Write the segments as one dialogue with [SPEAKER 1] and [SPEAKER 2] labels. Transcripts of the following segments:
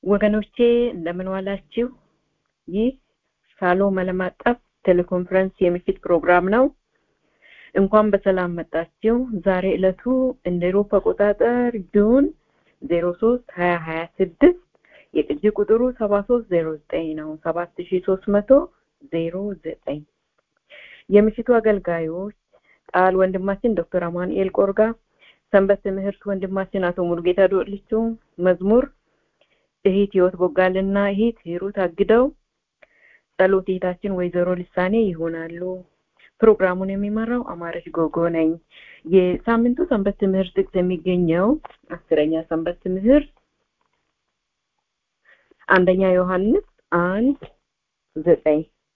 [SPEAKER 1] ወገኖቼ እንደምን ዋላችሁ? ይህ ሻሎም ዓለም አቀፍ ቴሌኮንፈረንስ የምሽት ፕሮግራም ነው። እንኳን በሰላም መጣችሁ። ዛሬ ዕለቱ እንደ ኤሮፓ አቆጣጠር ጁን ዜሮ ሶስት ሀያ ሀያ ስድስት የቅጂ ቁጥሩ ሰባ ሶስት ዜሮ ዘጠኝ ነው ሰባት ሺ ሶስት መቶ ዜሮ ዘጠኝ የምሽቱ አገልጋዮች ቃል ወንድማችን ዶክተር አማኑኤል ቆርጋ ሰንበት ትምህርት ወንድማችን አቶ ሙሉጌታ ዶልቹ መዝሙር እህት ህይወት ቦጋልና እህት ሂሩት አግደው ጸሎት እህታችን ወይዘሮ ልሳኔ ይሆናሉ ፕሮግራሙን የሚመራው አማረች ጎጎ ነኝ የሳምንቱ ሰንበት ትምህርት ጥቅስ የሚገኘው አስረኛ ሰንበት ትምህርት አንደኛ ዮሐንስ አንድ ዘጠኝ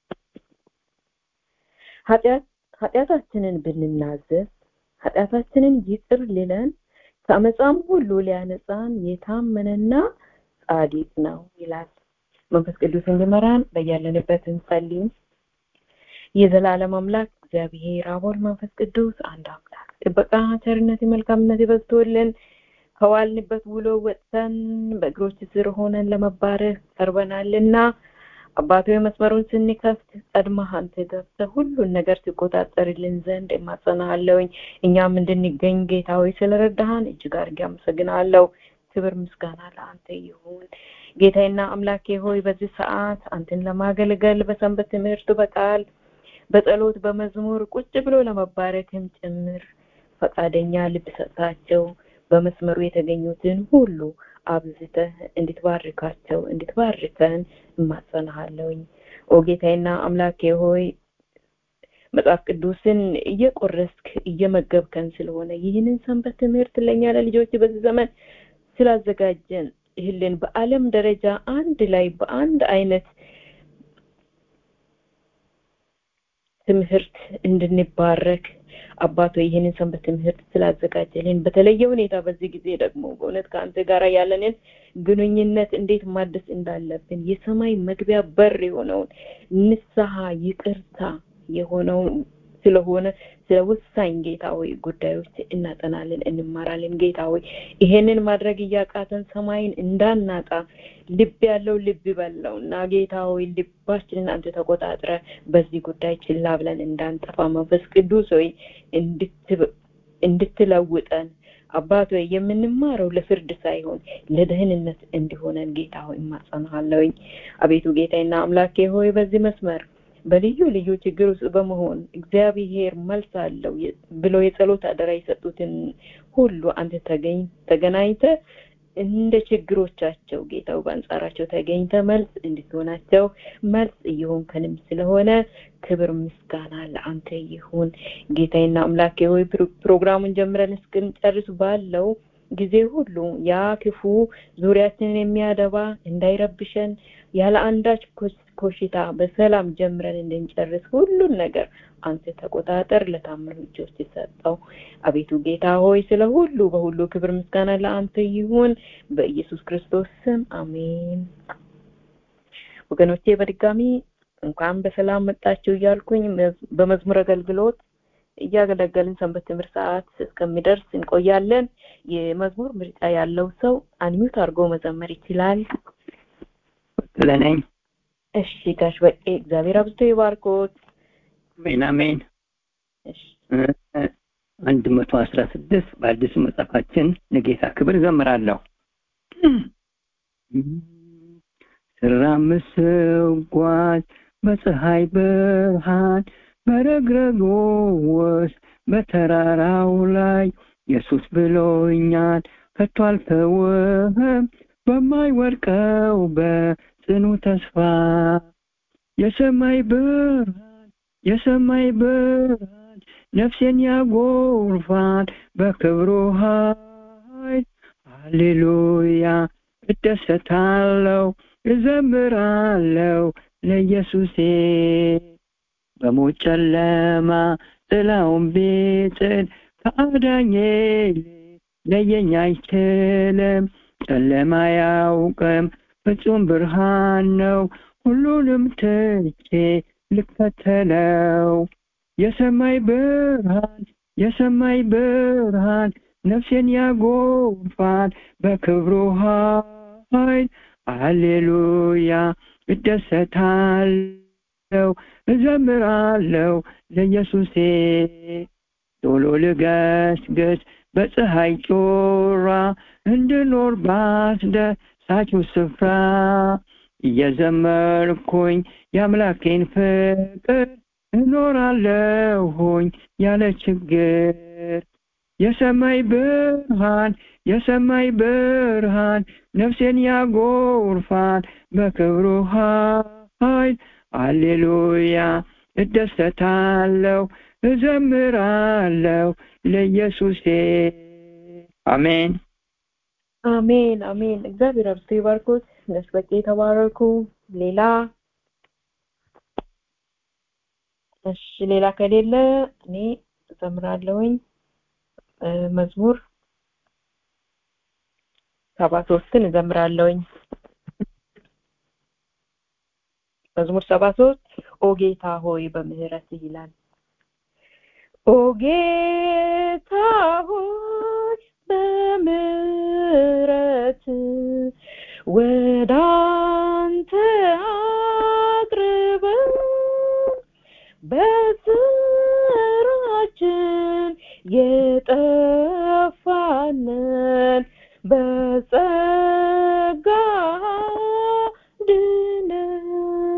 [SPEAKER 1] ኃጢአታችንን ብንናዘዝ ኃጢአታችንን ይቅር ሊለን ከአመፃም ሁሉ ሊያነጻን የታመነና ጻዲቅ ነው ይላል መንፈስ ቅዱስ እንዲመራን በያለንበት እንጸልይ የዘላለም አምላክ እግዚአብሔር አቦል መንፈስ ቅዱስ አንድ አምላክ ጥበቃ ቸርነት መልካምነት ይበዝቶልን ከዋልንበት ውሎ ወጥተን በእግሮች ስር ሆነን ለመባረክ ቀርበናልና አባቶ መስመሩን ስንከፍት ቀድመህ አንተ ገብተህ ሁሉን ነገር ትቆጣጠርልን ዘንድ እማጸናሃለሁኝ እኛም እንድንገኝ ጌታ ሆይ ስለረዳሃን እጅግ አድርጌ አመሰግናለሁ ክብር ምስጋና ለአንተ ይሁን ጌታዬና አምላኬ ሆይ በዚህ ሰዓት አንተን ለማገልገል በሰንበት ትምህርት በቃል በጸሎት በመዝሙር ቁጭ ብሎ ለመባረክም ጭምር ፈቃደኛ ልብ ሰጥታቸው በመስመሩ የተገኙትን ሁሉ አብዝተህ እንድትባርካቸው እንድትባርከን እማጸናሃለሁኝ ኦ ጌታዬና አምላኬ ሆይ መጽሐፍ ቅዱስን እየቆረስክ እየመገብከን ስለሆነ ይህንን ሰንበት ትምህርት ለእኛ ለልጆች በዚህ ዘመን ስላዘጋጀን ይህልን በአለም ደረጃ አንድ ላይ በአንድ አይነት ትምህርት እንድንባረክ አባቶ ይህንን ሰንበት ትምህርት ስላዘጋጀልን በተለየ ሁኔታ በዚህ ጊዜ ደግሞ በእውነት ከአንተ ጋር ያለንን ግንኙነት እንዴት ማደስ እንዳለብን የሰማይ መግቢያ በር የሆነውን ንስሐ ይቅርታ የሆነውን ስለሆነ ስለ ወሳኝ ጌታ ሆይ ጉዳዮች እናጠናለን እንማራለን ጌታ ሆይ ይሄንን ማድረግ እያቃተን ሰማይን እንዳናጣ ልብ ያለው ልብ በለው እና ጌታ ሆይ ልባችንን አንተ ተቆጣጥረ በዚህ ጉዳይ ችላ ብለን እንዳንጠፋ መንፈስ ቅዱስ ሆይ እንድትለውጠን አባት ሆይ የምንማረው ለፍርድ ሳይሆን ለደህንነት እንዲሆነን ጌታ ሆይ እማጸናሃለሁኝ አቤቱ ጌታዬና አምላኬ ሆይ በዚህ መስመር በልዩ ልዩ ችግር ውስጥ በመሆን እግዚአብሔር መልስ አለው ብለው የጸሎት አደራ የሰጡትን ሁሉ አንተ ተገናኝተ እንደ ችግሮቻቸው ጌታው በአንጻራቸው ተገኝተ መልስ እንድትሆናቸው መልስ እየሆንከንም ስለሆነ ክብር ምስጋና ለአንተ ይሁን ጌታዬና አምላኬ ሆይ ፕሮግራሙን ጀምረን እስክንጨርስ ባለው ጊዜ ሁሉ ያ ክፉ ዙሪያችንን የሚያደባ እንዳይረብሸን ያለ አንዳች ኮሽታ በሰላም ጀምረን እንድንጨርስ ሁሉን ነገር አንተ ተቆጣጠር ለታመኑ እጆች የሰጠው አቤቱ ጌታ ሆይ ስለ ሁሉ በሁሉ ክብር ምስጋና ለአንተ ይሁን በኢየሱስ ክርስቶስ ስም አሜን ወገኖቼ በድጋሚ እንኳን በሰላም መጣችሁ እያልኩኝ በመዝሙር አገልግሎት እያገለገልን ሰንበት ትምህርት ሰዓት እስከሚደርስ እንቆያለን የመዝሙር ምርጫ ያለው ሰው አንሚዩት አድርጎ መዘመር ይችላል
[SPEAKER 2] ለነኝ
[SPEAKER 1] እሺ ጋሽ በቄ እግዚአብሔር አብዝቶ ይባርኮት
[SPEAKER 2] አሜን አሜን አንድ መቶ አስራ ስድስት በአዲሱ መጽሐፋችን ለጌታ ክብር ዘምራለሁ ስራምስ ስጓዝ በፀሐይ ብርሃን በረግረጎ ውስጥ በተራራው ላይ ኢየሱስ ብሎኛል ከቶ አልተውህም በማይወድቀው በጽኑ ተስፋ የሰማይ ብርሃን የሰማይ ብርሃን ነፍሴን ያጎርፋል በክብሩ ኃይል ሃሌሉያ እደሰታለሁ እዘምራለሁ ለኢየሱሴ በሞት ጨለማ ጥላውን ቢጥል ከአዳኜ ለየኝ አይችልም ጨለማ ያውቅም ፍጹም ብርሃን ነው ሁሉንም ትቼ ልከተለው የሰማይ ብርሃን የሰማይ ብርሃን ነፍሴን ያጎርፋል በክብሩ ኃይል አሌሉያ እደሰታለው እዘምራለው ለኢየሱሴ ቶሎ ልገስግስ በፀሐይ ጮራ እንድኖር ባስደሳችው ስፍራ እየዘመርኩኝ የአምላኬን ፍቅር እኖራለሁኝ ያለ ችግር የሰማይ ብርሃን የሰማይ ብርሃን ነፍሴን ያጎርፋል በክብሩ ኃይል አሌሉያ እደሰታለሁ እዘምራለሁ ለኢየሱሴ አሜን
[SPEAKER 1] አሜን አሜን እግዚአብሔር አብዝቶ ይባርኮት ነሽ በቂ የተባረኩ ሌላ እሺ ሌላ ከሌለ እኔ እዘምራለሁኝ መዝሙር ሰባ ሶስትን እዘምራለሁኝ መዝሙር ሰባ ሶስት ኦ ጌታ ሆይ በምህረት ይላል ኦ ጌታ ሆይ በምህረት ወደ አንተ አቅርበን በስራችን የጠፋንን በጸጋ ድነን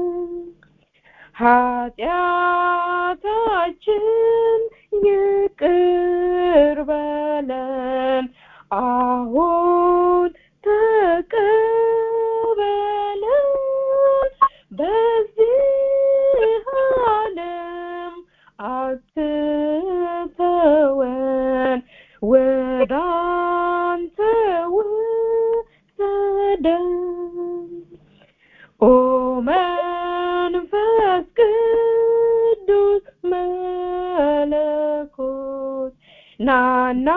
[SPEAKER 1] ኃጢአታችን ይቅር በለን አሁን ተቀበለን በዚህ ዓለም አትተወን ወደ አንተ ውሰደን ኦ መንፈስ ቅዱስ መለኮት ናና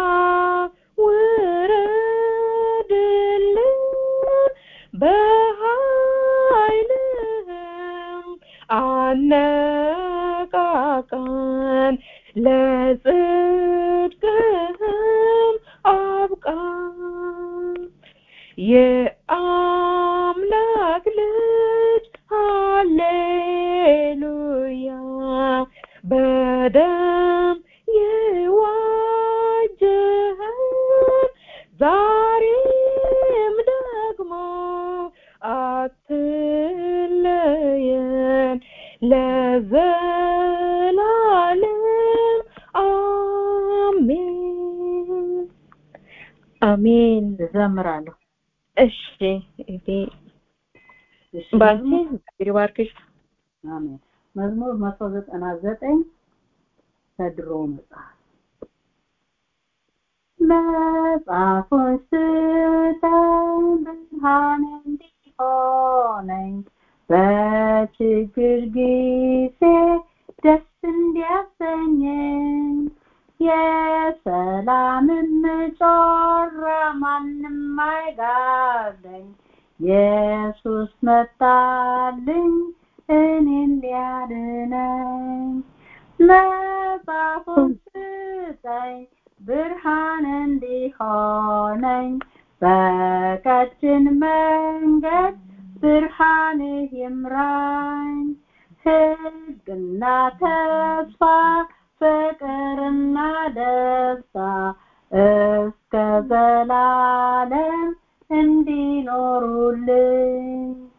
[SPEAKER 1] ውረድልን በኃይልህም አነቃቃን ለጽድቅህም አብቃን የአምላክ ልጅ ሃሌሉያ በደም የዋጀህን ዛሬም ደግሞ አትለየን ለዘላለም አሜን አሜን
[SPEAKER 3] እዘምራለሁ
[SPEAKER 1] እሺ እቴ ባንቺ እግዚአብሔር ይባርክሽ
[SPEAKER 3] አሜን መዝሙር መቶ ዘጠና ዘጠኝ ከድሮ መጽሐፍ መጽሐፉን ስጠኝ ብርሃን እንዲሆነኝ በችግር ጊዜ ደስ እንዲያሰኘኝ የሰላምን ጮራ ማንም አይጋርደኝ ኢየሱስ መጣልኝ እኔን ሊያድነኝ መጽሐፉን ስጠኝ ብርሃን እንዲሆነኝ በቀጭን መንገድ ብርሃንህ ይምራኝ ሕግና ተስፋ ፍቅርና ደስታ እስከ ዘላለም እንዲኖሩልኝ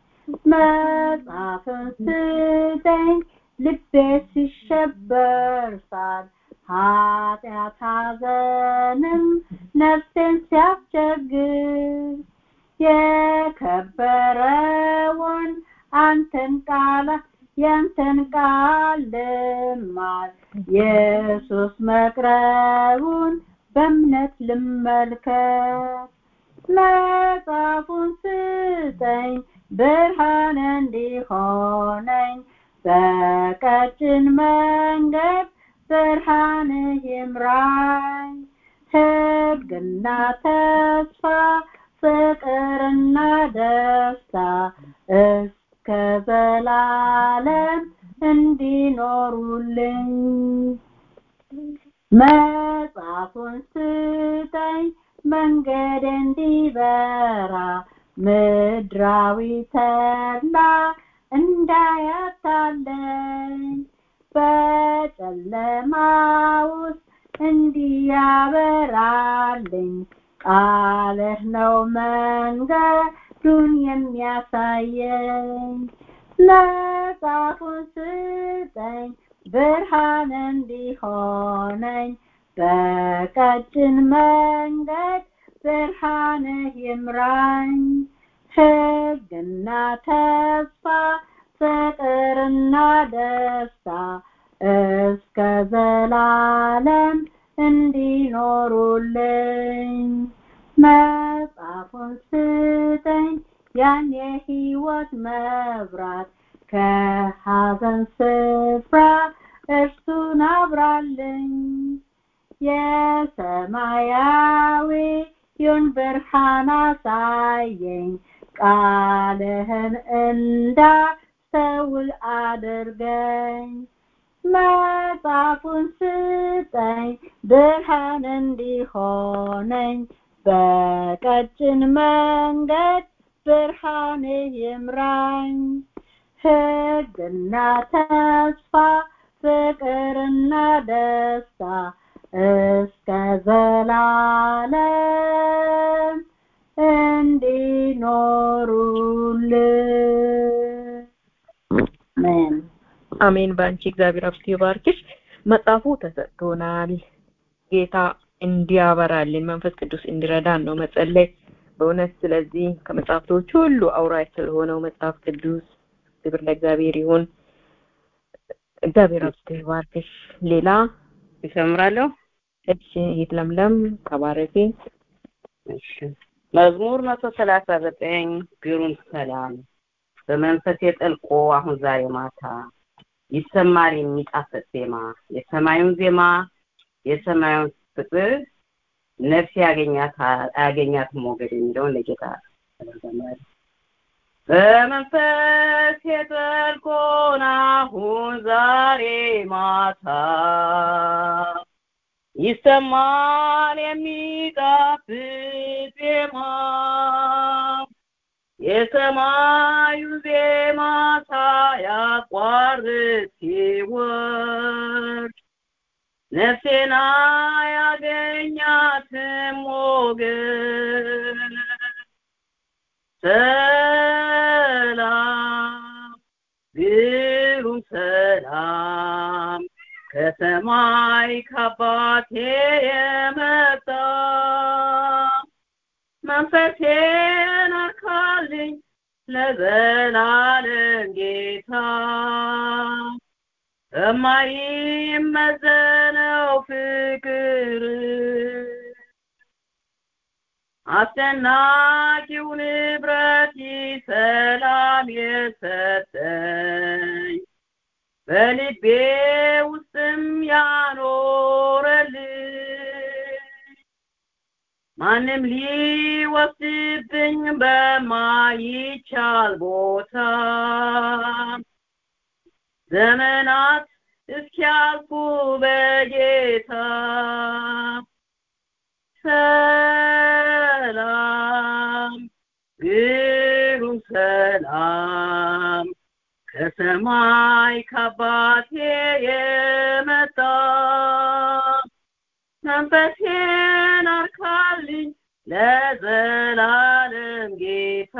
[SPEAKER 3] መጽሐፍን ስጠኝ ልቤ ሲሸበር ሳል ኃጢአት ሐዘንም ነፍሴን ሲያስቸግር የከበረውን አንተን ቃል ያንተን ቃል ልማር ኢየሱስ መቅረቡን በእምነት ልመልከት መጽሐፉን ስጠኝ ብርሃን እንዲሆነኝ በቀጭን መንገድ ብርሃንህ ይምራኝ ሕግና ተስፋ ፍቅርና ደስታ እስከ ዘላለም እንዲኖሩልኝ መጽሐፉን ስጠኝ መንገድ እንዲበራ ምድራዊ ተድላ እንዳያታለኝ በጨለማ ውስጥ እንዲያበራልኝ ቃልህ ነው መንገዱን የሚያሳየኝ መጽሐፉን ስጠኝ ብርሃን እንዲሆነኝ በቀጭን መንገድ ብርሃንህ ይምራኝ ሕግና ተስፋ ፍቅርና ደስታ እስከ ዘላለም እንዲኖሩልኝ መጽሐፉን ስጠኝ ያን የሕይወት መብራት ከሐዘን ስፍራ እርሱን አብራልኝ የሰማያዊውን ብርሃን አሳየኝ ቃልህን እንዳስተውል አድርገኝ መጽሐፉን ስጠኝ ብርሃን እንዲሆነኝ በቀጭን መንገድ ብርሃን ይምራኝ ሕግና ተስፋ ፍቅርና ደስታ እስከ ዘላለም እንዲኖሩልን አሜን
[SPEAKER 1] አሜን በአንቺ እግዚአብሔር አብስቶ ይባርክሽ መጽሐፉ ተሰጥቶናል ጌታ እንዲያበራልን መንፈስ ቅዱስ እንዲረዳን ነው መጸለይ በእውነት ስለዚህ ከመጽሐፍቶች ሁሉ አውራጅ ስለሆነው መጽሐፍ ቅዱስ ክብር ለእግዚአብሔር ይሁን እግዚአብሔር አብስቶ ይባርክሽ ሌላ
[SPEAKER 4] ይሰምራለሁ
[SPEAKER 1] እሺ ይት ለምለም ተባረኪ
[SPEAKER 4] እሺ መዝሙር መቶ ሰላሳ ዘጠኝ ግሩም ሰላም በመንፈስ የጠልቆ አሁን ዛሬ ማታ ይሰማል የሚጣፍጥ ዜማ የሰማዩን ዜማ የሰማዩን ፍቅር ነፍስ ያገኛት አያገኛትም ሞገድ የሚለውን ለጌታ በመንፈስ የጠልቆን አሁን ዛሬ ማታ ይሰማል የሚጣፍጥ ዜማ የሰማዩ ዜማ ሳያቋርጥ ሲወርድ ነፍሴና ያገኛትም ሞገድ ሰላም ግሩም ሰላም ከሰማይ ከአባቴ የመጣ መንፈሴን አርካልኝ ለዘላለም ጌታ በማይመዘነው ፍቅር አስደናቂው ንብረት ሰላም የሰጠኝ በልቤ ውስጥም ያኖረልኝ ማንም ሊወስድብኝ በማይቻል ቦታ ዘመናት እስኪያልፉ በጌታ ሰላም ግሩም ሰላም ከሰማይ ከአባቴ የመጣ መንፈሴን አርካልኝ ለዘላለም ጌታ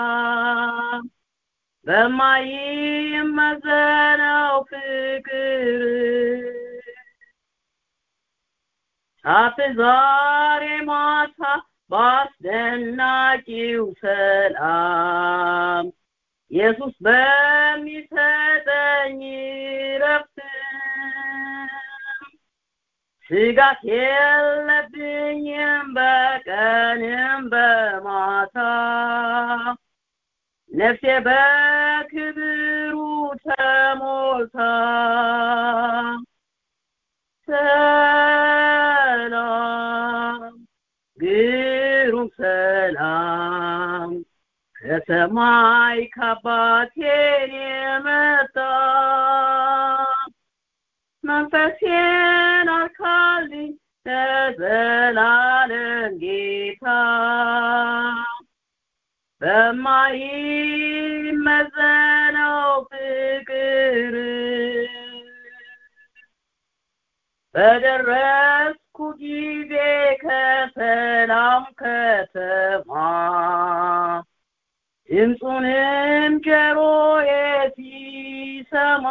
[SPEAKER 4] በማይመዘነው ፍቅር ሳት ዛሬ ማታ በአስደናቂው ሰላም ኢየሱስ በሚሰጠኝ ረፍት ስጋት የለብኝም በቀንም በማታ ነፍሴ በክብሩ ተሞልታ ሰላም ግሩም ሰላም ከሰማይ ከአባቴ የመጣ መንፈሴን አርካልኝ ለዘላለም ጌታ በማይመዘነው ፍቅር በደረስኩ ጊዜ ከሰላም ከተማ ድምፁንም ጆሮዬ ሲሰማ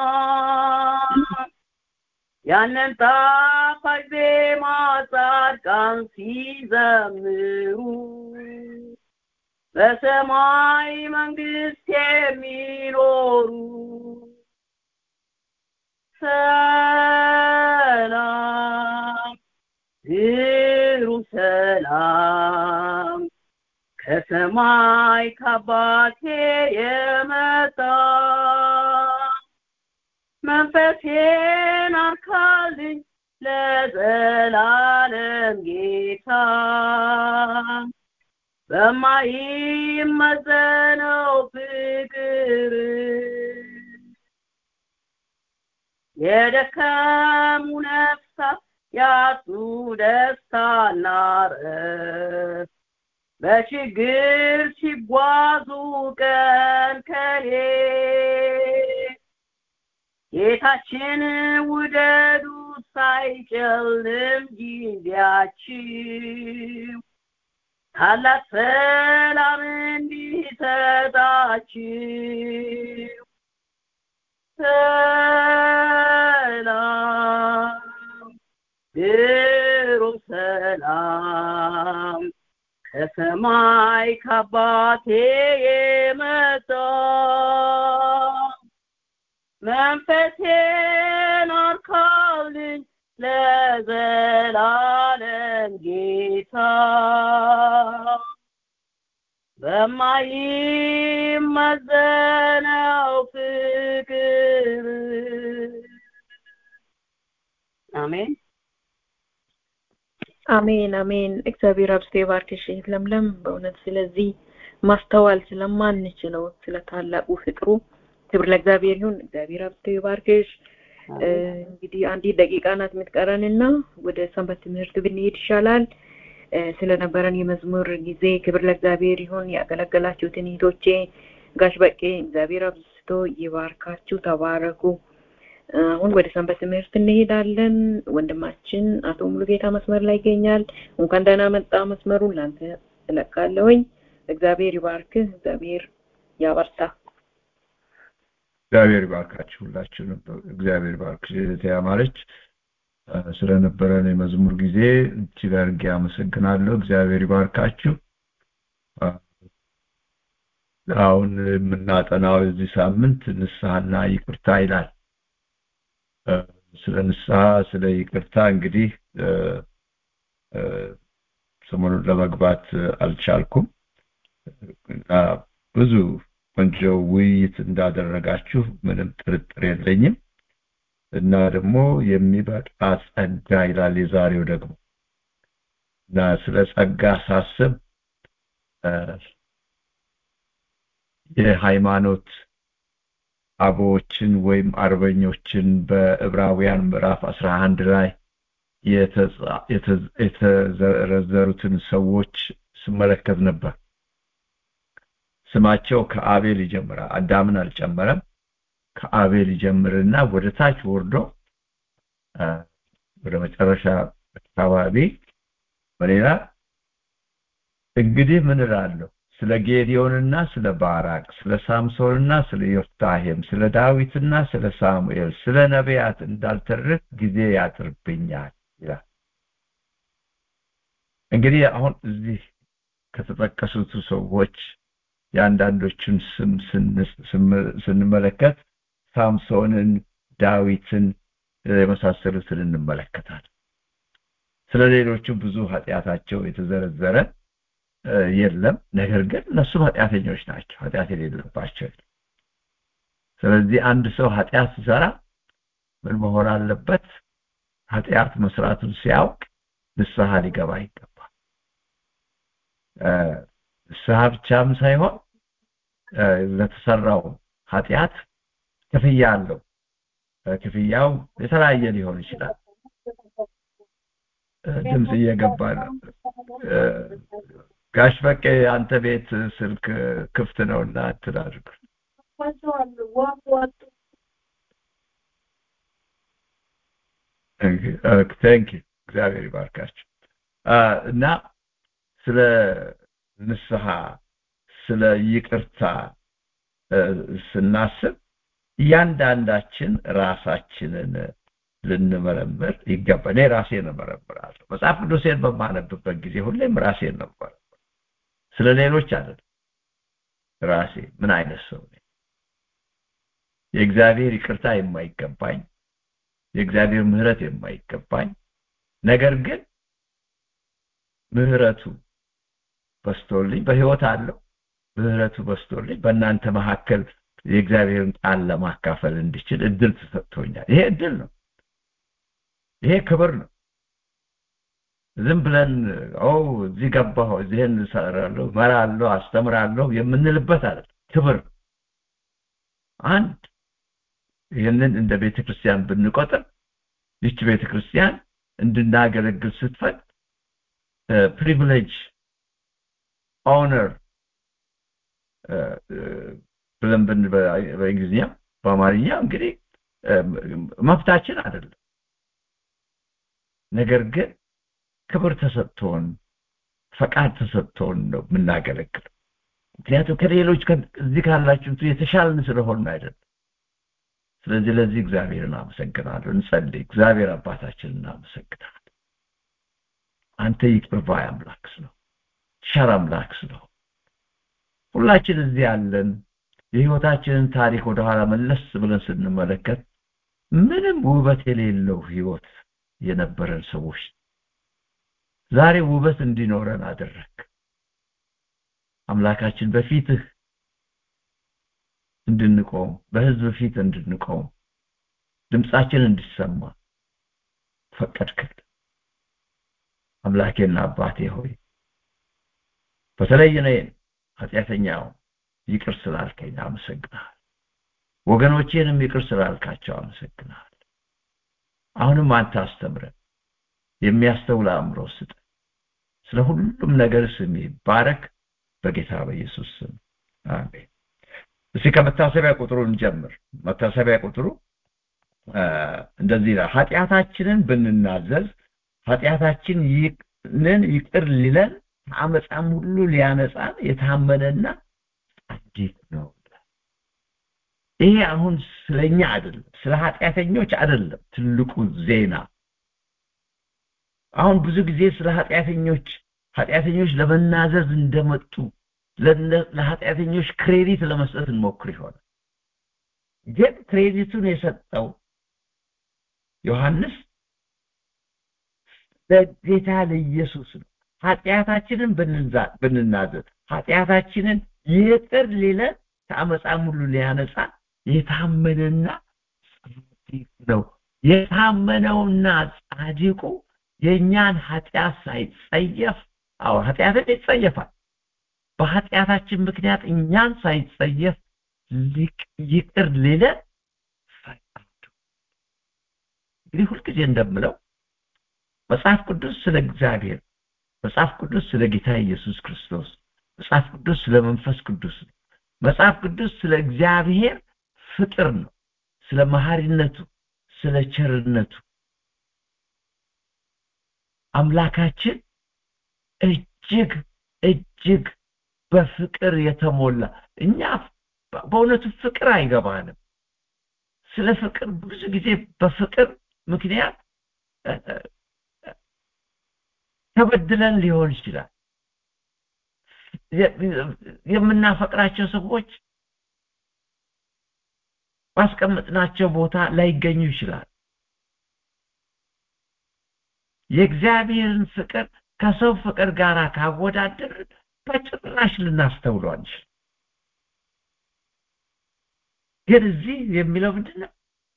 [SPEAKER 4] ያንን ጣፋጭ ዜማ ጻድቃን ሲዘምሩ በሰማይ መንግስት የሚኖሩ ሰላም ግሩም ሰላም ከሰማይ ከአባቴ የመጣ መንፈሴን አርካልኝ ለዘላለም ጌታ በማይመዘነው ፍቅር የደከሙ ነፍሳት ያጡ ደስታና ረፍት በችግር ሲጓዙ ቀን ከሌት ጌታችን ውደዱ ሳይጨልም ጊዜያችሁ ታላቅ ሰላም እንዲሰጣችሁ ሰላም ግሩም ሰላም ከሰማይ ከአባቴ የመጣ መንፈሴን አርካልኝ ለዘላለም ጌታ በማይመዘነው ፍቅር አሜን
[SPEAKER 1] አሜን አሜን እግዚአብሔር አብስቶ ይባርክሽ እህት ለምለም በእውነት ስለዚህ ማስተዋል ስለማንችለው ስለ ታላቁ ፍቅሩ ክብር ለእግዚአብሔር ይሁን እግዚአብሔር አብስቶ ይባርክሽ እንግዲህ አንዲት ደቂቃ ናት የምትቀረንና ወደ ሰንበት ትምህርት ብንሄድ ይሻላል ስለነበረን የመዝሙር ጊዜ ክብር ለእግዚአብሔር ይሁን ያገለገላችሁትን እህቶቼ ጋሽ በቄ እግዚአብሔር አብዝቶ ይባርካችሁ ተባረኩ አሁን ወደ ሰንበት ትምህርት እንሄዳለን ወንድማችን አቶ ሙሉጌታ መስመር ላይ ይገኛል እንኳን ደህና መጣ መስመሩን ላንተ እለቃለሁኝ እግዚአብሔር ይባርክህ እግዚአብሔር ያበርታ
[SPEAKER 5] እግዚአብሔር ይባርካችሁ ሁላችሁንም እግዚአብሔር ባርክ እህቴ ያማረች ስለነበረን የመዝሙር ጊዜ እጅግ አድርጌ አመሰግናለሁ እግዚአብሔር ይባርካችሁ አሁን የምናጠናው የዚህ ሳምንት ንስሐና ይቅርታ ይላል ስለ ንስሐ ስለ ይቅርታ እንግዲህ ሰሞኑን ለመግባት አልቻልኩም እና ብዙ ቆንጆ ውይይት እንዳደረጋችሁ ምንም ጥርጥር የለኝም እና ደግሞ የሚበቃ ጸጋ ይላል የዛሬው ደግሞ እና ስለ ጸጋ ሳስብ የሃይማኖት አበዎችን ወይም አርበኞችን በዕብራውያን ምዕራፍ 11 ላይ የተዘረዘሩትን ሰዎች ስመለከት ነበር ስማቸው ከአቤል ይጀምራል አዳምን አልጨመረም ከአቤል ይጀምርና ወደ ታች ወርዶ ወደ መጨረሻ አካባቢ በሌላ እንግዲህ ምን እላለሁ ስለ ጌዲዮንና ስለ ባራቅ ስለ ሳምሶንና ስለ ዮፍታሄም ስለ ዳዊትና ስለ ሳሙኤል ስለ ነቢያት እንዳልተርክ ጊዜ ያጥርብኛል ይላል እንግዲህ አሁን እዚህ ከተጠቀሱት ሰዎች የአንዳንዶቹን ስም ስንመለከት ሳምሶንን ዳዊትን የመሳሰሉትን እንመለከታል ስለ ሌሎቹ ብዙ ኃጢአታቸው የተዘረዘረ የለም ነገር ግን እነሱ ኃጢአተኞች ናቸው ኃጢአት የሌለባቸው ስለዚህ አንድ ሰው ኃጢአት ሲሰራ ምን መሆን አለበት ኃጢአት መስራቱን ሲያውቅ ንስሐ ሊገባ ይገባል ንስሐ ብቻም ሳይሆን ለተሰራው ኃጢአት ክፍያ አለው ክፍያው የተለያየ ሊሆን ይችላል ድምፅ እየገባ ነው ጋሽ በቄ አንተ ቤት ስልክ ክፍት ነውና አትላድርግ ቴንክ እግዚአብሔር ይባርካቸው እና ስለ ንስሐ ስለ ይቅርታ ስናስብ እያንዳንዳችን ራሳችንን ልንመረምር ይገባ እኔ ራሴን እመረምራለሁ መጽሐፍ ቅዱሴን በማነብበት ጊዜ ሁሌም ራሴን ነው ስለ ሌሎች አይደለም ራሴ ምን አይነት ሰው ነኝ የእግዚአብሔር ይቅርታ የማይገባኝ የእግዚአብሔር ምህረት የማይገባኝ ነገር ግን ምህረቱ በስቶልኝ በህይወት አለው ምህረቱ በስቶልኝ በእናንተ መካከል የእግዚአብሔርን ቃል ለማካፈል እንዲችል እድል ተሰጥቶኛል ይሄ እድል ነው ይሄ ክብር ነው ዝም ብለን ኦ እዚህ ገባሁ እዚህን እሰራለሁ መራለሁ አስተምራለሁ የምንልበት አለ ክብር አንድ ይህንን እንደ ቤተ ክርስቲያን ብንቆጥር ይቺ ቤተ ክርስቲያን እንድናገለግል ስትፈቅድ ፕሪቪሌጅ ኦነር ብለን ብን በእንግሊዝኛ በአማርኛ እንግዲህ መብታችን አይደለም ነገር ግን ክብር ተሰጥቶን ፈቃድ ተሰጥቶን ነው የምናገለግለው ምክንያቱም ከሌሎች እዚህ ካላችሁት የተሻልን ስለሆን አይደለም ስለዚህ ለዚህ እግዚአብሔርን አመሰግናለሁ እንጸልይ እግዚአብሔር አባታችን እናመሰግናለን አንተ ይቅር ባይ አምላክ ስለው ቸር አምላክ ስለው ሁላችን እዚህ ያለን የህይወታችንን ታሪክ ወደኋላ መለስ ብለን ስንመለከት ምንም ውበት የሌለው ህይወት የነበረን ሰዎች ዛሬ ውበት እንዲኖረን አደረግ አምላካችን በፊትህ እንድንቆም በህዝብ ፊት እንድንቆም ድምፃችን እንዲሰማ ፈቀድክል አምላኬና አባቴ ሆይ በተለይ እኔን ኃጢአተኛው ይቅር ስላልከኝ አመሰግናል ወገኖቼንም ይቅር ስላልካቸው አመሰግናል አሁንም አንተ አስተምረን የሚያስተውል አእምሮ ስጥ ስለ ሁሉም ነገር ስም ይባረክ በጌታ በኢየሱስ ስም አሜን እስቲ ከመታሰቢያ ቁጥሩ እንጀምር መታሰቢያ ቁጥሩ እንደዚህ ይላል ኃጢአታችንን ብንናዘዝ ኃጢአታችንን ይቅር ሊለን ከአመፃም ሁሉ ሊያነጻን የታመነና ጻድቅ ነው ይሄ አሁን ስለኛ አይደለም ስለ ኃጢአተኞች አይደለም ትልቁ ዜና አሁን ብዙ ጊዜ ስለ ኃጢአተኞች ኃጢአተኞች ለመናዘዝ እንደመጡ ለኃጢአተኞች ክሬዲት ለመስጠት እንሞክር ይሆናል ግን ክሬዲቱን የሰጠው ዮሐንስ ለጌታ ለኢየሱስ ነው ኃጢአታችንን ብንናዘዝ ኃጢአታችንን ይቅር ሊለን ከአመፃም ሁሉ ሊያነጻ የታመነና ጻድቅ ነው የታመነውና ጻድቁ የእኛን ኃጢአት ሳይጸየፍ አዎ ኃጢአትን ይጸየፋል በኃጢአታችን ምክንያት እኛን ሳይጸየፍ ይቅር ሊለን ፈቃዱ እንግዲህ ሁልጊዜ እንደምለው መጽሐፍ ቅዱስ ስለ እግዚአብሔር መጽሐፍ ቅዱስ ስለ ጌታ ኢየሱስ ክርስቶስ መጽሐፍ ቅዱስ ስለ መንፈስ ቅዱስ ነው መጽሐፍ ቅዱስ ስለ እግዚአብሔር ፍቅር ነው ስለ መሐሪነቱ ስለ ቸርነቱ አምላካችን እጅግ እጅግ በፍቅር የተሞላ እኛ በእውነቱ ፍቅር አይገባንም ስለ ፍቅር ብዙ ጊዜ በፍቅር ምክንያት ተበድለን ሊሆን ይችላል የምናፈቅራቸው ሰዎች ባስቀመጥናቸው ቦታ ላይገኙ ይችላል የእግዚአብሔርን ፍቅር ከሰው ፍቅር ጋር ካወዳደር በጭራሽ ልናስተውለው አንችል ግን እዚህ የሚለው ምንድነው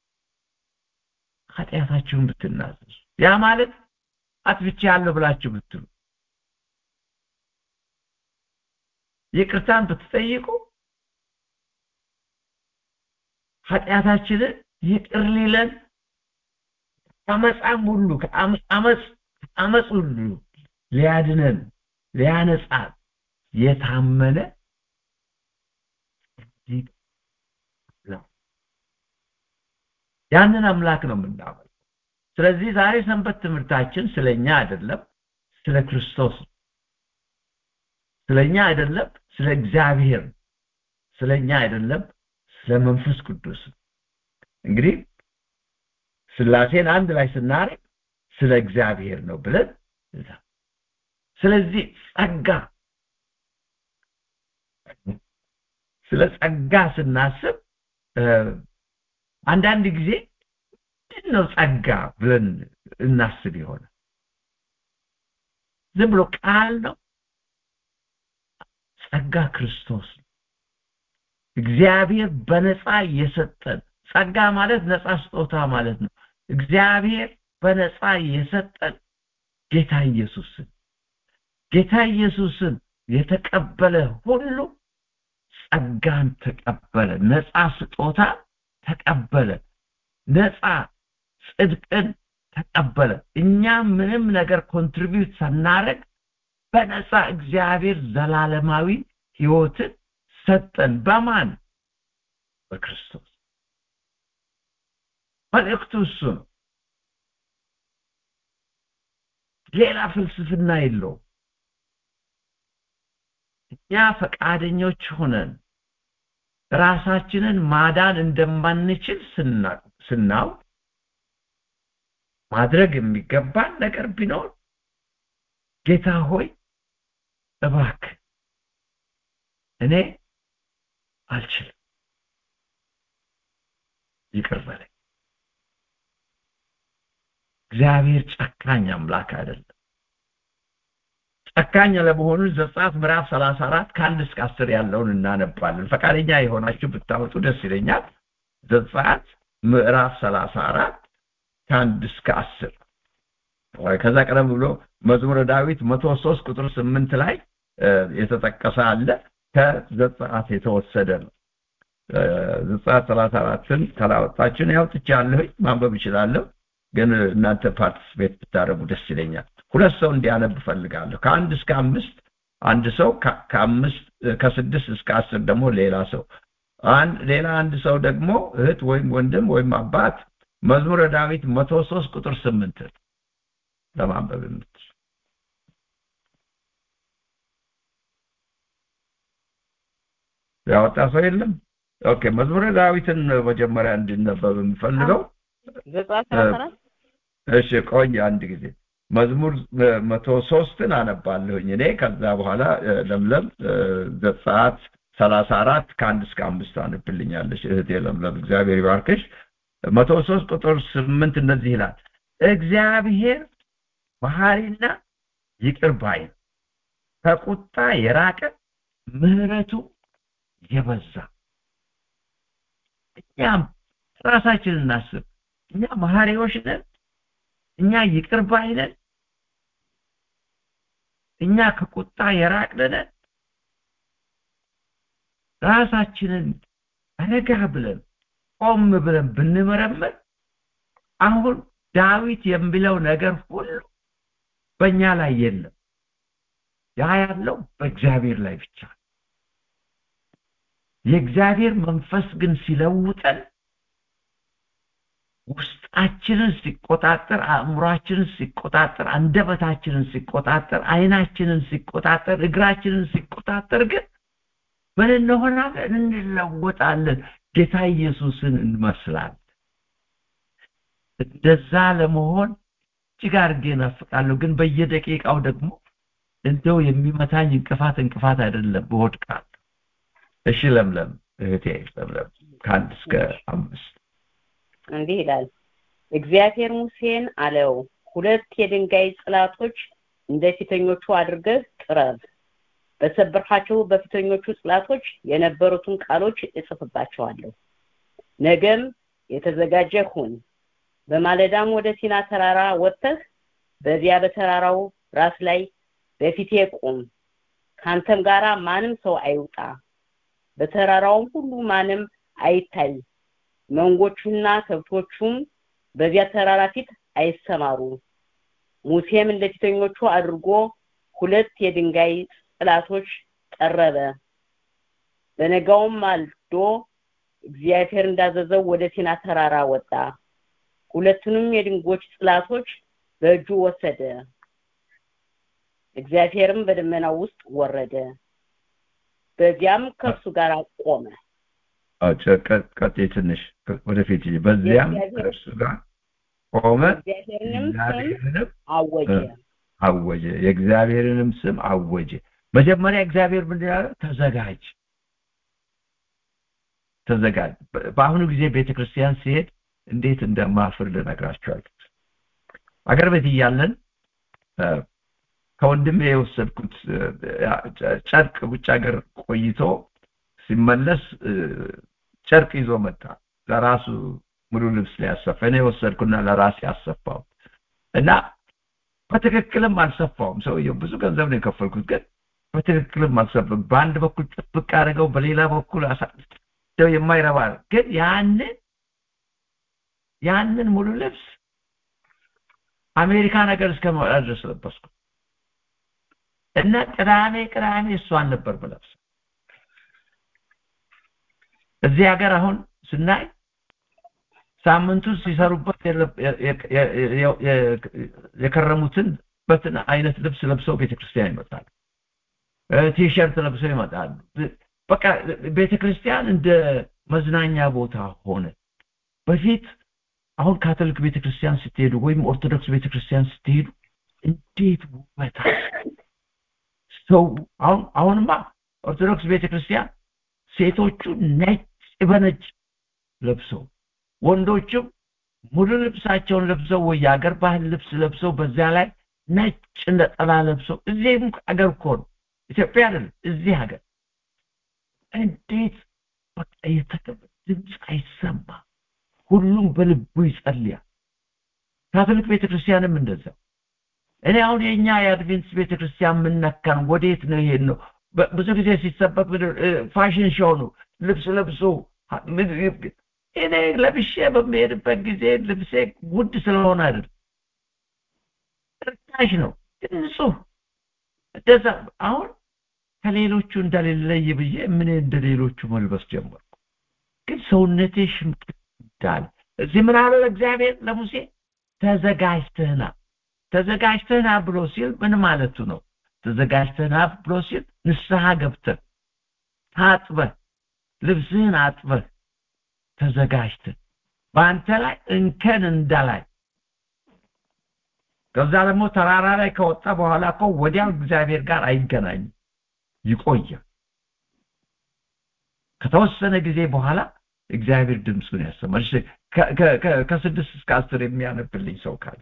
[SPEAKER 5] ኃጢአታችሁን ብትናዘዙ ያ ማለት አጥፍቼ ያለው ብላችሁ ብትሉ ይቅርታን ብትጠይቁ ኃጢአታችንን ይቅር ሊለን ከአመፃም ሁሉ ከአመፅ አመፅ ሁሉ ሊያድነን ሊያነጻን የታመነ ነው። ያንን አምላክ ነው የምናመልከው። ስለዚህ ዛሬ ሰንበት ትምህርታችን ስለኛ አይደለም፣ ስለ ክርስቶስ ነው። ስለኛ አይደለም፣ ስለ እግዚአብሔር ነው። ስለኛ አይደለም፣ ስለ መንፈስ ቅዱስ ነው። እንግዲህ ስላሴን አንድ ላይ ስናረግ ስለ እግዚአብሔር ነው ብለን ስለዚህ ጸጋ ስለ ጸጋ ስናስብ አንዳንድ ጊዜ ምንድን ነው ጸጋ ብለን እናስብ ይሆናል። ዝም ብሎ ቃል ነው። ጸጋ ክርስቶስ ነው። እግዚአብሔር በነፃ የሰጠን ጸጋ ማለት ነፃ ስጦታ ማለት ነው። እግዚአብሔር በነፃ የሰጠን ጌታ ኢየሱስን ጌታ ኢየሱስን የተቀበለ ሁሉ ጸጋን ተቀበለ፣ ነፃ ስጦታ ተቀበለ፣ ነፃ ጽድቅን ተቀበለ። እኛ ምንም ነገር ኮንትሪቢዩት ሳናረግ በነፃ እግዚአብሔር ዘላለማዊ ህይወትን ሰጠን። በማን? በክርስቶስ። መልእክቱ እሱ ነው። ሌላ ፍልስፍና የለውም። እኛ ፈቃደኞች ሆነን ራሳችንን ማዳን እንደማንችል ስናውቅ ማድረግ የሚገባን ነገር ቢኖር ጌታ ሆይ እባክህ እኔ አልችልም፣ ይቅር በለኝ። እግዚአብሔር ጨካኝ አምላክ አይደለም። ጨካኝ ለመሆኑ ዘጸአት ምዕራፍ 34 ከአንድ እስከ አስር ያለውን እናነባለን። ፈቃደኛ የሆናችሁ ብታወጡ ደስ ይለኛል። ዘጸአት ምዕራፍ 34 ከአንድ እስከ አስር ከዛ ቀደም ብሎ መዝሙረ ዳዊት መቶ ሶስት ቁጥር ስምንት ላይ የተጠቀሰ አለ። ከዘጸአት የተወሰደ ነው። ዘጸአት 34ን ካላወጣችን ያውጥቻለሁ፣ ማንበብ እችላለሁ። ግን እናንተ ፓርቲስፔት ብታደርጉ ደስ ይለኛል። ሁለት ሰው እንዲያነብ እፈልጋለሁ። ከአንድ እስከ አምስት አንድ ሰው ከአምስት ከስድስት እስከ አስር ደግሞ ሌላ ሰው አንድ ሌላ አንድ ሰው ደግሞ እህት ወይም ወንድም ወይም አባት መዝሙረ ዳዊት መቶ ሶስት ቁጥር ስምንት ለማንበብ የምትችል ያወጣ ሰው የለም። ኦኬ መዝሙረ ዳዊትን መጀመሪያ እንዲነበብ የምፈልገው
[SPEAKER 4] ዘጸአት ሰላሳ አራት
[SPEAKER 5] እሺ ቆይ አንድ ጊዜ መዝሙር መቶ ሶስትን አነባለሁኝ እኔ ከዛ በኋላ ለምለም ዘጸአት ሰላሳ አራት ከአንድ እስከ አምስት አንብልኛለች እህቴ ለምለም እግዚአብሔር ይባርክሽ መቶ ሶስት ቁጥር ስምንት እንደዚህ ይላል እግዚአብሔር መሐሪና ይቅር ባይ ነው ከቁጣ የራቀ ምህረቱ የበዛ እኛም ራሳችንን እናስብ እኛ መሐሪዎች ነን እኛ ይቅር ባይ ነን እኛ ከቁጣ የራቅን ነን ራሳችንን ረጋ ብለን ቆም ብለን ብንመረምር አሁን ዳዊት የሚለው ነገር ሁሉ በእኛ ላይ የለም ያ ያለው በእግዚአብሔር ላይ ብቻ የእግዚአብሔር መንፈስ ግን ሲለውጠን ውስጣችንን ሲቆጣጠር አእምሯችንን ሲቆጣጠር አንደበታችንን ሲቆጣጠር አይናችንን ሲቆጣጠር እግራችንን ሲቆጣጠር ግን ምን እንሆናለን እንለወጣለን ጌታ ኢየሱስን እንመስላለን እንደዛ ለመሆን እጅግ አድርጌ እናፍቃለሁ ግን በየደቂቃው ደግሞ እንደው የሚመታኝ እንቅፋት እንቅፋት አይደለም በወድቃለሁ እሺ ለምለም እህቴ ለምለም ከአንድ እስከ አምስት
[SPEAKER 4] እንዲህ ይላል እግዚአብሔር ሙሴን አለው ሁለት የድንጋይ ጽላቶች እንደ ፊተኞቹ አድርገህ ጥረብ በሰበርካቸው በፊተኞቹ ጽላቶች የነበሩትን ቃሎች እጽፍባቸዋለሁ ነገም የተዘጋጀ ሁን በማለዳም ወደ ሲና ተራራ ወጥተህ በዚያ በተራራው ራስ ላይ በፊቴ ቁም ካንተም ጋራ ማንም ሰው አይውጣ በተራራውም ሁሉ ማንም አይታይ መንጎቹና ከብቶቹም በዚያ ተራራ ፊት አይሰማሩ ሙሴም እንደ ፊተኞቹ አድርጎ ሁለት የድንጋይ ጽላቶች ጠረበ በነጋውም ማልዶ እግዚአብሔር እንዳዘዘው ወደ ሲና ተራራ ወጣ ሁለቱንም የድንጎች ጽላቶች በእጁ ወሰደ እግዚአብሔርም በደመናው ውስጥ ወረደ በዚያም ከእርሱ ጋር ቆመ
[SPEAKER 5] ቀጤ ትንሽ ወደፊት በዚያም ከእርሱ ጋር ቆመ
[SPEAKER 4] እግዚአብሔርንም ስም
[SPEAKER 5] እግዚአብሔርንም
[SPEAKER 4] አወጀ
[SPEAKER 5] አወጀ የእግዚአብሔርንም ስም አወጀ መጀመሪያ እግዚአብሔር ምንድን ያለ ተዘጋጅ ተዘጋጅ በአሁኑ ጊዜ ቤተክርስቲያን ሲሄድ እንዴት እንደማፍር ልነግራቸዋል አገር ቤት እያለን ከወንድሜ የወሰድኩት ጨርቅ ውጭ ሀገር ቆይቶ ሲመለስ ጨርቅ ይዞ መጣ ለራሱ ሙሉ ልብስ ሊያሰፋ እኔ የወሰድኩና ለራሴ አሰፋው እና በትክክልም አልሰፋውም ሰውየው ብዙ ገንዘብ ነው የከፈልኩት ግን በትክክልም አልሰፋም በአንድ በኩል ጥብቅ አድርገው በሌላ በኩል አሳደው የማይረባ ግን ያንን ያንን ሙሉ ልብስ አሜሪካ ነገር እስከመጣ ድረስ ለበስኩ እና ቅዳሜ ቅዳሜ እሷን ነበር ብለብስ እዚህ ሀገር አሁን ስናይ ሳምንቱ ሲሰሩበት የከረሙትን በትን አይነት ልብስ ለብሰው ቤተክርስቲያን ይመጣሉ ቲሸርት ለብሰው ይመጣሉ በቃ ቤተክርስቲያን እንደ መዝናኛ ቦታ ሆነ በፊት አሁን ካቶሊክ ቤተክርስቲያን ስትሄዱ ወይም ኦርቶዶክስ ቤተክርስቲያን ስትሄዱ እንዴት ውበት ሰው አሁን አሁንማ ኦርቶዶክስ ቤተክርስቲያን ሴቶቹ ነጭ በነጭ ለብሰው ወንዶችም ሙሉ ልብሳቸውን ለብሰው ወይ የአገር ባህል ልብስ ለብሰው በዚያ ላይ ነጭ ነጠላ ለብሰው እዚህም አገር እኮ ነው ኢትዮጵያ አይደለም እዚህ ሀገር እንዴት በቃ የተከበ ድምፅ አይሰማ ሁሉም በልቡ ይጸልያል ካቶሊክ ቤተክርስቲያንም እንደዛ እኔ አሁን የኛ የአድቬንትስ ቤተክርስቲያን ምነካን ወዴት ነው ይሄን ነው ብዙ ጊዜ ሲሰበክ ፋሽን ሾው ነው ልብስ ለብሶ እኔ ለብሼ በሚሄድበት ጊዜ ልብሴ ውድ ስለሆነ አይደል ርካሽ ነው ንጹህ እንደዛ አሁን ከሌሎቹ እንደሌለይ ብዬ ምን እንደ ሌሎቹ መልበስ ጀመርኩ ግን ሰውነቴ ሽምቅቅ እንዳለ እዚህ ምን አለ እግዚአብሔር ለሙሴ ተዘጋጅተህና ተዘጋጅተህና ብሎ ሲል ምን ማለቱ ነው ተዘጋጅተህና ብሎ ሲል ንስሐ ገብተህ ታጥበህ ልብስህን አጥበህ ተዘጋጅተህ በአንተ ላይ እንከን እንዳላይ ከዛ ደግሞ ተራራ ላይ ከወጣ በኋላ እኮ ወዲያው እግዚአብሔር ጋር አይገናኝም ይቆያል ከተወሰነ ጊዜ በኋላ እግዚአብሔር ድምፁን ያሰማል ከስድስት እስከ አስር የሚያነብልኝ ሰው ካለ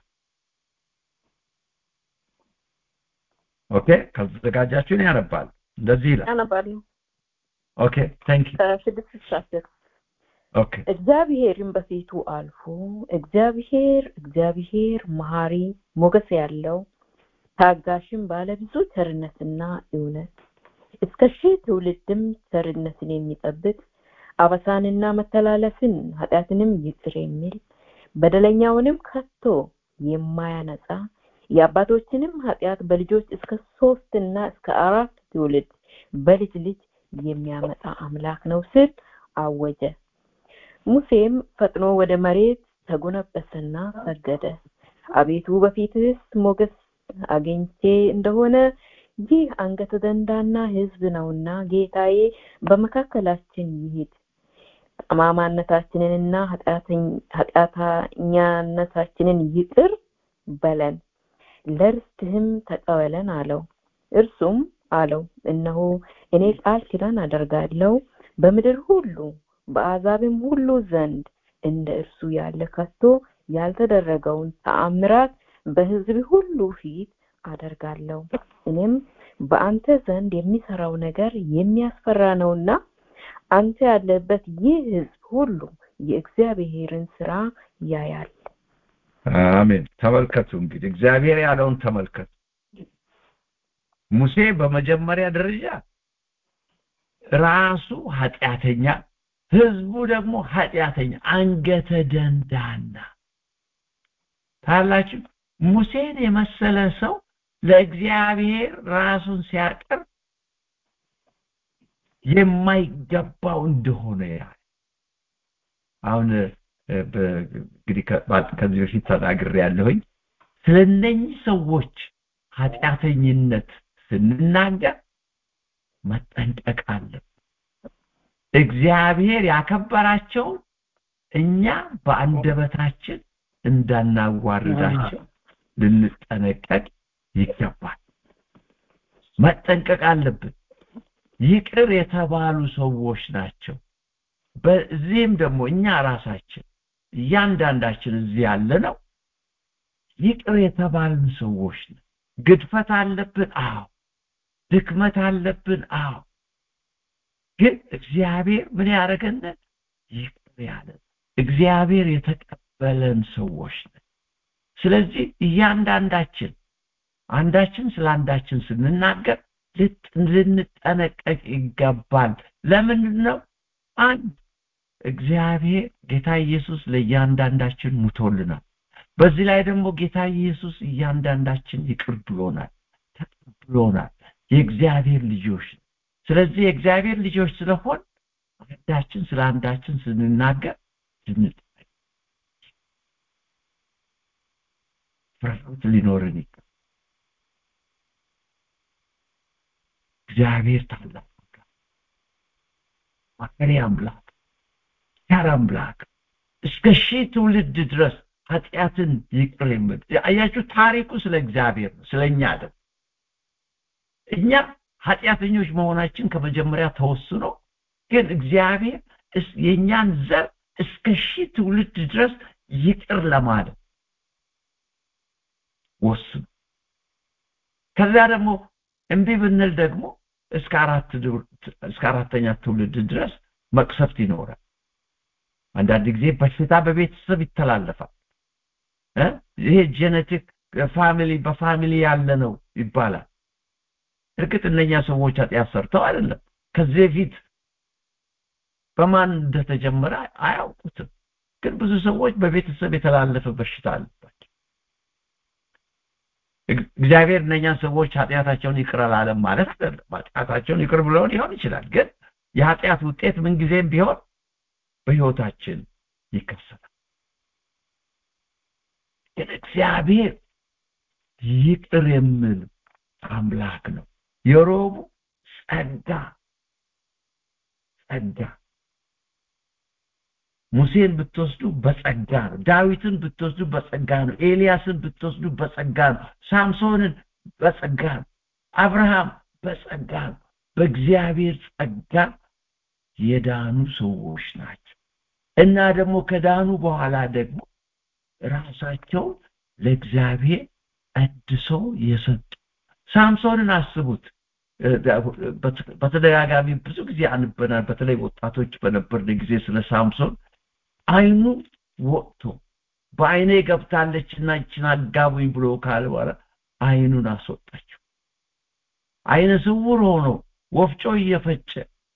[SPEAKER 5] ኦኬ ካልተዘጋጃችሁ እኔ ያነባል እንደዚህ ይላል
[SPEAKER 1] አነባለሁ
[SPEAKER 5] ኦኬ ታንክ ዩ
[SPEAKER 1] ከስድስት እስከ አስር
[SPEAKER 5] ኦኬ
[SPEAKER 1] እግዚአብሔርም በፊቱ አልፎ እግዚአብሔር እግዚአብሔር መሐሪ ሞገስ ያለው ታጋሽም ባለብዙ ቸርነትና እውነት እስከ ሺህ ትውልድም ቸርነትን የሚጠብቅ አበሳንና መተላለፍን ኃጢአትንም ይቅር የሚል በደለኛውንም ከቶ የማያነጻ የአባቶችንም ኃጢአት በልጆች እስከ ሶስትና እስከ አራት ትውልድ በልጅ ልጅ የሚያመጣ አምላክ ነው ስል አወጀ ሙሴም ፈጥኖ ወደ መሬት ተጎነበሰና ሰገደ አቤቱ በፊትህስ ሞገስ አግኝቼ እንደሆነ ይህ አንገተ ደንዳና ህዝብ ነውና ጌታዬ በመካከላችን ይሂድ ጠማማነታችንንና ኃጢአተኛነታችንን ይቅር በለን ለርስትህም ተቀበለን አለው እርሱም አለው እነሆ እኔ ቃል ኪዳን አደርጋለሁ በምድር ሁሉ በአዛብም ሁሉ ዘንድ እንደ እርሱ ያለ ከቶ ያልተደረገውን ተአምራት በህዝብ ሁሉ ፊት አደርጋለሁ እኔም በአንተ ዘንድ የሚሰራው ነገር የሚያስፈራ ነውና አንተ ያለበት ይህ ህዝብ ሁሉ የእግዚአብሔርን ስራ ያያል
[SPEAKER 5] አሜን ተመልከቱ እንግዲህ እግዚአብሔር ያለውን ተመልከቱ ሙሴ በመጀመሪያ ደረጃ ራሱ ኃጢአተኛ ህዝቡ ደግሞ ኃጢአተኛ አንገተ ደንዳና ታላችሁ ሙሴን የመሰለ ሰው ለእግዚአብሔር ራሱን ሲያቀርብ የማይገባው እንደሆነ ያ አሁን እንግዲህ ከዚህ በፊት ተናግሬ ያለሁኝ ስለ እነኚህ ሰዎች ኃጢአተኝነት ስንናገር መጠንቀቅ አለብን እግዚአብሔር ያከበራቸውን እኛ በአንደበታችን እንዳናዋርዳቸው ልንጠነቀቅ ይገባል መጠንቀቅ አለብን ይቅር የተባሉ ሰዎች ናቸው በዚህም ደግሞ እኛ ራሳችን እያንዳንዳችን እዚህ ያለ ነው ይቅር የተባልን ሰዎች ነው ግድፈት አለብን አዎ ድክመት አለብን አዎ ግን እግዚአብሔር ምን ያደረገን ይቅር ያለን እግዚአብሔር የተቀበለን ሰዎች ነን ስለዚህ እያንዳንዳችን አንዳችን ስለ አንዳችን ስንናገር ልንጠነቀቅ ይገባል ለምንድን ነው አንድ እግዚአብሔር ጌታ ኢየሱስ ለእያንዳንዳችን ሙቶልናል በዚህ ላይ ደግሞ ጌታ ኢየሱስ እያንዳንዳችን ይቅር ብሎናል ተቀብሎናል የእግዚአብሔር ልጆች ስለዚህ የእግዚአብሔር ልጆች ስለሆን አንዳችን ስለ አንዳችን ስንናገር ልንጠነቀቅ ፍርሃት ሊኖርን ይገባል እግዚአብሔር ታላቅ ማከሪ አምላክ ቸር አምላክ እስከ ሺህ ትውልድ ድረስ ኃጢአትን ይቅር የምል አያችሁ ታሪኩ ስለ እግዚአብሔር ነው ስለ እኛ አይደለም እኛ ኃጢአተኞች መሆናችን ከመጀመሪያ ተወስኖ ግን እግዚአብሔር የእኛን ዘር እስከ ሺህ ትውልድ ድረስ ይቅር ለማለት ወስኑ ከዚያ ደግሞ እምቢ ብንል ደግሞ እስከ አራት እስከ አራተኛ ትውልድ ድረስ መቅሰፍት ይኖራል አንዳንድ ጊዜ በሽታ በቤተሰብ ይተላለፋል ይሄ ጄኔቲክ ፋሚሊ በፋሚሊ ያለ ነው ይባላል እርግጥ እነኛ ሰዎች ኃጢአት ሰርተው አይደለም ከዚህ በፊት በማን እንደተጀመረ አያውቁትም ግን ብዙ ሰዎች በቤተሰብ የተላለፈ በሽታ አለባቸው እግዚአብሔር እነኛን ሰዎች ኃጢአታቸውን ይቅር አላለም ማለት አይደለም ኃጢአታቸውን ይቅር ብለው ሊሆን ይችላል ግን የኃጢአት ውጤት ምንጊዜም ቢሆን በህይወታችን ይከሰታል ግን እግዚአብሔር ይቅር የሚል አምላክ ነው የሮቡ ጸጋ ጸጋ ሙሴን ብትወስዱ በጸጋ ነው ዳዊትን ብትወስዱ በጸጋ ነው ኤልያስን ብትወስዱ በጸጋ ነው ሳምሶንን በጸጋ ነው አብርሃም በጸጋ ነው በእግዚአብሔር ጸጋ የዳኑ ሰዎች ናቸው እና ደግሞ ከዳኑ በኋላ ደግሞ ራሳቸውን ለእግዚአብሔር ቀድሰው የሰጡ ሳምሶንን አስቡት በተደጋጋሚ ብዙ ጊዜ አንበናል በተለይ ወጣቶች በነበርን ጊዜ ስለ ሳምሶን አይኑ ወጥቶ በአይኔ ገብታለችና ይችን አጋቡኝ ብሎ ካለ በኋላ አይኑን አስወጣችው አይነ ስውር ሆኖ ወፍጮ እየፈጨ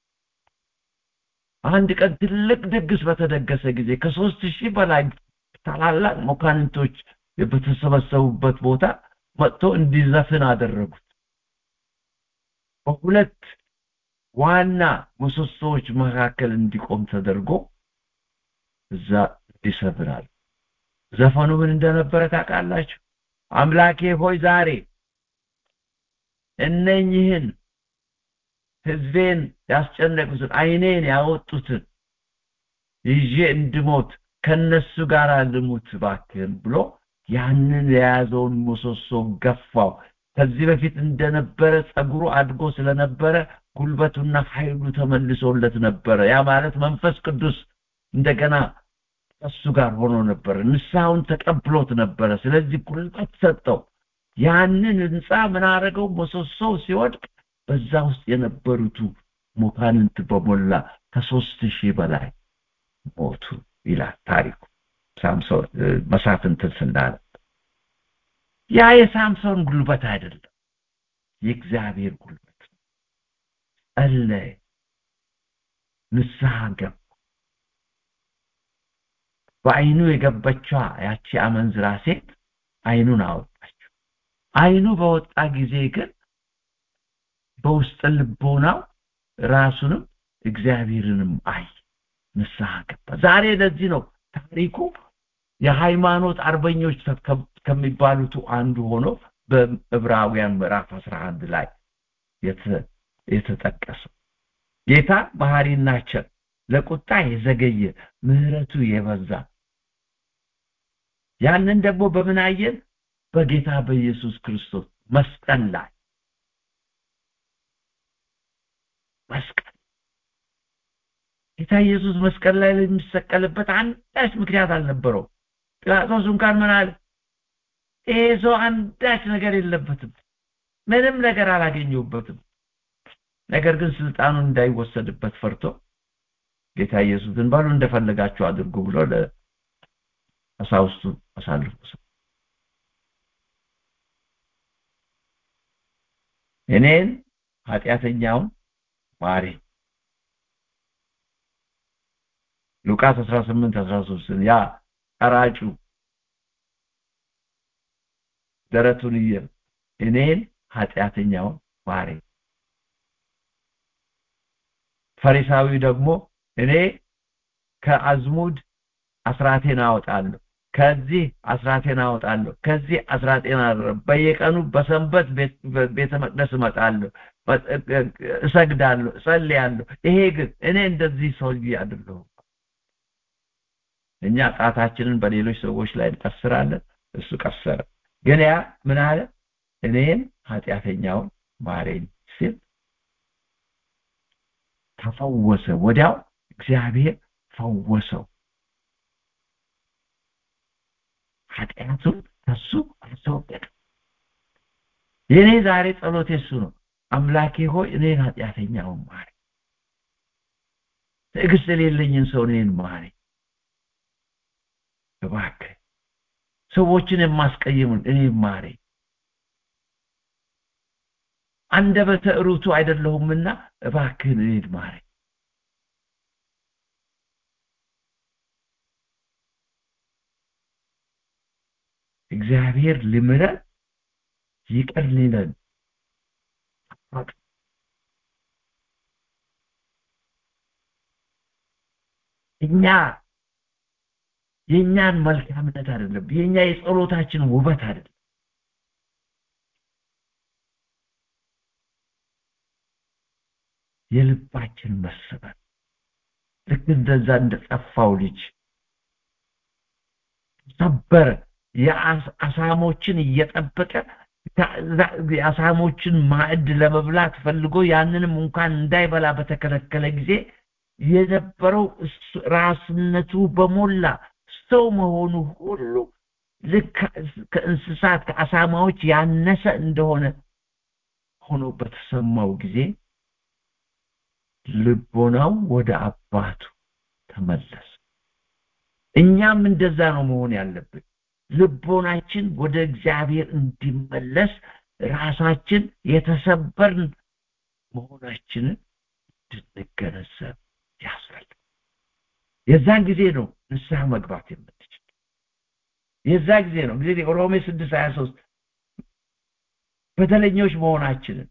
[SPEAKER 5] አንድ ቀን ትልቅ ድግስ በተደገሰ ጊዜ ከሶስት ሺህ በላይ ታላላቅ መኳንንቶች በተሰበሰቡበት ቦታ መጥቶ እንዲዘፍን አደረጉት በሁለት ዋና ምሰሶዎች መካከል እንዲቆም ተደርጎ እዛ ይሰብራል ዘፈኑ ምን እንደነበረ ታውቃላችሁ አምላኬ ሆይ ዛሬ እነኝህን ህዝቤን ያስጨነቁትን አይኔን ያወጡትን ይዤ እንድሞት ከነሱ ጋር ልሙት ባክህን ብሎ ያንን የያዘውን ምሰሶ ገፋው ከዚህ በፊት እንደነበረ ጸጉሩ አድጎ ስለነበረ ጉልበቱና ኃይሉ ተመልሶለት ነበረ ያ ማለት መንፈስ ቅዱስ እንደገና ከሱ ጋር ሆኖ ነበረ ንስሐውን ተቀብሎት ነበረ ስለዚህ ጉልበት ሰጠው ያንን ህንፃ ምን አደረገው ምሰሶው ሲወድቅ በዛ ውስጥ የነበሩቱ ሙካንንት በሞላ ከሶስት ሺህ በላይ ሞቱ ይላል ታሪኩ ሳምሶን መሳፍንትን ስናነብ ያ የሳምሶን ጉልበት አይደለም የእግዚአብሔር ጉልበት ጸለየ ንስሐ ገባ በአይኑ የገበችዋ ያቺ አመንዝራ ሴት አይኑን አወጣችው አይኑ በወጣ ጊዜ ግን በውስጥ ልቦናው ራሱንም እግዚአብሔርንም አይ ንስሐ ገባ ዛሬ ለዚህ ነው ታሪኩ የሃይማኖት አርበኞች ከሚባሉት አንዱ ሆኖ በዕብራውያን ምዕራፍ 11 ላይ የተጠቀሰው ጌታ መሐሪና ቸር ለቁጣ የዘገየ ምህረቱ የበዛ ያንን ደግሞ በምን አየን በጌታ በኢየሱስ ክርስቶስ መስቀል ላይ መስቀል ጌታ ኢየሱስ መስቀል ላይ የሚሰቀልበት አንዳች ምክንያት አልነበረው ጲላጦስ እንኳን ምን አለ ይሄ ሰው አንዳች ነገር የለበትም ምንም ነገር አላገኘውበትም ነገር ግን ስልጣኑን እንዳይወሰድበት ፈርቶ ጌታ ኢየሱስን ባሉ እንደፈለጋችሁ አድርጉ ብሎ ለቀሳውስቱ አሳልፎ እኔን ኃጢአተኛውን ማሪ ሉቃስ 18 13 ያ ቀራጩ ደረቱን እየ እኔን ኃጢአተኛውን ማሪ ፈሪሳዊ ደግሞ እኔ ከአዝሙድ አስራቴን አወጣለሁ ከዚህ አስራቴን አወጣለሁ ከዚህ አስራቴን አደረ በየቀኑ በሰንበት ቤተ መቅደስ እመጣለሁ እሰግዳለሁ እጸልያለሁ ይሄ ግን እኔ እንደዚህ ሰውዬ አይደለሁም እኛ ጣታችንን በሌሎች ሰዎች ላይ እንቀስራለን እሱ ቀሰረ ግን ያ ምን አለ እኔን ኃጢአተኛውን ማሬን ሲል ተፈወሰ ወዲያው እግዚአብሔር ፈወሰው ኃጢአቱን ከሱ አስወገደ የኔ ዛሬ ጸሎት የሱ ነው አምላኬ ሆይ እኔን ኃጢአተኛውን ማሪ ትዕግስት የሌለኝን ሰው እኔን ማሪ እባክህ ሰዎችን የማስቀይሙን እኔን ማሪ አንደበተ ርቱ አይደለሁምና እባክህን እኔን ማሪ እግዚአብሔር ሊምረን ይቅር ሊለን እኛ የእኛን መልካምነት አይደለም የእኛ የጸሎታችን ውበት አይደለም የልባችን መሰበር ልክ እንደዛ እንደጠፋው ልጅ ሰበረ የአሳሞችን እየጠበቀ የአሳሞችን ማዕድ ለመብላት ፈልጎ ያንንም እንኳን እንዳይበላ በተከለከለ ጊዜ የነበረው ራስነቱ በሞላ ሰው መሆኑ ሁሉ ልክ ከእንስሳት ከአሳማዎች ያነሰ እንደሆነ ሆኖ በተሰማው ጊዜ ልቦናው ወደ አባቱ ተመለሰ እኛም እንደዛ ነው መሆን ያለብን ልቦናችን ወደ እግዚአብሔር እንዲመለስ ራሳችን የተሰበርን መሆናችንን እንድንገነዘብ ያስፈልግ የዛን ጊዜ ነው ንስሐ መግባት የምንችል የዛ ጊዜ ነው ጊዜ ሮሜ ስድስት ሀያ ሶስት በደለኞች መሆናችንን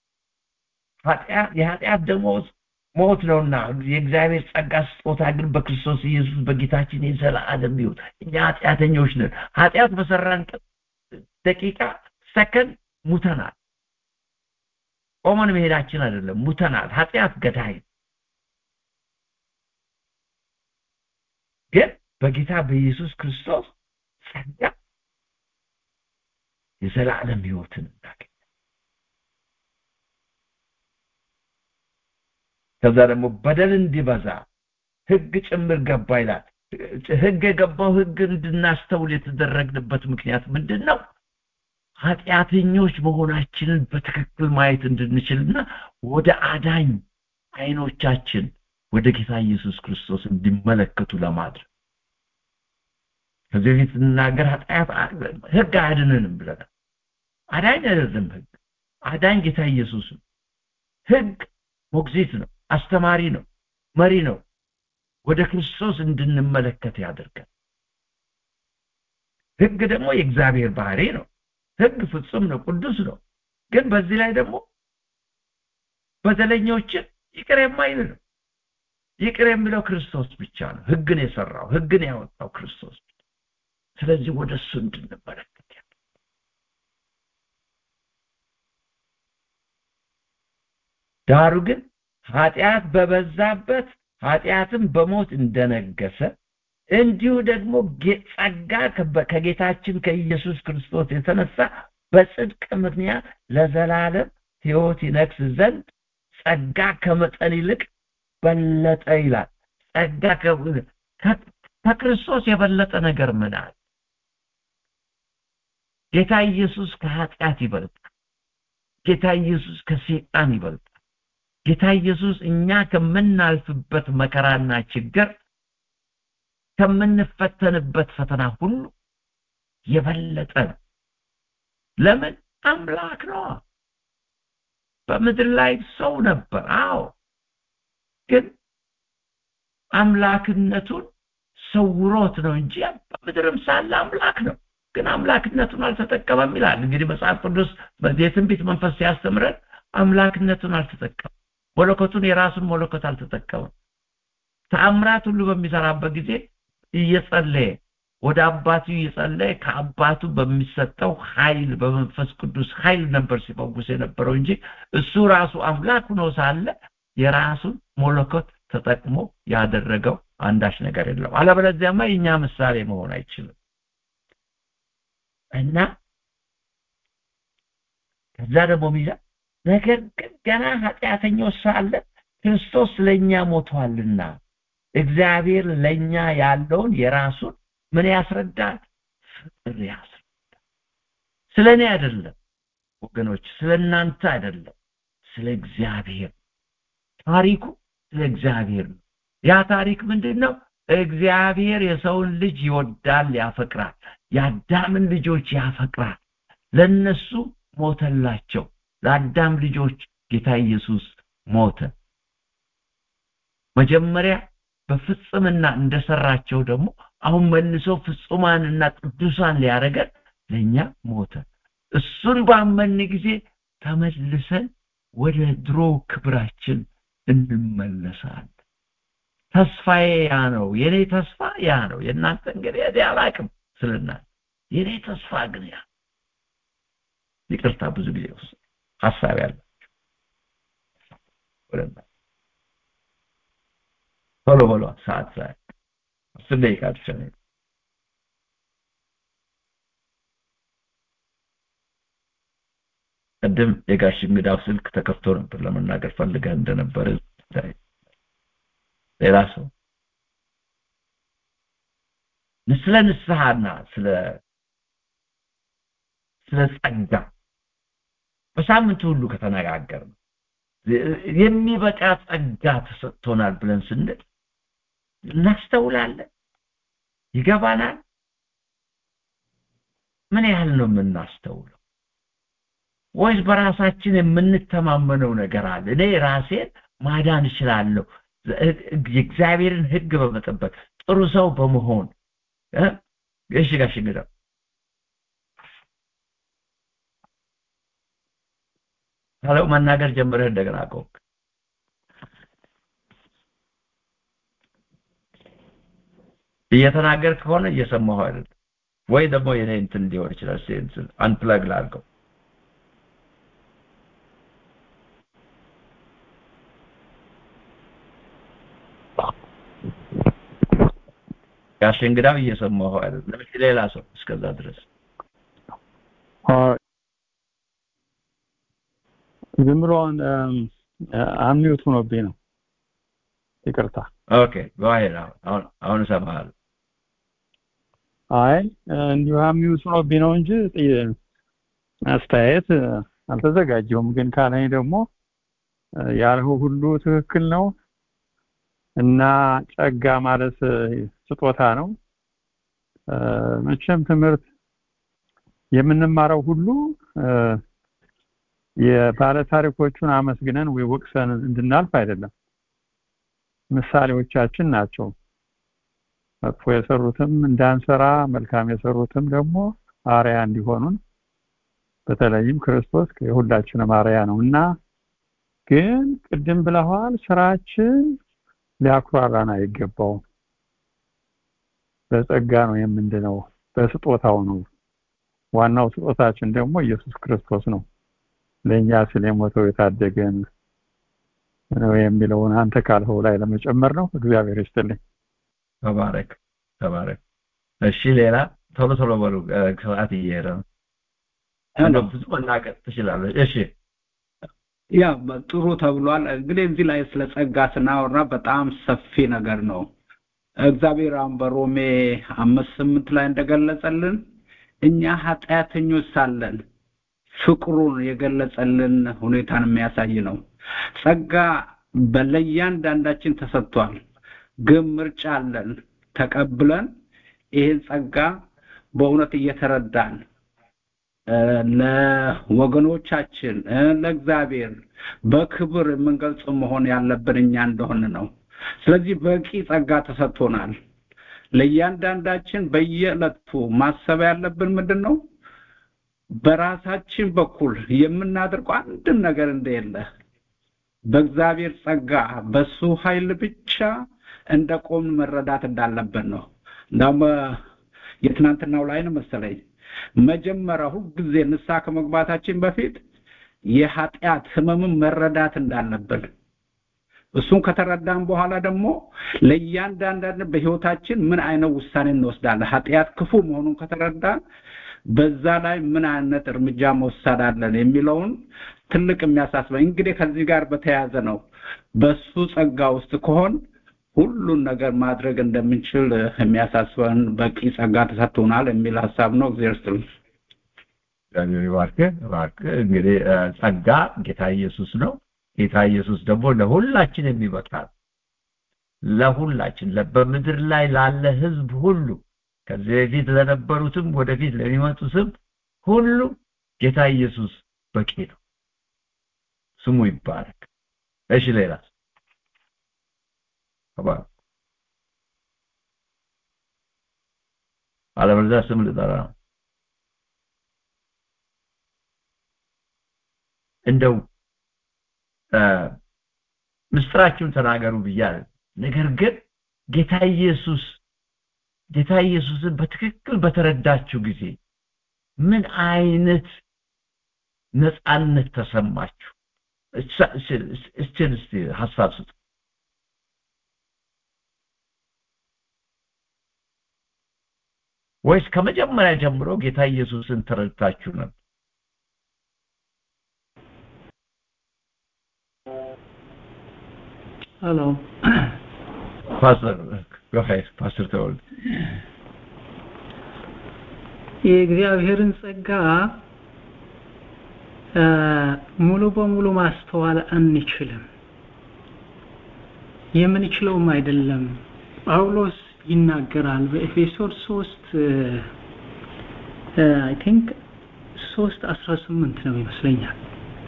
[SPEAKER 5] የኃጢአት ደሞዝ ሞት ነውና የእግዚአብሔር ጸጋ ስጦታ ግን በክርስቶስ ኢየሱስ በጌታችን የዘላለም ሕይወት እኛ ኃጢአተኞች ነን ኃጢአት በሰራን ደቂቃ ሰከንድ ሙተናል ቆመን መሄዳችን አይደለም ሙተናል ኃጢአት ገዳይ ግን በጌታ በኢየሱስ ክርስቶስ ጸጋ የዘላለም ሕይወትን እናገኝ ከዛ ደግሞ በደል እንዲበዛ ህግ ጭምር ገባ ይላል ህግ የገባው ህግ እንድናስተውል የተደረግንበት ምክንያት ምንድን ነው ኃጢአተኞች መሆናችንን በትክክል ማየት እንድንችልና ወደ አዳኝ አይኖቻችን ወደ ጌታ ኢየሱስ ክርስቶስ እንዲመለከቱ ለማድረግ ከዚህ በፊት ስንናገር ኃጢአት ህግ አያድንንም ብለናል አዳኝ አይደለም ህግ አዳኝ ጌታ ኢየሱስ ነው ህግ ሞግዚት ነው አስተማሪ ነው መሪ ነው ወደ ክርስቶስ እንድንመለከት ያደርጋል ህግ ደግሞ የእግዚአብሔር ባህሪ ነው ህግ ፍጹም ነው ቅዱስ ነው ግን በዚህ ላይ ደግሞ በደለኞችን ይቅር የማይል ነው ይቅር የሚለው ክርስቶስ ብቻ ነው ህግን የሰራው ህግን ያወጣው ክርስቶስ ስለዚህ ወደ እሱ እንድንመለከት ዳሩ ግን ኃጢአት በበዛበት ኃጢአትም በሞት እንደነገሰ እንዲሁ ደግሞ ጸጋ ከጌታችን ከኢየሱስ ክርስቶስ የተነሳ በጽድቅ ምክንያት ለዘላለም ህይወት ይነግስ ዘንድ ጸጋ ከመጠን ይልቅ በለጠ ይላል ጸጋ ከክርስቶስ የበለጠ ነገር ምን አለ ጌታ ኢየሱስ ከኃጢአት ይበልጣል ጌታ ኢየሱስ ከሰይጣን ይበልጣል ጌታ ኢየሱስ እኛ ከምናልፍበት መከራና ችግር ከምንፈተንበት ፈተና ሁሉ የበለጠ ነው ለምን አምላክ ነው በምድር ላይ ሰው ነበር አዎ ግን አምላክነቱን ሰውሮት ነው እንጂ በምድርም ሳለ አምላክ ነው ግን አምላክነቱን አልተጠቀመም ይላል እንግዲህ መጽሐፍ ቅዱስ የትንቢት መንፈስ ሲያስተምረን አምላክነቱን አልተጠቀመም መለኮቱን የራሱን መለኮት አልተጠቀመም ተአምራት ሁሉ በሚሰራበት ጊዜ እየጸለየ ወደ አባቱ እየጸለየ ከአባቱ በሚሰጠው ኃይል በመንፈስ ቅዱስ ኃይል ነበር ሲፈውስ የነበረው እንጂ እሱ ራሱ አምላክ ሆኖ ሳለ የራሱን መለኮት ተጠቅሞ ያደረገው አንዳች ነገር የለም አለበለዚያማ የኛ ምሳሌ መሆን አይችልም እና ከዛ ደግሞ ሚዛ ነገር ግን ገና ኃጢአተኞች ሳለ ክርስቶስ ለኛ ሞቷልና እግዚአብሔር ለኛ ያለውን የራሱን ምን ያስረዳል ፍቅር ያስረዳል ስለ እኔ አይደለም ወገኖች ስለ እናንተ አይደለም ስለ እግዚአብሔር ታሪኩ ስለ እግዚአብሔር ነው ያ ታሪክ ምንድን ነው እግዚአብሔር የሰውን ልጅ ይወዳል ያፈቅራል የአዳምን ልጆች ያፈቅራል ለነሱ ሞተላቸው ለአዳም ልጆች ጌታ ኢየሱስ ሞተ መጀመሪያ በፍጽምና እንደሰራቸው ደግሞ አሁን መልሶ ፍጹማንና ቅዱሳን ሊያደርገን ለእኛ ሞተ እሱን ባመን ጊዜ ተመልሰን ወደ ድሮ ክብራችን እንመለሳለን ተስፋዬ ያ ነው የኔ ተስፋ ያ ነው የእናንተ እንግዲህ እኔ አላቅም ስለናንተ የኔ ተስፋ ግን ያ ይቅርታ ብዙ ጊዜ ውስጥ ሀሳብ ያላቸው ወደና ቶሎ በሏ ሰዓት ሰዓት አስር ደቂቃ ብቻ ነው ቅድም የጋሽ እንግዳው ስልክ ተከፍቶ ነበር ለመናገር ፈልገህ እንደነበረ ሌላ ሰው ስለ ንስሐና ስለ ስለ ጸጋ በሳምንቱ ሁሉ ከተነጋገር የሚበቃ ጸጋ ተሰጥቶናል ብለን ስንል እናስተውላለን ይገባናል ምን ያህል ነው የምናስተውለው ወይስ በራሳችን የምንተማመነው ነገር አለ እኔ ራሴን ማዳን እችላለሁ የእግዚአብሔርን ህግ በመጠበቅ ጥሩ ሰው በመሆን እሺ ጋሽ እንግዳ ሄሎ መናገር ጀምረህ እንደገና ቆቅ እየተናገር ከሆነ እየሰማሁ አይደል ወይ ደግሞ የኔ እንትን ሊሆን ይችላል እንትን አንፕለግ ላድርገው ጋሽ እንግዳው እየሰማሁ አይደል ለምን ሌላ ሰው እስከዛ ድረስ
[SPEAKER 6] ዝም ብሎ አምኒውት ሆኖብኝ ነው ይቅርታ
[SPEAKER 5] ኦኬ ጎሄድ አሁን አሁን እሰማሃለሁ
[SPEAKER 6] አይ እንዲሁ አምኒውት ሆኖብኝ ነው እንጂ አስተያየት አልተዘጋጀውም ግን ካለኝ ደግሞ ያልሁ ሁሉ ትክክል ነው እና ጸጋ ማለት ስጦታ ነው መቼም ትምህርት የምንማረው ሁሉ የባለ ታሪኮቹን አመስግነን ወይ ወቅሰን እንድናልፍ አይደለም ምሳሌዎቻችን ናቸው መጥፎ የሰሩትም እንዳንሰራ መልካም የሰሩትም ደግሞ አርያ እንዲሆኑን በተለይም ክርስቶስ የሁላችንም አርያ ነው እና ግን ቅድም ብለዋል ስራችን ሊያኩራራን አይገባውም በጸጋ ነው የምንድነው በስጦታው ነው ዋናው ስጦታችን ደግሞ ኢየሱስ ክርስቶስ ነው ለእኛ ስለ ሞተው የታደገን ነው የሚለውን አንተ ካልኸው ላይ ለመጨመር ነው እግዚአብሔር ይስጥልኝ
[SPEAKER 5] ተባረክ ተባረክ እሺ ሌላ ቶሎ ቶሎ በሉ ሰዓት እየሄደ ነው እንደው ብዙ መናገር ትችላለህ እሺ
[SPEAKER 7] ያ ጥሩ ተብሏል እንግዲህ እዚህ ላይ ስለ ጸጋ ስናወራ በጣም ሰፊ ነገር ነው እግዚአብሔር አሁን በሮሜ አምስት ስምንት ላይ እንደገለጸልን እኛ ኃጢአተኞች ሳለን ፍቅሩን የገለጸልን ሁኔታን የሚያሳይ ነው ጸጋ በለያንዳንዳችን ተሰጥቷል ግን ምርጫ አለን ተቀብለን ይህን ጸጋ በእውነት እየተረዳን ለወገኖቻችን ለእግዚአብሔር በክብር የምንገልጽ መሆን ያለብን እኛ እንደሆን ነው ስለዚህ በቂ ጸጋ ተሰጥቶናል ለእያንዳንዳችን በየዕለቱ ማሰብ ያለብን ምንድን ነው በራሳችን በኩል የምናደርገው አንድም ነገር እንደሌለ በእግዚአብሔር ጸጋ በሱ ኃይል ብቻ እንደቆምን መረዳት እንዳለብን ነው እንዳውም የትናንትናው ላይ ነው መሰለኝ መጀመሪያ ሁልጊዜ ንስሐ ከመግባታችን በፊት የኃጢአት ህመምን መረዳት እንዳለብን እሱን ከተረዳን በኋላ ደግሞ ለእያንዳንዳችን በህይወታችን ምን አይነት ውሳኔ እንወስዳለን ኃጢአት ክፉ መሆኑን ከተረዳን በዛ ላይ ምን አይነት እርምጃ መውሰድ አለን የሚለውን ትልቅ የሚያሳስበኝ እንግዲህ ከዚህ ጋር በተያያዘ ነው በሱ ጸጋ ውስጥ ከሆን ሁሉን ነገር ማድረግ እንደምንችል የሚያሳስበን በቂ ጸጋ ተሰጥቶናል የሚል ሀሳብ ነው እግዚአብሔር ይስጥልኝ
[SPEAKER 5] እግዚአብሔር ይባርክ ባርክ እንግዲህ ጸጋ ጌታ ኢየሱስ ነው ጌታ ኢየሱስ ደግሞ ለሁላችን የሚበቃ ለሁላችን በምድር ላይ ላለ ህዝብ ሁሉ ከዚህ በፊት ለነበሩትም ወደፊት ለሚመጡትም ሁሉ ጌታ ኢየሱስ በቂ ነው ስሙ ይባረክ እሺ ሌላ አባ አለበለዚያ ስም ልጠራ ነው እንደው ምስጢራችሁን ተናገሩ ብያለሁ ነገር ግን ጌታ ኢየሱስ ጌታ ኢየሱስን በትክክል በተረዳችሁ ጊዜ ምን አይነት ነፃነት ተሰማችሁ እስችን እስቲ ሀሳብ ስጡ ወይስ ከመጀመሪያ ጀምሮ ጌታ ኢየሱስን ተረድታችሁ ነበር
[SPEAKER 8] ሄሎ
[SPEAKER 5] ፓስተር go ahead ፓስተር ተወልድ
[SPEAKER 8] የእግዚአብሔርን ጸጋ ሙሉ በሙሉ ማስተዋል አንችልም የምንችለውም አይደለም ጳውሎስ ይናገራል በኤፌሶን 3 አይ ቲንክ 3 18 ነው ይመስለኛል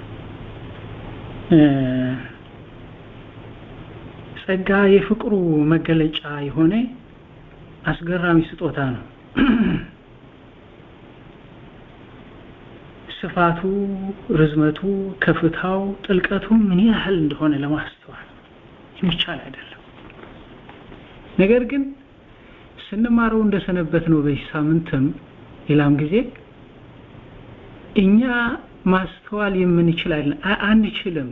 [SPEAKER 8] ጸጋ የፍቅሩ መገለጫ የሆነ አስገራሚ ስጦታ ነው ስፋቱ ርዝመቱ ከፍታው ጥልቀቱ ምን ያህል እንደሆነ ለማስተዋል የሚቻል አይደለም ነገር ግን ስንማረው እንደሰነበት ነው በዚህ ሳምንትም ሌላም ጊዜ እኛ ማስተዋል የምንችል አይደለም አንችልም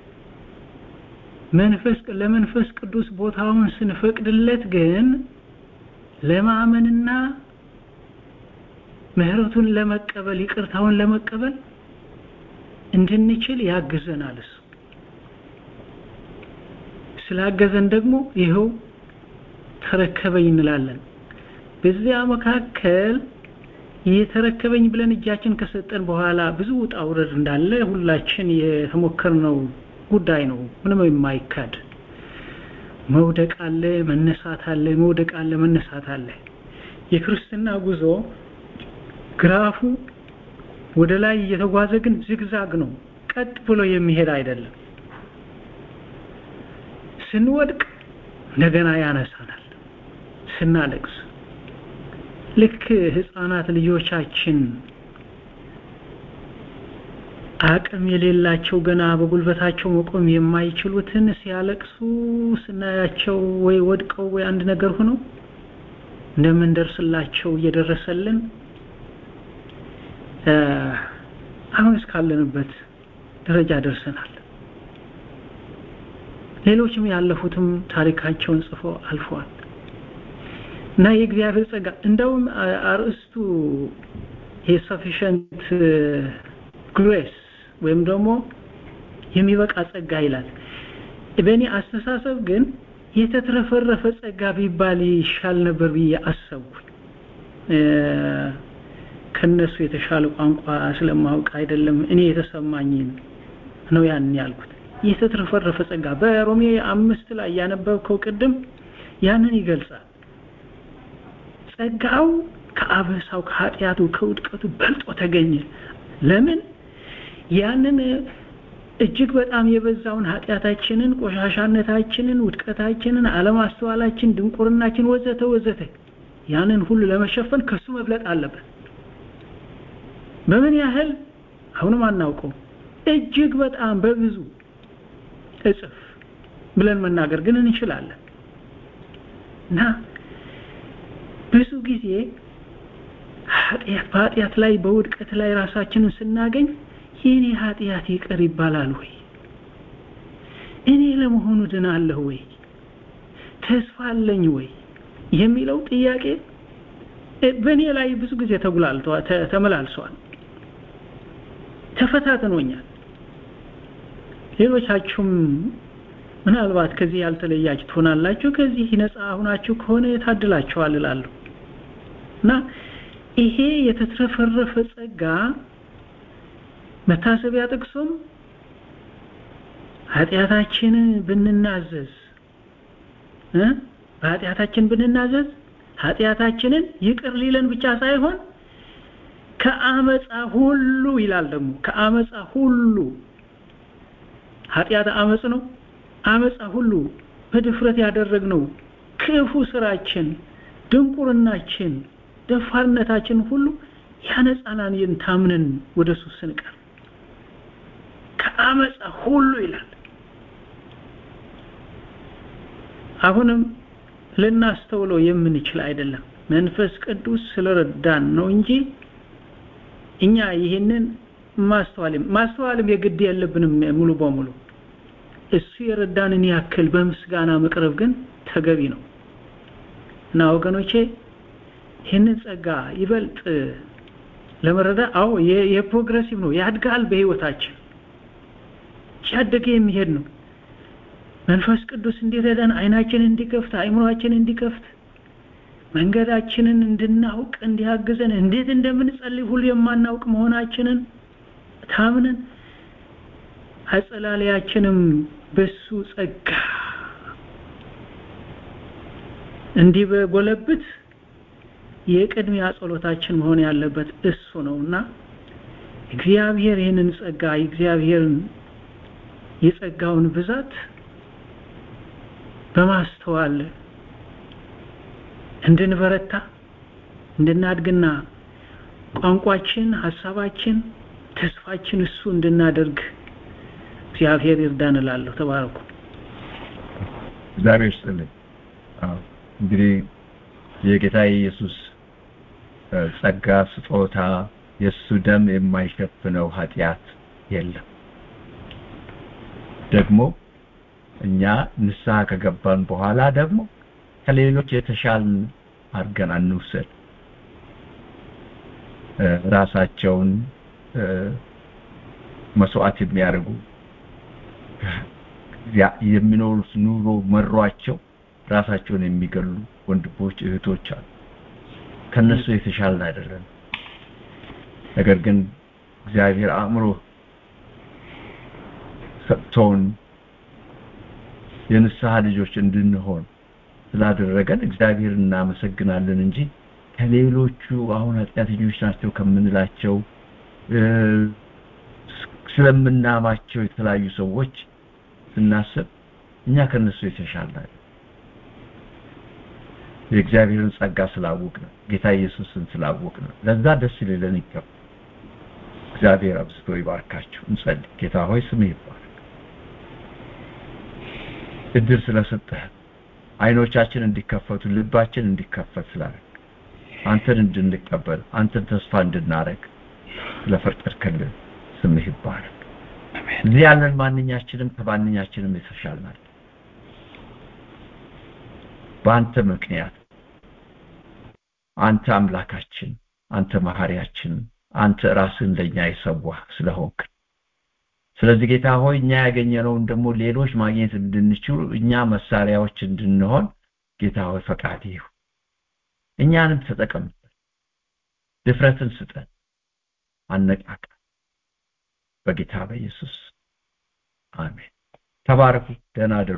[SPEAKER 8] መንፈስ ለመንፈስ ቅዱስ ቦታውን ስንፈቅድለት ግን ለማመንና ምህረቱን ለመቀበል ይቅርታውን ለመቀበል እንድንችል ያግዘናል እሱ ስላገዘን ደግሞ ይኸው ተረከበኝ እንላለን በዚያ መካከል የተረከበኝ ብለን እጃችን ከሰጠን በኋላ ብዙ ውጣ ውረድ እንዳለ ሁላችን የተሞከርነው ጉዳይ ነው ምንም የማይካድ መውደቅ አለ መነሳት አለ መውደቅ አለ መነሳት አለ የክርስትና ጉዞ ግራፉ ወደ ላይ እየተጓዘ ግን ዝግዛግ ነው ቀጥ ብሎ የሚሄድ አይደለም ስንወድቅ እንደገና ያነሳናል ስናለቅስ ልክ ህፃናት ልጆቻችን አቅም የሌላቸው ገና በጉልበታቸው መቆም የማይችሉትን ሲያለቅሱ ስናያቸው ወይ ወድቀው ወይ አንድ ነገር ሆነው እንደምንደርስላቸው እየደረሰልን አሁን እስካለንበት ደረጃ ደርሰናል። ሌሎችም ያለፉትም ታሪካቸውን ጽፎ አልፈዋል እና የእግዚአብሔር ጸጋ እንደውም አርእስቱ የሰፊሸንት ግሬስ ወይም ደግሞ የሚበቃ ጸጋ ይላል። በእኔ አስተሳሰብ ግን የተትረፈረፈ ጸጋ ቢባል ይሻል ነበር ብዬ አሰብኩኝ። ከነሱ የተሻለ ቋንቋ ስለማውቅ አይደለም፣ እኔ የተሰማኝን ነው ያን ያልኩት። የተትረፈረፈ ጸጋ በሮሜ አምስት ላይ ያነበብከው ቅድም ያንን ይገልጻል። ጸጋው ከአበሳው ከኃጢአቱ ከውድቀቱ በልጦ ተገኘ። ለምን? ያንን እጅግ በጣም የበዛውን ኃጢአታችንን፣ ቆሻሻነታችንን፣ ውድቀታችንን፣ አለማስተዋላችን፣ ድንቁርናችን ወዘተ ወዘተ ያንን ሁሉ ለመሸፈን ከሱ መብለጥ አለበት። በምን ያህል አሁንም አናውቀው፣ እጅግ በጣም በብዙ እጥፍ ብለን መናገር ግን እንችላለን እና ብዙ ጊዜ ኃጢአት በኃጢአት ላይ በውድቀት ላይ ራሳችንን ስናገኝ የኔ ኃጢአት ይቅር ይባላል ወይ? እኔ ለመሆኑ ድናለሁ ወይ? ተስፋ አለኝ ወይ? የሚለው ጥያቄ በእኔ ላይ ብዙ ጊዜ ተጉላልቷል፣ ተመላልሷል፣ ተፈታትኖኛል። ሌሎቻችሁም ምናልባት ከዚህ ያልተለያችሁ ትሆናላችሁ። ከዚህ ነፃ ሁናችሁ ከሆነ ታድላችኋል እላለሁ እና ይሄ የተትረፈረፈ ጸጋ መታሰቢያ ጥቅሱም ኃጢአታችንን ብንናዘዝ እ በኃጢአታችን ብንናዘዝ ኃጢአታችንን ይቅር ሊለን ብቻ ሳይሆን ከአመፃ ሁሉ ይላል ደግሞ ከአመፃ ሁሉ ኃጢአት አመፅ ነው አመፃ ሁሉ በድፍረት ያደረግነው ክፉ ስራችን ድንቁርናችን ደፋርነታችን ሁሉ ያነጻናን ታምነን ወደ እሱ ስንቀር ከአመፃ ሁሉ ይላል አሁንም ልናስተውለው የምንችል አይደለም መንፈስ ቅዱስ ስለረዳን ነው እንጂ እኛ ይህንን ማስተዋልም ማስተዋልም የግድ የለብንም ሙሉ በሙሉ እሱ የረዳንን ያክል በምስጋና መቅረብ ግን ተገቢ ነው እና ወገኖቼ ይህንን ጸጋ ይበልጥ ለመረዳት አዎ የፕሮግሬሲቭ ነው ያድጋል በህይወታችን ሲያደገ የሚሄድ ነው መንፈስ ቅዱስ እንዲረዳን አይናችንን እንዲከፍት አይምሯችንን እንዲከፍት መንገዳችንን እንድናውቅ እንዲያግዘን እንዴት እንደምንጸልይ ሁሉ የማናውቅ መሆናችንን ታምነን አጸላለያችንም በሱ ጸጋ እንዲህ በጎለብት የቅድሚያ ጸሎታችን መሆን ያለበት እሱ ነውና እግዚአብሔር ይህንን ጸጋ እግዚአብሔርን የጸጋውን ብዛት በማስተዋል እንድንበረታ እንድናድግና ቋንቋችን ሀሳባችን ተስፋችን እሱ እንድናደርግ እግዚአብሔር ይርዳን እላለሁ ተባረኩ
[SPEAKER 5] እግዚአብሔር ይስጥልኝ እንግዲህ የጌታ ኢየሱስ ጸጋ ስጦታ የእሱ ደም የማይሸፍነው ኃጢአት የለም ደግሞ እኛ ንስሐ ከገባን በኋላ ደግሞ ከሌሎች የተሻል አድርገን አንውሰድ ራሳቸውን መስዋዕት የሚያደርጉ የሚኖሩት ኑሮ መሯቸው ራሳቸውን የሚገሉ ወንድሞች እህቶች አሉ ከነሱ የተሻልን አይደለም ነገር ግን እግዚአብሔር አእምሮ ሰጥቶን የንስሐ ልጆች እንድንሆን ስላደረገን እግዚአብሔር እናመሰግናለን እንጂ ከሌሎቹ አሁን ኃጢአተኞች ናቸው ከምንላቸው ስለምናማቸው የተለያዩ ሰዎች ስናስብ እኛ ከነሱ የተሻልን የእግዚአብሔርን ጸጋ ስላወቅ ነው ጌታ ኢየሱስን ስላወቅ ነው ለዛ ደስ ሊለን ይገባል እግዚአብሔር አብዝቶ ይባርካችሁ። እንጸልይ። ጌታ ሆይ ስምህ ይባረክ። እድል ስለሰጠህ አይኖቻችን እንዲከፈቱ ልባችን እንዲከፈት ስላደረግ አንተን እንድንቀበል አንተን ተስፋ እንድናረግ ስለፈቀድክልን ስምህ ይባረክ። እዚህ ያለን ማንኛችንም ከማንኛችንም የተሻልናል በአንተ ምክንያት አንተ አምላካችን አንተ መሐሪያችን አንተ ራስን ለኛ የሰዋህ ስለሆንክ ስለዚህ ጌታ ሆይ እኛ ያገኘነውን ደግሞ ሌሎች ማግኘት እንድንችሉ እኛ መሳሪያዎች እንድንሆን ጌታ ሆይ ፈቃድ ይሁን እኛንም ተጠቀምበት ድፍረትን ስጠን አነቃቃ በጌታ በኢየሱስ አሜን ተባረኩ ደህና አደሩ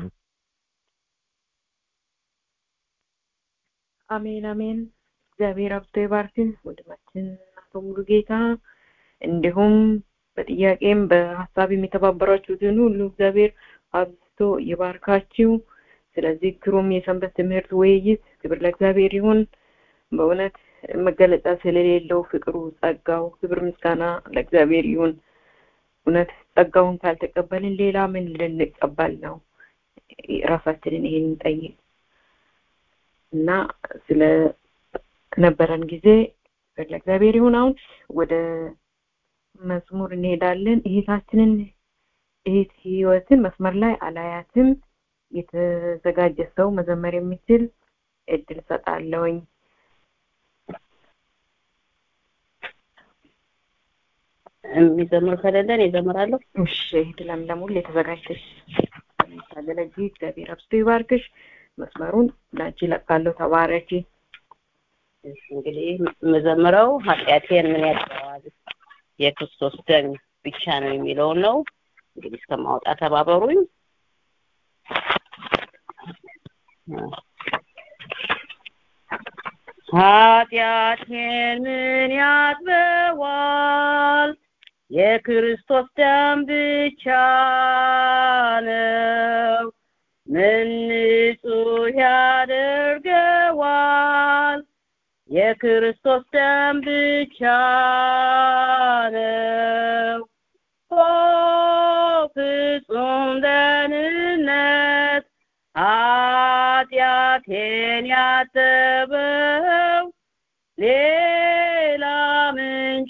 [SPEAKER 1] አሜን አሜን እግዚአብሔር አብዝቶ ይባርክን ወንድማችን አቶ ሙሉ ጌታ እንዲሁም በጥያቄም በሀሳብ የሚተባበራችሁትን ሁሉ እግዚአብሔር አብዝቶ ይባርካችሁ ስለዚህ ግሩም የሰንበት ትምህርት ውይይት ክብር ለእግዚአብሔር ይሁን በእውነት መገለጫ ስለሌለው ፍቅሩ ጸጋው ክብር ምስጋና ለእግዚአብሔር ይሁን እውነት ጸጋውን ካልተቀበልን ሌላ ምን ልንቀበል ነው ራሳችንን ይሄን ጠይቅ እና ስለ ነበረን ጊዜ ለእግዚአብሔር ይሁን አሁን ወደ መዝሙር እንሄዳለን እህታችንን እህት ህይወትን መስመር ላይ አላያትም የተዘጋጀ ሰው መዘመር የሚችል እድል ሰጣለውኝ
[SPEAKER 4] የሚዘምር ከሌለን ይዘምራለሁ
[SPEAKER 1] እሺ ለምለም ሁሌ ተዘጋጅተሽ ታገለጊ እግዚአብሔር አብዝቶ ይባርክሽ መስመሩን ላንቺ ለቃለሁ ተባረኪ
[SPEAKER 4] እሺ፣ እንግዲህ የምዘምረው ኃጢአቴን ምን ያጠዋል የክርስቶስ ደም ብቻ ነው የሚለውን ነው እንግዲህ እስከማወጣ ተባበሩኝ ኃጢአቴን ምን ያጥበዋል የክርስቶስ ደም ብቻ ነው ምን ንጹህ ያደርገዋል የክርስቶስ ደም ብቻ ነው ኦ ፍጹም ደህንነት ኃጢአቴን ያጠበው ሌላ ምንጭ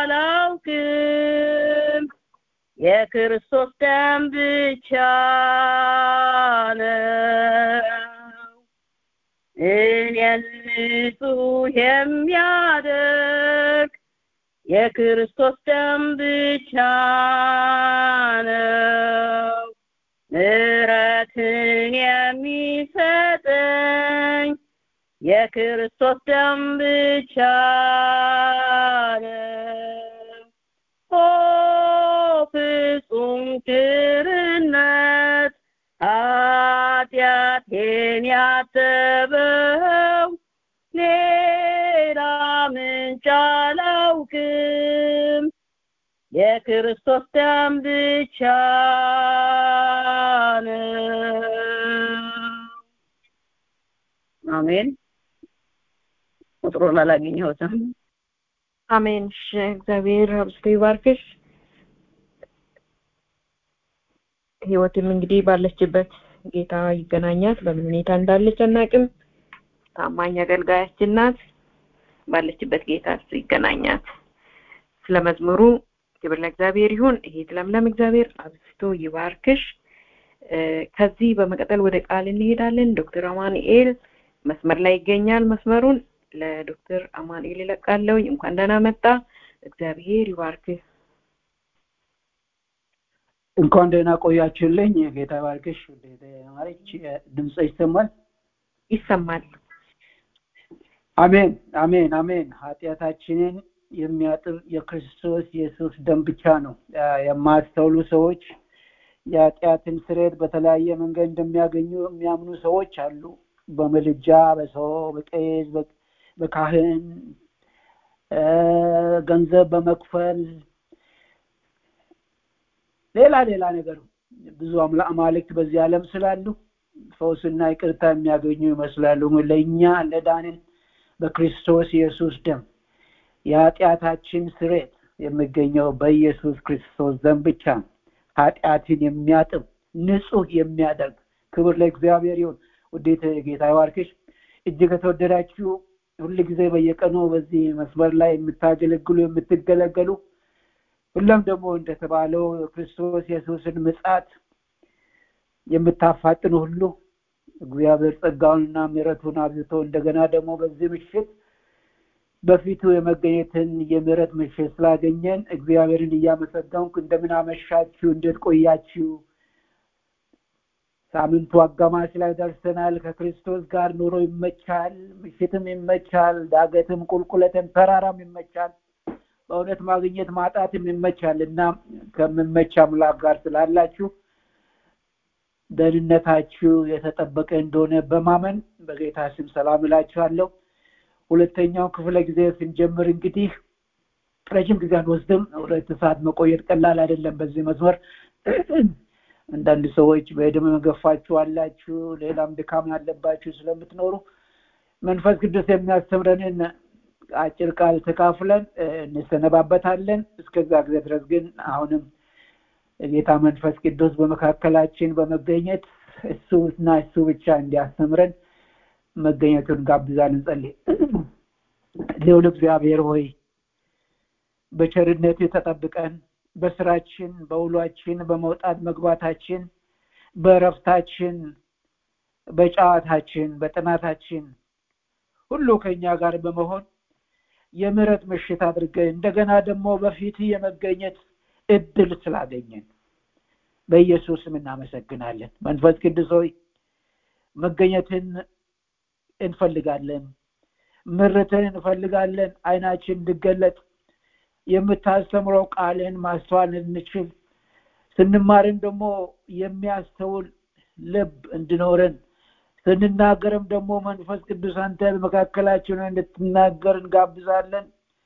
[SPEAKER 4] አላውቅም የክርስቶስ ደም ብቻ ነው እኔን ንጹህ የሚያደርግ የክርስቶስ ደም ብቻ ነው ምሕረትን የሚሰጠኝ የክርስቶስ ደም ብቻ ነው ኦ ፍጹም ቸርነት ኃጢአቴን ያጠበው ሌላ ምንጭ አላውቅም የክርስቶስ ደም ብቻ ነው አሜን ቁጥሩን አላገኘሁትም
[SPEAKER 1] አሜን እሺ እግዚአብሔር አብዝቶ ይባርክሽ ህይወትም እንግዲህ ባለችበት ጌታ ይገናኛት በምን ሁኔታ እንዳለች አናቅም ታማኝ አገልጋያችን ናት ባለችበት ጌታ እሱ ይገናኛት ስለ መዝሙሩ ክብር ለእግዚአብሔር ይሁን ይሄት ለምለም እግዚአብሔር አብዝቶ ይባርክሽ ከዚህ በመቀጠል ወደ ቃል እንሄዳለን ዶክተር አማኑኤል መስመር ላይ ይገኛል መስመሩን ለዶክተር አማኑኤል ይለቃለሁ እንኳን ደህና መጣ እግዚአብሔር ይባርክ
[SPEAKER 9] እንኳን ደህና ቆያችሁልኝ ጌታ ባርክሽ ማለች ድምፅ ይሰማል
[SPEAKER 1] ይሰማል
[SPEAKER 9] አሜን አሜን አሜን ኃጢአታችንን የሚያጥብ የክርስቶስ ኢየሱስ ደም ብቻ ነው የማያስተውሉ ሰዎች የኃጢአትን ስሬት በተለያየ መንገድ እንደሚያገኙ የሚያምኑ ሰዎች አሉ በምልጃ በሰው በቄስ በካህን ገንዘብ በመክፈል ሌላ ሌላ ነገር ብዙ አማልክት በዚህ ዓለም ስላሉ ፈውስና ይቅርታ የሚያገኙ ይመስላሉ ለእኛ ለዳንን በክርስቶስ ኢየሱስ ደም የኃጢአታችን ስሬት የሚገኘው በኢየሱስ ክርስቶስ ደም ብቻ ነው። ኃጢአትን የሚያጥብ ንጹህ የሚያደርግ ክብር ለእግዚአብሔር ይሁን። ውዴት ጌታ ይባርክሽ። እጅግ የተወደዳችሁ ሁል ጊዜ በየቀኑ በዚህ መስመር ላይ የምታገለግሉ የምትገለገሉ ሁለም ደግሞ እንደተባለው ክርስቶስ ኢየሱስን ምጽአት የምታፋጥኑ ሁሉ እግዚአብሔር ጸጋውንና ምሕረቱን አብዝቶ እንደገና ደግሞ በዚህ ምሽት በፊቱ የመገኘትን የምሕረት ምሽት ስላገኘን እግዚአብሔርን እያመሰገንኩ እንደምን አመሻችሁ፣ እንዴት ቆያችሁ? ሳምንቱ አጋማሽ ላይ ደርሰናል። ከክርስቶስ ጋር ኑሮ ይመቻል፣ ምሽትም ይመቻል፣ ዳገትም ቁልቁለትም ተራራም ይመቻል። በእውነት ማግኘት ማጣትም ይመቻል እና ከምመች አምላክ ጋር ስላላችሁ ደህንነታችሁ የተጠበቀ እንደሆነ በማመን በጌታ ስም ሰላም እላችኋለሁ። ሁለተኛው ክፍለ ጊዜ ስንጀምር እንግዲህ ረጅም ጊዜ አንወስድም። ሁለት ሰዓት መቆየት ቀላል አይደለም። በዚህ መስመር አንዳንድ ሰዎች በዕድሜ መገፋችሁ አላችሁ፣ ሌላም ድካም ያለባችሁ ስለምትኖሩ መንፈስ ቅዱስ የሚያስተምረንን አጭር ቃል ተካፍለን እንሰነባበታለን። እስከዛ ጊዜ ድረስ ግን አሁንም ጌታ መንፈስ ቅዱስ በመካከላችን በመገኘት እሱ እና እሱ ብቻ እንዲያስተምረን መገኘቱን ጋብዛን እንጸልይ። ልዑል እግዚአብሔር ሆይ በቸርነት ተጠብቀን በስራችን፣ በውሏችን፣ በመውጣት መግባታችን፣ በእረፍታችን፣ በጨዋታችን፣ በጥናታችን ሁሉ ከኛ ጋር በመሆን የምሕረት ምሽት አድርገን እንደገና ደግሞ በፊት የመገኘት እድል ስላገኘን በኢየሱስም እናመሰግናለን። መንፈስ ቅዱስ ሆይ መገኘትን እንፈልጋለን፣ ምርትን እንፈልጋለን። አይናችን እንድገለጥ የምታስተምረው ቃልን ማስተዋል እንችል ስንማርም ደግሞ የሚያስተውል ልብ እንድኖረን ስንናገርም ደግሞ መንፈስ ቅዱስ አንተ በመካከላችን እንድትናገር እንጋብዛለን።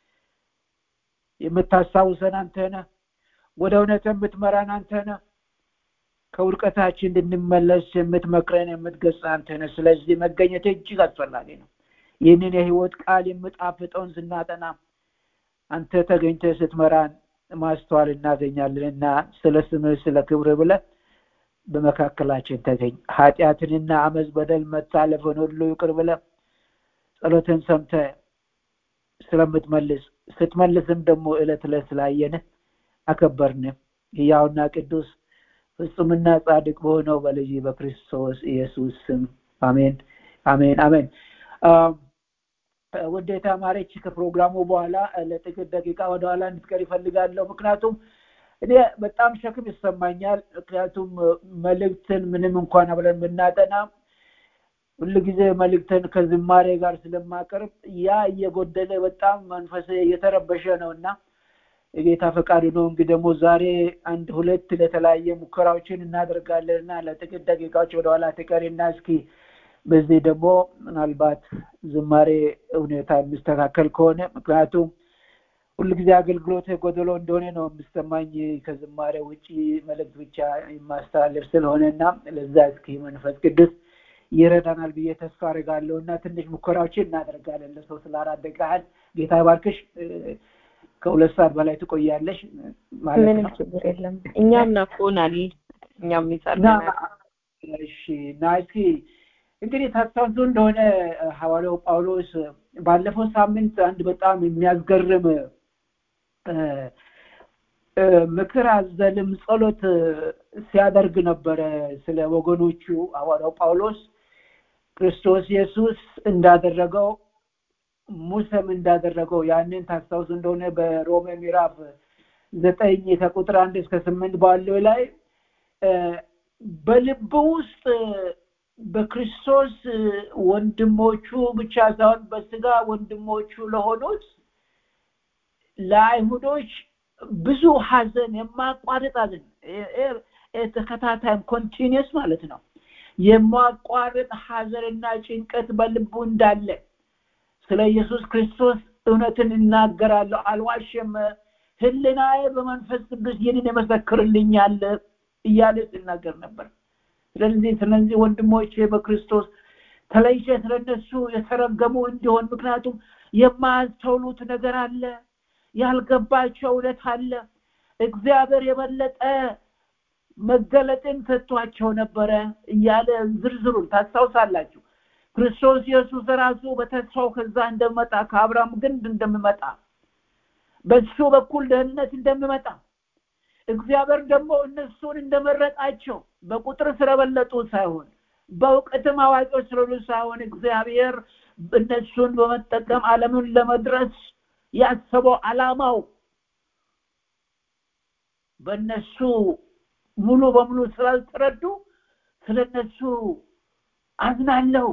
[SPEAKER 9] የምታስታውሰን አንተ ነህ። ወደ እውነት የምትመራን አንተ ነህ። ከውድቀታችን እንድንመለስ የምትመክረን የምትገጽ አንተ ነህ። ስለዚህ መገኘት እጅግ አስፈላጊ ነው። ይህንን የህይወት ቃል የምጣፍጠውን ስናጠና አንተ ተገኝተህ ስትመራን ማስተዋል እናገኛለን እና ስለ ስምህ ስለ ክብር ብለህ በመካከላችን ተገኝ። ኃጢአትንና አመፅ፣ በደል፣ መታለፍን ሁሉ ይቅር ብለህ ጸሎትን ሰምተህ ስለምትመልስ ስትመልስም ደግሞ ዕለት ዕለት ስላየንህ አከበርንህ። ሕያውና ቅዱስ ፍጹምና ጻድቅ በሆነው በልጅ በክርስቶስ ኢየሱስ ስም አሜን፣ አሜን፣ አሜን። ውዴታ ማረች ከፕሮግራሙ በኋላ ለጥቂት ደቂቃ ወደኋላ እንድትቀር ይፈልጋለሁ። ምክንያቱም እኔ በጣም ሸክም ይሰማኛል። ምክንያቱም መልእክትን ምንም እንኳን አብረን ብናጠና ሁልጊዜ መልእክትን ከዝማሬ ጋር ስለማቀርብ ያ እየጎደለ በጣም መንፈስ እየተረበሸ ነው እና የጌታ ፈቃዱ ነው። እንግዲህ ደግሞ ዛሬ አንድ ሁለት ለተለያየ ሙከራዎችን እናደርጋለን እና ለጥቂት ደቂቃዎች ወደኋላ ትቀሪና እስኪ በዚህ ደግሞ ምናልባት ዝማሬ ሁኔታ የሚስተካከል ከሆነ ምክንያቱም ሁልጊዜ አገልግሎት ጎደሎ እንደሆነ ነው የሚሰማኝ ከዝማሬ ውጭ መልእክት ብቻ የማስተላለፍ ስለሆነ እና ለዛ እስኪ መንፈስ ቅዱስ ይረዳናል ብዬ ተስፋ አድርጋለሁ እና ትንሽ ሙከራዎችን እናደርጋለን። ለሰው ስለ አራት ደቂቃ ያህል ጌታ ይባርክሽ። ከሁለት ሰዓት በላይ ትቆያለሽ ማለት
[SPEAKER 1] ምንም
[SPEAKER 9] ነው።
[SPEAKER 1] ችግር የለም። እኛም ናፍቆናል። እኛም ይጸልናል።
[SPEAKER 9] እሺ እና እስኪ እንግዲህ ታስታውሱ እንደሆነ ሐዋርያው ጳውሎስ ባለፈው ሳምንት አንድ በጣም የሚያስገርም ምክር አዘልም ጸሎት ሲያደርግ ነበረ ስለ ወገኖቹ ሐዋርያው ጳውሎስ ክርስቶስ ኢየሱስ እንዳደረገው ሙሴም እንዳደረገው ያንን ታስታውሱ እንደሆነ በሮሜ ምዕራፍ ዘጠኝ ከቁጥር አንድ እስከ ስምንት ባለው ላይ በልብ ውስጥ በክርስቶስ ወንድሞቹ ብቻ ሳይሆን በስጋ ወንድሞቹ ለሆኑት ለአይሁዶች ብዙ ሀዘን የማቋረጥ ሀዘን ተከታታይም ኮንቲኒየስ ማለት ነው የማቋረጥ ሀዘንና ጭንቀት በልቡ እንዳለ ስለ ኢየሱስ ክርስቶስ እውነትን እናገራለሁ አልዋሽም ህልናዬ በመንፈስ ቅዱስ ይህንን የመሰክርልኛል እያለ ሲናገር ነበር ስለዚህ ስለዚህ ወንድሞቼ በክርስቶስ ተለይቼ ስለነሱ የተረገሙ እንዲሆን ምክንያቱም የማያስተውሉት ነገር አለ
[SPEAKER 10] ያልገባቸው እውነት አለ እግዚአብሔር የበለጠ መገለጥን ሰጥቷቸው ነበረ እያለ ዝርዝሩን ታስታውሳላችሁ ክርስቶስ ኢየሱስ ራሱ በተስፋው ከዛ እንደመጣ ከአብርሃም ግንድ እንደሚመጣ በሱ በኩል ደህንነት እንደሚመጣ እግዚአብሔር ደግሞ እነሱን እንደመረጣቸው በቁጥር ስለበለጡ ሳይሆን በእውቀትም አዋቂዎች ስለሆኑ ሳይሆን እግዚአብሔር እነሱን በመጠቀም ዓለምን ለመድረስ ያሰበው አላማው በእነሱ ሙሉ በሙሉ ስላልተረዱ ስለነሱ አዝናለሁ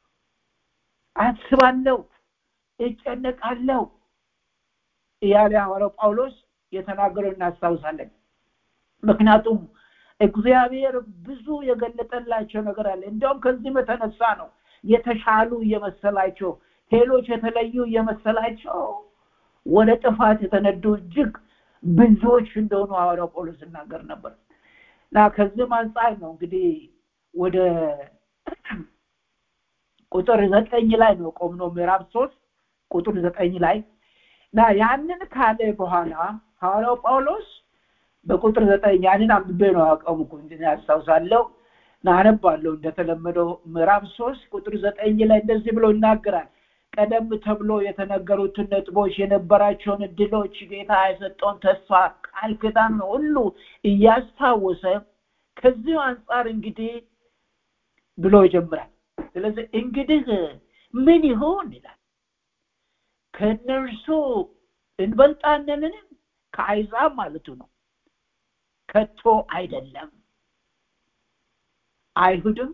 [SPEAKER 10] አስባለሁ እጨነቃለሁ እያለ ሐዋርያው ጳውሎስ የተናገረው እናስታውሳለን ምክንያቱም እግዚአብሔር ብዙ የገለጠላቸው ነገር አለ እንዲያውም ከዚህም የተነሳ ነው የተሻሉ እየመሰላቸው ሌሎች የተለዩ እየመሰላቸው ወደ ጥፋት የተነዱ እጅግ ብዙዎች እንደሆኑ ሐዋርያው ጳውሎስ ይናገር ነበር እና ከዚህም አንጻር ነው እንግዲህ ወደ ቁጥር ዘጠኝ ላይ ነው ቆምነው ምዕራፍ ሶስት ቁጥር ዘጠኝ ላይ እና ያንን ካለ በኋላ ሐዋርያው ጳውሎስ በቁጥር ዘጠኝ ያንን አንብቤ ነው ያቆምኩ እንዲ ያስታውሳለሁ ናነባለሁ እንደተለመደው ምዕራፍ ሶስት ቁጥር ዘጠኝ ላይ እንደዚህ ብሎ ይናገራል ቀደም ተብሎ የተነገሩትን ነጥቦች የነበራቸውን እድሎች ጌታ የሰጠውን ተስፋ ቃል ክዳን ሁሉ እያስታወሰ ከዚሁ አንጻር እንግዲህ ብሎ ይጀምራል ስለዚህ እንግዲህ ምን ይሆን ይላል ከእነርሱ እንበልጣነንን ከአይዛብ ማለቱ ነው ከቶ አይደለም አይሁድም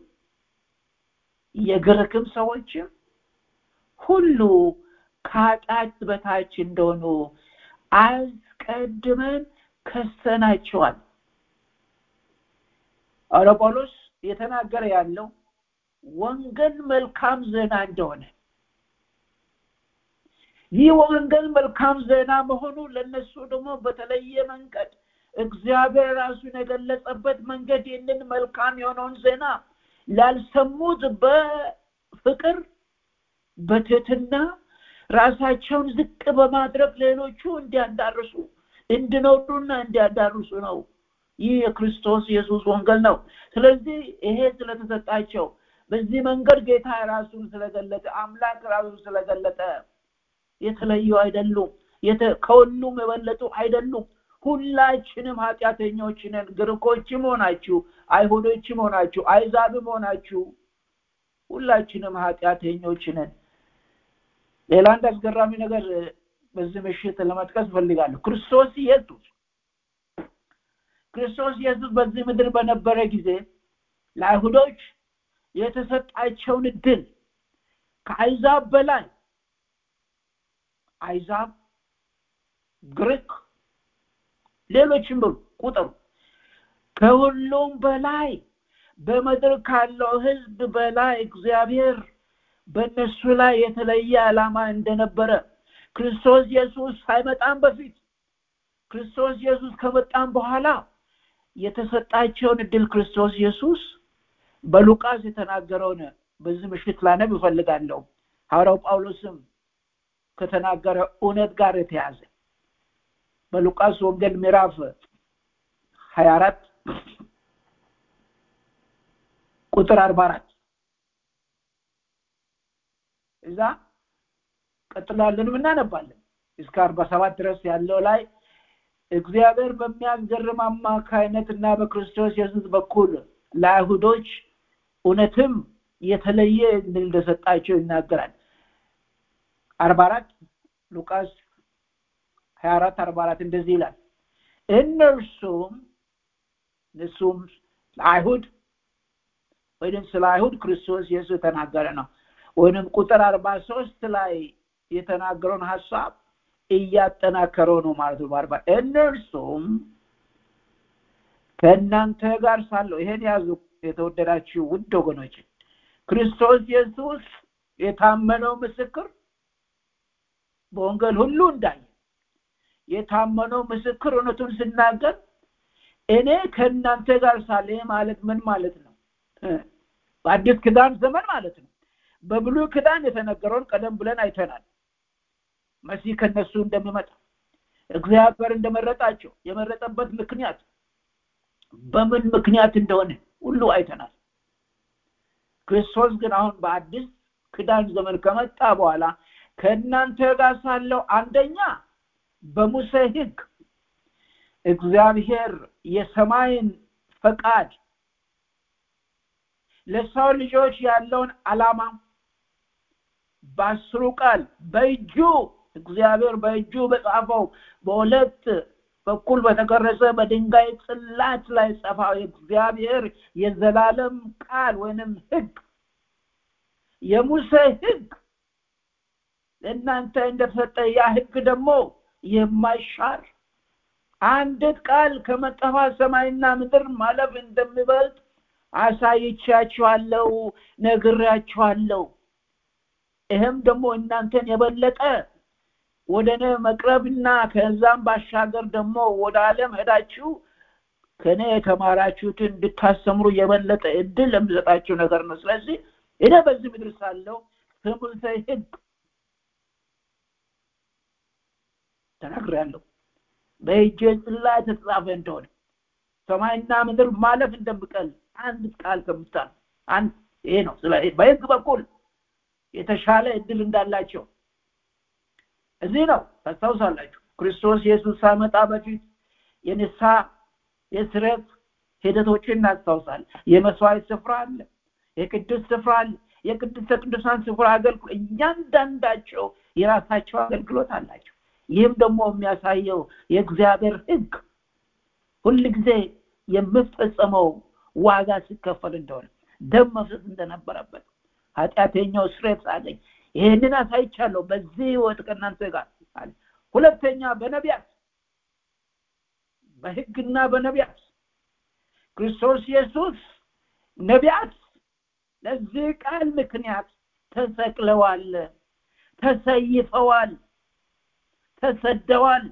[SPEAKER 10] የግሪክም ሰዎችም ሁሉ ከኃጢአት በታች እንደሆኑ አስቀድመን ከሰናቸዋል አረ ጳውሎስ የተናገረ ያለው ወንጌል መልካም ዜና እንደሆነ ይህ ወንጌል መልካም ዜና መሆኑ ለነሱ ደግሞ በተለየ መንገድ እግዚአብሔር ራሱን የገለጸበት መንገድ ይህንን መልካም የሆነውን ዜና ላልሰሙት በፍቅር በትህትና ራሳቸውን ዝቅ በማድረግ ሌሎቹ እንዲያዳርሱ እንድኖሩና እንዲያዳርሱ ነው ይህ የክርስቶስ ኢየሱስ ወንጌል ነው ስለዚህ ይሄ ስለተሰጣቸው በዚህ መንገድ ጌታ ራሱን ስለገለጠ አምላክ ራሱን ስለገለጠ የተለዩ አይደሉም ከሁሉም የበለጡ አይደሉም ሁላችንም ኃጢአተኞች ነን ግሪኮችም ሆናችሁ አይሁዶችም ሆናችሁ አይዛብም ሆናችሁ ሁላችንም ኃጢአተኞች ነን ሌላ አንድ አስገራሚ ነገር በዚህ ምሽት ለመጥቀስ ፈልጋለሁ ክርስቶስ ኢየሱስ ክርስቶስ ኢየሱስ በዚህ ምድር በነበረ ጊዜ ለአይሁዶች የተሰጣቸውን እድል ከአይዛብ በላይ አይዛብ ግሪክ ሌሎችም ብሉ ቁጥሩ ከሁሉም በላይ በምድር ካለው ህዝብ በላይ እግዚአብሔር በእነሱ ላይ የተለየ ዓላማ እንደነበረ ክርስቶስ ኢየሱስ ሳይመጣም በፊት ክርስቶስ ኢየሱስ ከመጣም በኋላ የተሰጣቸውን እድል ክርስቶስ ኢየሱስ በሉቃስ የተናገረውን በዚህ ምሽት ላነብ እፈልጋለሁ ሐዋርያው ጳውሎስም ከተናገረ እውነት ጋር የተያዘ በሉቃስ ወንጌል ምዕራፍ 24 ቁጥር 44 እዛ ቀጥላለንም እናነባለን እስከ 47 ድረስ ያለው ላይ እግዚአብሔር በሚያስገርም አማካይነት እና በክርስቶስ ኢየሱስ በኩል ለአይሁዶች እውነትም የተለየ እንደሰጣቸው ይናገራል አርባ አራት ሉቃስ ሀያ አራት አርባ አራት እንደዚህ ይላል እነርሱም እነሱም ለአይሁድ ወይም ስለ አይሁድ ክርስቶስ ኢየሱስ የተናገረ ነው ወይም ቁጥር አርባ ሶስት ላይ የተናገረውን ሀሳብ እያጠናከረው ነው ማለት ነው በአርባ እነርሱም ከእናንተ ጋር ሳለሁ ይሄን ያዙ የተወደዳችሁ ውድ ወገኖች ክርስቶስ ኢየሱስ የታመነው ምስክር በወንጌል ሁሉ እንዳየ የታመነው ምስክር እውነቱን ስናገር እኔ ከእናንተ ጋር ሳለ ማለት ምን ማለት ነው በአዲስ ክዳን ዘመን ማለት ነው በብሉይ ክዳን የተነገረውን ቀደም ብለን አይተናል መሲህ ከነሱ እንደሚመጣ እግዚአብሔር እንደመረጣቸው የመረጠበት ምክንያት በምን ምክንያት እንደሆነ ሁሉ አይተናል ክርስቶስ ግን አሁን በአዲስ ክዳን ዘመን ከመጣ በኋላ ከእናንተ ጋር ሳለው አንደኛ በሙሴ ህግ እግዚአብሔር የሰማይን ፈቃድ ለሰው ልጆች ያለውን አላማ በአስሩ ቃል በእጁ እግዚአብሔር በእጁ በጻፈው በሁለት በኩል በተቀረጸ በድንጋይ ጽላት ላይ ጸፋው እግዚአብሔር የዘላለም ቃል ወይንም ህግ የሙሴ ህግ ለእናንተ እንደተሰጠ ያ ህግ ደግሞ የማይሻር አንድ ቃል ከመጠፋ ሰማይና ምድር ማለፍ እንደሚበልጥ አሳይቻችኋለሁ ነግሬያችኋለሁ ይህም ደግሞ እናንተን የበለጠ ወደ እኔ መቅረብና ከዛም ባሻገር ደግሞ ወደ ዓለም ሄዳችሁ ከእኔ የተማራችሁትን እንድታስተምሩ የበለጠ እድል የሚሰጣችሁ ነገር ነው ስለዚህ እኔ በዚህ ምድር ሳለው ከሙሴ ህግ ተናግሬያለሁ በእጄ ጽላት የተጻፈ እንደሆነ ሰማይና ምድር ማለፍ እንደምቀል አንድ ቃል ከምታል አንድ ይሄ ነው ስለ በህግ በኩል የተሻለ እድል እንዳላቸው እዚህ ነው ታስታውሳላችሁ ክርስቶስ ኢየሱስ ሳመጣ በፊት የንሳ የስረት ሂደቶችን እናስታውሳል የመስዋዕት ስፍራ አለ የቅዱስ ስፍራ አለ የቅድስተ ቅዱሳን ስፍራ አገልግሎት እያንዳንዳቸው የራሳቸው አገልግሎት አላቸው ይህም ደግሞ የሚያሳየው የእግዚአብሔር ህግ ሁል ጊዜ የምፈጸመው ዋጋ ሲከፈል እንደሆነ ደም መፍሰስ እንደነበረበት ኃጢአተኛው ስሬት አለኝ ይህንን አሳይቻለሁ በዚህ ህይወት ከእናንተ ጋር አለ ሁለተኛ በነቢያት በህግና በነቢያት ክርስቶስ ኢየሱስ ነቢያት ለዚህ ቃል ምክንያት ተሰቅለዋል ተሰይፈዋል ተሰደዋል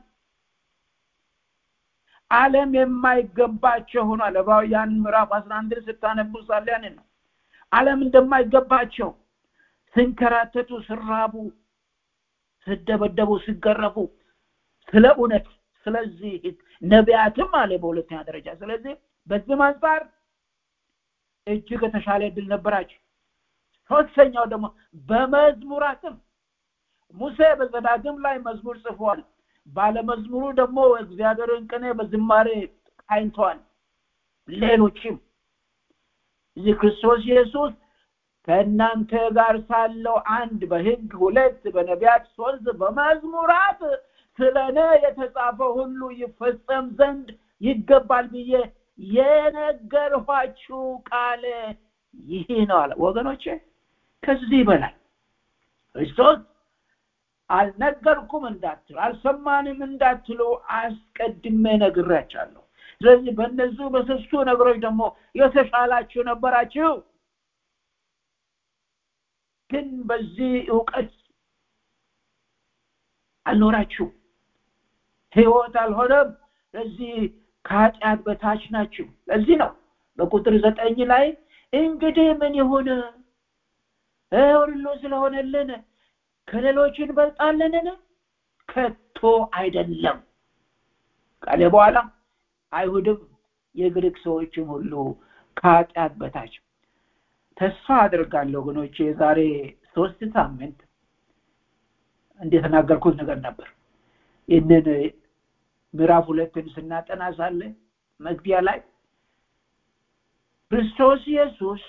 [SPEAKER 10] ዓለም የማይገባቸው ሆኗል ዕብራውያን ምዕራፍ አስራ አንድን ስታነቡ ሳለ ያንን ነው ዓለም እንደማይገባቸው ስንከራተቱ ስራቡ ስደበደቡ ሲገረፉ ስለ እውነት ስለዚህ ነቢያትም አለ በሁለተኛ ደረጃ ስለዚህ በዚህም አንጻር እጅግ የተሻለ እድል ነበራቸው ሶስተኛው ደግሞ በመዝሙራትም ሙሴ በዘዳግም ላይ መዝሙር ጽፏል ባለመዝሙሩ ደግሞ እግዚአብሔርን ቅኔ በዝማሬ ቃኝተዋል ሌሎችም እዚህ ክርስቶስ ኢየሱስ ከእናንተ ጋር ሳለው አንድ በህግ ሁለት በነቢያት ሶስት በመዝሙራት ስለ እኔ የተጻፈ ሁሉ ይፈጸም ዘንድ ይገባል ብዬ የነገርኋችሁ ቃል ይህ ነው አለ ወገኖቼ ከዚህ በላይ ክርስቶስ አልነገርኩም እንዳትሉ አልሰማንም እንዳትሉ አስቀድሜ ነግራቻለሁ ስለዚህ በእነዚሁ በሶስቱ ነገሮች ደግሞ የተሻላችሁ ነበራችሁ ግን በዚህ እውቀት አልኖራችሁ ህይወት አልሆነም ለዚህ ከኃጢአት በታች ናችሁ ለዚህ ነው በቁጥር ዘጠኝ ላይ እንግዲህ ምን ይሁን ሁሉ ስለሆነልን ከሌሎች እንበልጣለንን ከቶ አይደለም ካለ በኋላ አይሁድም የግሪክ ሰዎችም ሁሉ ከኃጢአት በታች ተስፋ አድርጋለሁ ወገኖቼ የዛሬ ሶስት ሳምንት እንደተናገርኩት ነገር ነበር ይህንን ምዕራፍ ሁለትን ስናጠና ሳለ መግቢያ ላይ ክርስቶስ ኢየሱስ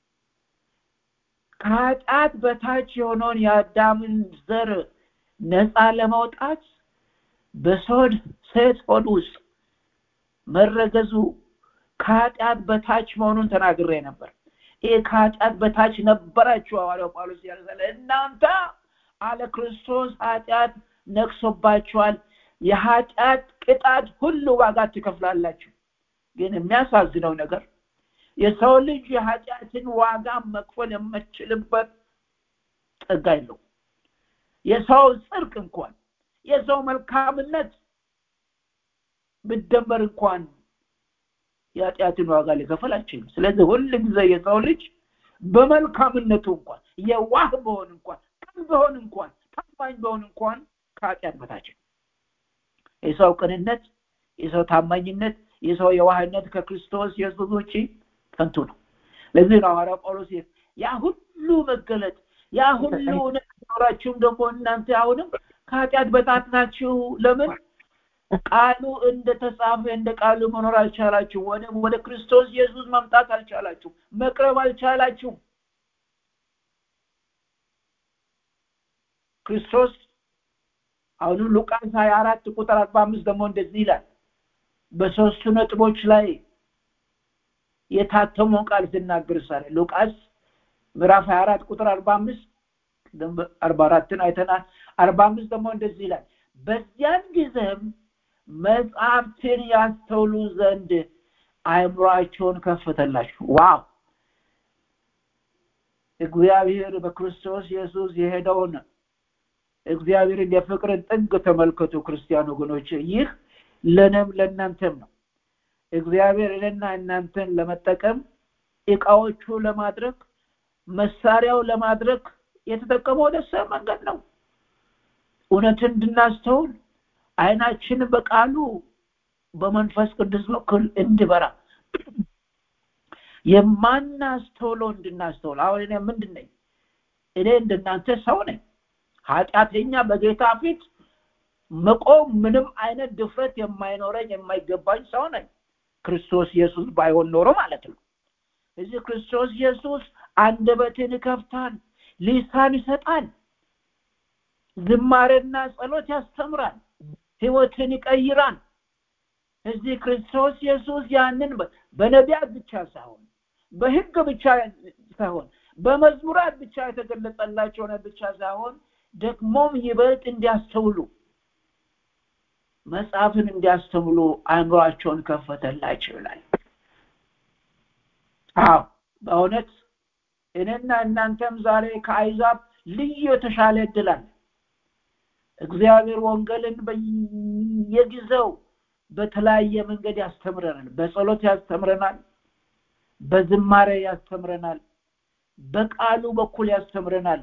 [SPEAKER 10] ከኃጢአት በታች የሆነውን የአዳምን ዘር ነፃ ለማውጣት በሶድ ሴት ሆድ ውስጥ መረገዙ ከኃጢአት በታች መሆኑን ተናግሬ ነበር ይህ ከኃጢአት በታች ነበራችሁ ሐዋርያው ጳውሎስ ያለ እናንተ አለ ክርስቶስ ኃጢአት ነቅሶባችኋል የኃጢአት ቅጣት ሁሉ ዋጋ ትከፍላላችሁ ግን የሚያሳዝነው ነገር የሰው ልጅ የኃጢአትን ዋጋ መክፈል የምችልበት ጸጋ የለው የሰው ጽድቅ እንኳን የሰው መልካምነት ብደመር እንኳን የኃጢአትን ዋጋ ሊከፈል አይችልም ስለዚህ ሁል ጊዜ የሰው ልጅ በመልካምነቱ እንኳን የዋህ በሆን እንኳን ቅን በሆን እንኳን ታማኝ በሆን እንኳን ከኃጢአት በታች የሰው ቅንነት የሰው ታማኝነት የሰው የዋህነት ከክርስቶስ ኢየሱስ ውጪ ከንቱ ነው ለዚህ ነው ሐዋርያው ጳውሎስ ያ ሁሉ መገለጥ ያ ሁሉ እውነት ኖራችሁም ደግሞ እናንተ አሁንም ከኃጢአት በታት ናችሁ ለምን ቃሉ እንደተጻፈ እንደ ቃሉ መኖር አልቻላችሁ ወደ ወደ ክርስቶስ ኢየሱስ መምጣት አልቻላችሁ መቅረብ አልቻላችሁ ክርስቶስ አሁንም ሉቃስ 24 ቁጥር 45 ደግሞ እንደዚህ ይላል በሶስቱ ነጥቦች ላይ የታተመውን ቃል ሲናገር ሳለ ሉቃስ ምዕራፍ 24 ቁጥር 45 44ን አይተናል 45 ደግሞ እንደዚህ ይላል በዚያን ጊዜም መጽሐፍትን ያስተውሉ ዘንድ አእምሯቸውን ከፈተላችሁ ዋው እግዚአብሔር በክርስቶስ ኢየሱስ የሄደውን እግዚአብሔርን የፍቅርን ጥግ ተመልከቱ ክርስቲያን ወገኖች ይህ ለነም ለእናንተም ነው እግዚአብሔር እኔና እናንተን ለመጠቀም እቃዎቹ ለማድረግ መሳሪያው ለማድረግ የተጠቀመው ደሰ መንገድ ነው እውነትን እንድናስተውል አይናችን በቃሉ በመንፈስ ቅዱስ በኩል እንድበራ የማናስተውለው እንድናስተውል አሁን እኔ ምንድን ነኝ እኔ እንደናንተ ሰው ነኝ ኃጢአተኛ በጌታ ፊት መቆም ምንም አይነት ድፍረት የማይኖረኝ የማይገባኝ ሰው ነኝ ክርስቶስ ኢየሱስ ባይሆን ኖሮ ማለት ነው እዚህ ክርስቶስ ኢየሱስ አንደበትን ይከፍታል ሊሳን ይሰጣል ዝማሬና ጸሎት ያስተምራል ህይወትን ይቀይራል እዚህ ክርስቶስ ኢየሱስ ያንን በነቢያት ብቻ ሳይሆን በህግ ብቻ ሳይሆን በመዝሙራት ብቻ የተገለጸላቸው ብቻ ሳይሆን ደግሞም ይበልጥ እንዲያስተውሉ መጽሐፍን እንዲያስተምሉ አእምሯቸውን ከፈተላቸው ይላል አዎ በእውነት እኔና እናንተም ዛሬ ከአይዛብ ልዩ የተሻለ እድላል እግዚአብሔር ወንጌልን በየጊዜው በተለያየ መንገድ ያስተምረናል በጸሎት ያስተምረናል በዝማሬ ያስተምረናል በቃሉ በኩል ያስተምረናል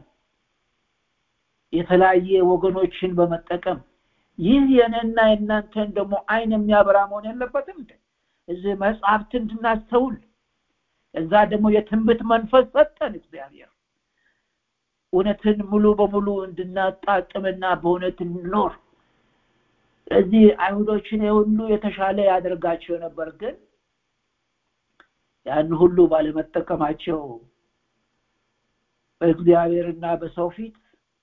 [SPEAKER 10] የተለያየ ወገኖችን በመጠቀም ይህ የኔና የእናንተን ደግሞ አይን የሚያበራ መሆን የለበትም እዚህ መጽሐፍት እንድናስተውል እዛ ደግሞ የትንብት መንፈስ ሰጠን እግዚአብሔር እውነትን ሙሉ በሙሉ እንድናጣጥምና በእውነት እንኖር ስለዚህ አይሁዶችን የሁሉ የተሻለ ያደርጋቸው ነበር ግን ያን ሁሉ ባለመጠቀማቸው በእግዚአብሔርና በሰው ፊት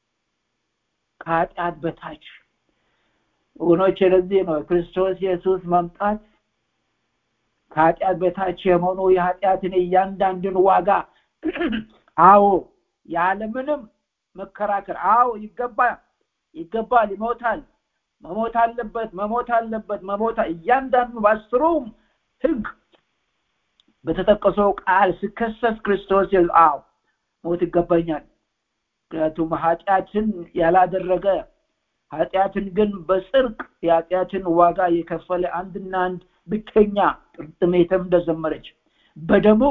[SPEAKER 10] ከኃጢአት በታች ወገኖች ለዚህ ነው ክርስቶስ ኢየሱስ መምጣት ከኃጢአት በታች የመሆኑ የኃጢአትን እያንዳንድን ዋጋ አዎ ያለምንም መከራከር አዎ ይገባል ይገባል ይሞታል መሞት አለበት መሞት አለበት መሞት እያንዳንዱ በአስሩም ህግ በተጠቀሰው ቃል ሲከሰስ ክርስቶስ አዎ ሞት ይገባኛል ምክንያቱም ኃጢአትን ያላደረገ ኃጢአትን ግን በጽርቅ የኃጢአትን ዋጋ የከፈለ አንድና አንድ ብቸኛ ጥርጥሜትም እንደዘመረች በደሙ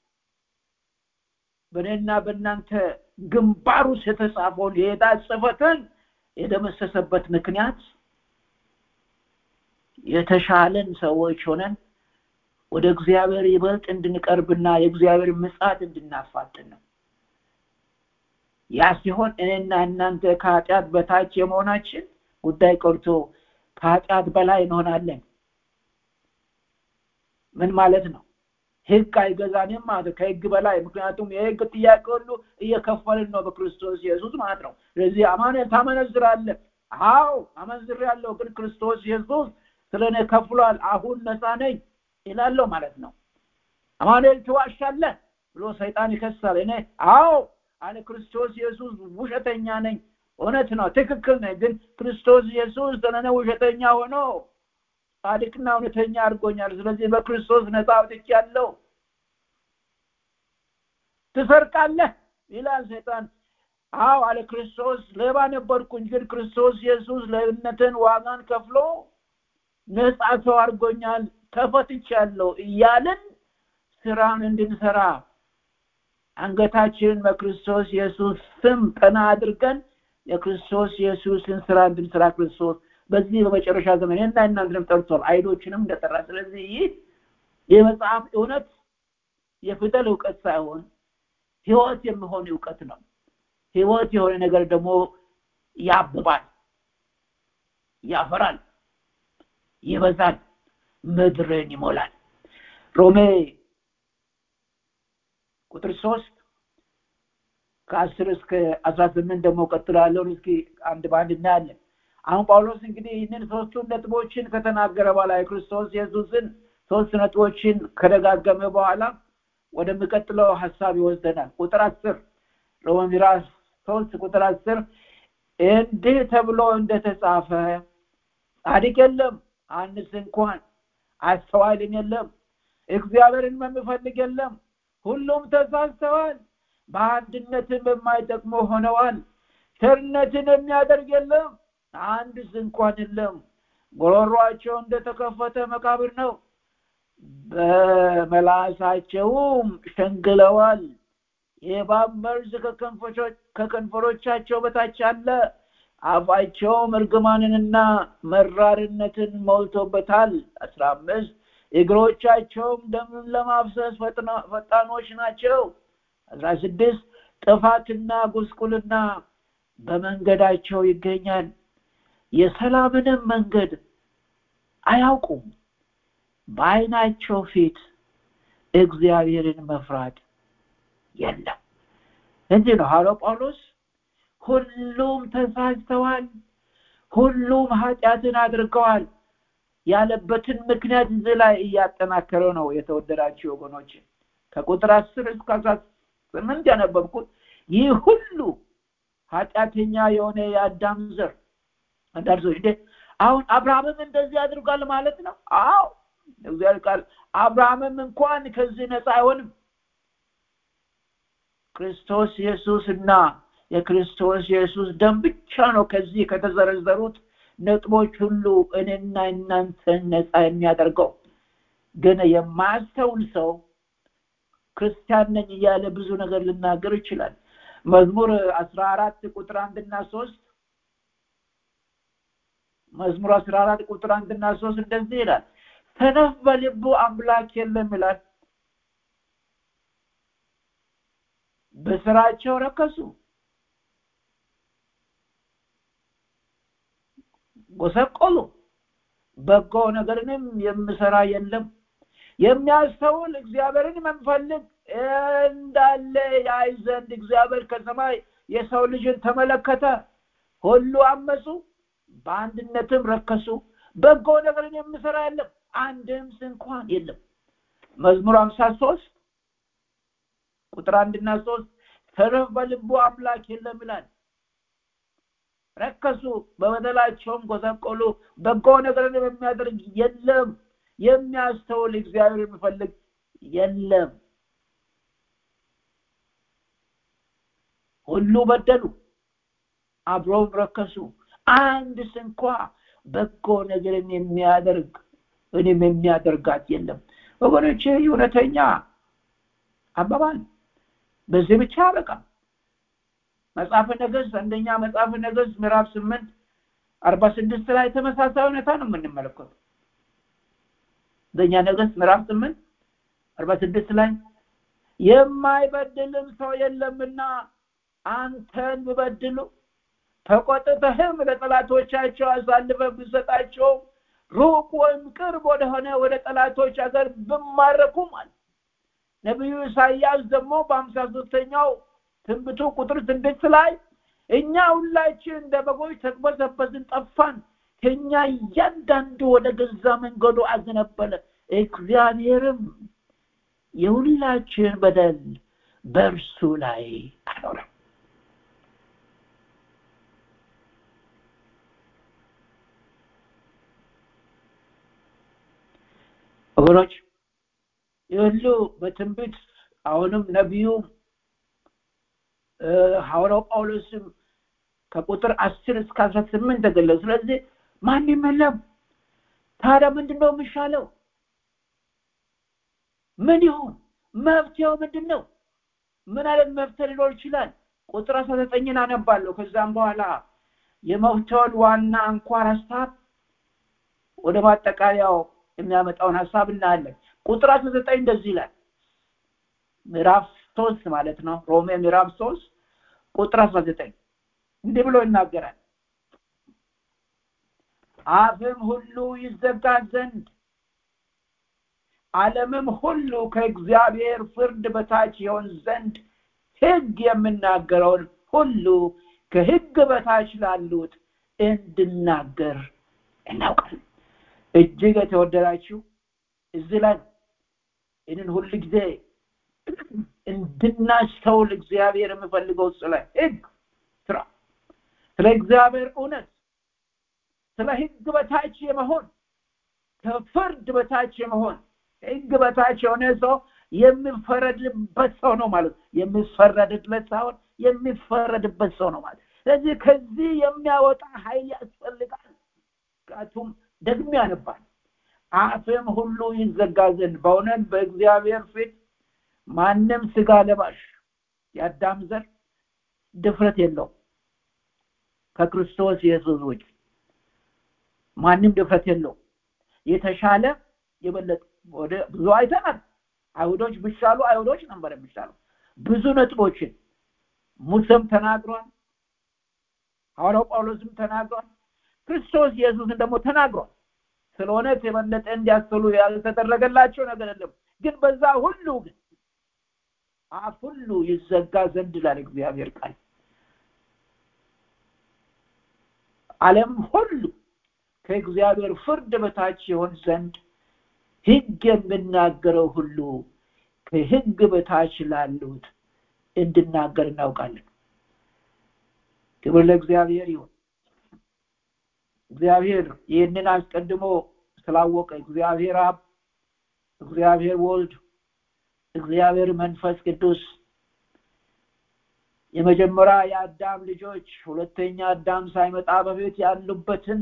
[SPEAKER 10] በእኔና በእናንተ ግንባር ውስጥ የተጻፈውን የዕዳ ጽፈትን የደመሰሰበት ምክንያት የተሻለን ሰዎች ሆነን ወደ እግዚአብሔር ይበልጥ እንድንቀርብና የእግዚአብሔር ምጻት እንድናፋጥን ነው ያ ሲሆን እኔና እናንተ ከኃጢአት በታች የመሆናችን ጉዳይ ቀርቶ ከኃጢአት በላይ እንሆናለን ምን ማለት ነው ህግ አይገዛንም ማለት ከህግ በላይ ምክንያቱም የህግ ጥያቄ ሁሉ እየከፈልን ነው በክርስቶስ ኢየሱስ ማለት ነው ስለዚህ አማኑኤል ታመነዝራለ አዎ አመንዝር ያለው ግን ክርስቶስ ኢየሱስ ስለ እኔ ከፍሏል አሁን ነፃ ነኝ ይላለው ማለት ነው አማኑኤል ትዋሻለ ብሎ ሰይጣን ይከሳል እኔ አዎ አለ ክርስቶስ ኢየሱስ ውሸተኛ ነኝ እውነት ነው ትክክል ነኝ ግን ክርስቶስ ኢየሱስ ስለነ ውሸተኛ ሆኖ ጻድቅና እውነተኛ አድርጎኛል ስለዚህ በክርስቶስ ነፃ አውጥቻለሁ ትሰርቃለህ ይላል ሰይጣን አዎ አለ ክርስቶስ ሌባ ነበርኩኝ ግን ክርስቶስ ኢየሱስ ለእምነትን ዋጋን ከፍሎ ነፃ ሰው አድርጎኛል ተፈትቻለሁ እያልን ስራን እንድንሰራ አንገታችንን በክርስቶስ ኢየሱስ ስም ቀና አድርገን የክርስቶስ ኢየሱስን ስራ እንድንሰራ ክርስቶስ በዚህ በመጨረሻ ዘመን እና እናንተንም ጠርቷል አይዶችንም እንደጠራ ስለዚህ ይህ የመጽሐፍ እውነት የፊደል እውቀት ሳይሆን ህይወት የሚሆን እውቀት ነው ህይወት የሆነ ነገር ደግሞ ያብባል ያፈራል ይበዛል ምድርን ይሞላል ሮሜ ቁጥር ሶስት ከአስር እስከ አስራ ስምንት ደግሞ ቀጥሎ ያለውን እስኪ አንድ በአንድ እናያለን አሁን ጳውሎስ እንግዲህ ይህንን ሶስቱን ነጥቦችን ከተናገረ በኋላ የክርስቶስ ኢየሱስን ሶስት ነጥቦችን ከደጋገመ በኋላ ወደሚቀጥለው ሀሳብ ይወስደናል ቁጥር አስር ሮሜ ምዕራፍ ሶስት ቁጥር አስር እንዲህ ተብሎ እንደተጻፈ ጻድቅ የለም አንስ እንኳን አስተዋይም የለም እግዚአብሔርን የሚፈልግ የለም ሁሉም ተሳስተዋል በአንድነትም የማይጠቅሙ ሆነዋል ቸርነትን የሚያደርግ የለም አንድስ እንኳን የለም ጎሮሯቸው እንደተከፈተ መቃብር ነው በመላሳቸውም ሸንግለዋል የእባብ መርዝ ከከንፈሮቻቸው በታች አለ አፋቸውም እርግማንንና መራርነትን ሞልቶበታል አስራ አምስት እግሮቻቸውም ደምን ለማፍሰስ ፈጣኖች ናቸው አስራ ስድስት ጥፋትና ጉስቁልና በመንገዳቸው ይገኛል የሰላምንም መንገድ አያውቁም በአይናቸው ፊት እግዚአብሔርን መፍራት የለም እንዲህ ነው ሐዋርያው ጳውሎስ ሁሉም ተሳስተዋል ሁሉም ኃጢአትን አድርገዋል ያለበትን ምክንያት እዚህ ላይ እያጠናከረው ነው የተወደዳቸው ወገኖች ከቁጥር አስር እስከ አስራ ስምንት ያነበብኩት ይህ ሁሉ ኃጢአተኛ የሆነ የአዳም ዘር አንዳንድ ሰዎች እንዴ አሁን አብርሃምም እንደዚህ አድርጓል ማለት ነው አዎ እግዚአብሔር ቃል አብርሃምም እንኳን ከዚህ ነፃ አይሆንም ክርስቶስ ኢየሱስ እና የክርስቶስ ኢየሱስ ደም ብቻ ነው ከዚህ ከተዘረዘሩት ነጥቦች ሁሉ እኔና እናንተን ነፃ የሚያደርገው ግን የማያስተውል ሰው ክርስቲያን ነኝ እያለ ብዙ ነገር ልናገር ይችላል መዝሙር አስራ አራት ቁጥር አንድና ሶስት መዝሙር አስራ አራት ቁጥር አንድና ሶስት እንደዚህ ይላል ሰነፍ በልቡ አምላክ የለም ይላል በስራቸው ረከሱ ጎሰቆሉ በጎ ነገርንም የምሰራ የለም የሚያስተውል እግዚአብሔርን መንፈልግ እንዳለ ያይ ዘንድ እግዚአብሔር ከሰማይ የሰው ልጅን ተመለከተ ሁሉ አመፁ በአንድነትም ረከሱ በጎ ነገርን የምሰራ የለም አንድም እንኳን የለም መዝሙር ሀምሳ ሶስት ቁጥር አንድና ሶስት ተረፍ በልቡ አምላክ የለም ይላል ረከሱ በበደላቸውም ጎሰቆሉ በጎ ነገርን የሚያደርግ የለም የሚያስተውል እግዚአብሔር የሚፈልግ የለም ሁሉ በደሉ አብረውም ረከሱ አንድ ስንኳ በጎ ነገርን የሚያደርግ እኔም የሚያደርጋት የለም ወገኖች እውነተኛ አባባል በዚህ ብቻ በቃ መጽሐፈ ነገስት አንደኛ መጽሐፈ ነገስት ምዕራፍ ስምንት አርባ ስድስት ላይ ተመሳሳይ ሁኔታ ነው የምንመለከቱ አንደኛ ነገስት ምዕራፍ ስምንት አርባ ስድስት ላይ የማይበድልም ሰው የለምና አንተን ብበድሉ ተቆጥተህም ለጠላቶቻቸው አሳልፈ ብሰጣቸው ሩቅ ወይም ቅርብ ወደሆነ ወደ ጠላቶች ሀገር ብማረኩም አለ ነቢዩ ኢሳያስ ደግሞ በሀምሳ ሶስተኛው ትንብቱ ቁጥር ስድስት ላይ እኛ ሁላችን እንደ በጎች ተቅበዘበዝን ጠፋን ከኛ እያንዳንዱ ወደ ገዛ መንገዱ አዘነበለ እግዚአብሔርም የሁላችን በደል በእርሱ ላይ አኖረ ወገኖች ይሁሉ በትንቢት አሁንም ነቢዩ ሐዋርያው ጳውሎስም ከቁጥር አስር እስከ አስራ ስምንት ተገለጹ ስለዚህ ማንም የለም ታዲያ ምንድን ነው የሚሻለው ምን ይሁን መፍትሄው ምንድን ነው ምን አይነት መፍትሄ ሊኖር ይችላል ቁጥር አስራ ዘጠኝን አነባለሁ ከዛም በኋላ የመፍትሄውን ዋና አንኳር ሀሳብ ወደ ማጠቃለያው የሚያመጣውን ሀሳብ እናያለን ቁጥር አስራ ዘጠኝ እንደዚህ ይላል ምዕራፍ ሶስት ማለት ነው ሮሜ ምዕራፍ ሶስት ቁጥር አስራ ዘጠኝ እንዲህ ብሎ ይናገራል አፍም ሁሉ ይዘጋ ዘንድ ዓለምም ሁሉ ከእግዚአብሔር ፍርድ በታች ይሆን ዘንድ ህግ የምናገረውን ሁሉ ከህግ በታች ላሉት እንድናገር እናውቃለን እጅግ የተወደዳችሁ እዚህ ላይ ይህንን ሁል ጊዜ እንድናስተውል እግዚአብሔር የምፈልገው ስለ ህግ ስራ ስለ እግዚአብሔር እውነት ስለ ህግ በታች የመሆን ከፍርድ በታች የመሆን ህግ በታች የሆነ ሰው የሚፈረድበት ሰው ነው ማለት የሚፈረድለት ሳይሆን የሚፈረድበት ሰው ነው ማለት ስለዚህ ከዚህ የሚያወጣ ኃይል ያስፈልጋል ምክንያቱም ደግሞ ያነባል አፍም ሁሉ ይዘጋ ዘንድ በእውነት በእግዚአብሔር ፊት ማንም ስጋ ለባሽ የአዳም ዘር ድፍረት የለው ከክርስቶስ ኢየሱስ ውጭ ማንም ድፍረት የለው የተሻለ የበለጠ ወደ ብዙ አይተናል አይሁዶች ቢሻሉ አይሁዶች ነበር የሚሻሉ ብዙ ነጥቦችን ሙሴም ተናግሯል ሐዋርያው ጳውሎስም ተናግሯል ክርስቶስ ኢየሱስን ደግሞ ተናግሯል ስለ እውነት የበለጠ እንዲያስተሉ ያልተደረገላቸው ነገር የለም ግን በዛ ሁሉ ግን አፍ ሁሉ ይዘጋ ዘንድ ይላል እግዚአብሔር ቃል ዓለም ሁሉ ከእግዚአብሔር ፍርድ በታች ይሆን ዘንድ ህግ የምናገረው ሁሉ ከህግ በታች ላሉት እንድናገር እናውቃለን ክብር ለእግዚአብሔር ይሁን እግዚአብሔር ይህንን አስቀድሞ ስላወቀ እግዚአብሔር አብ እግዚአብሔር ወልድ እግዚአብሔር መንፈስ ቅዱስ የመጀመሪያ የአዳም ልጆች ሁለተኛ አዳም ሳይመጣ በፊት ያሉበትን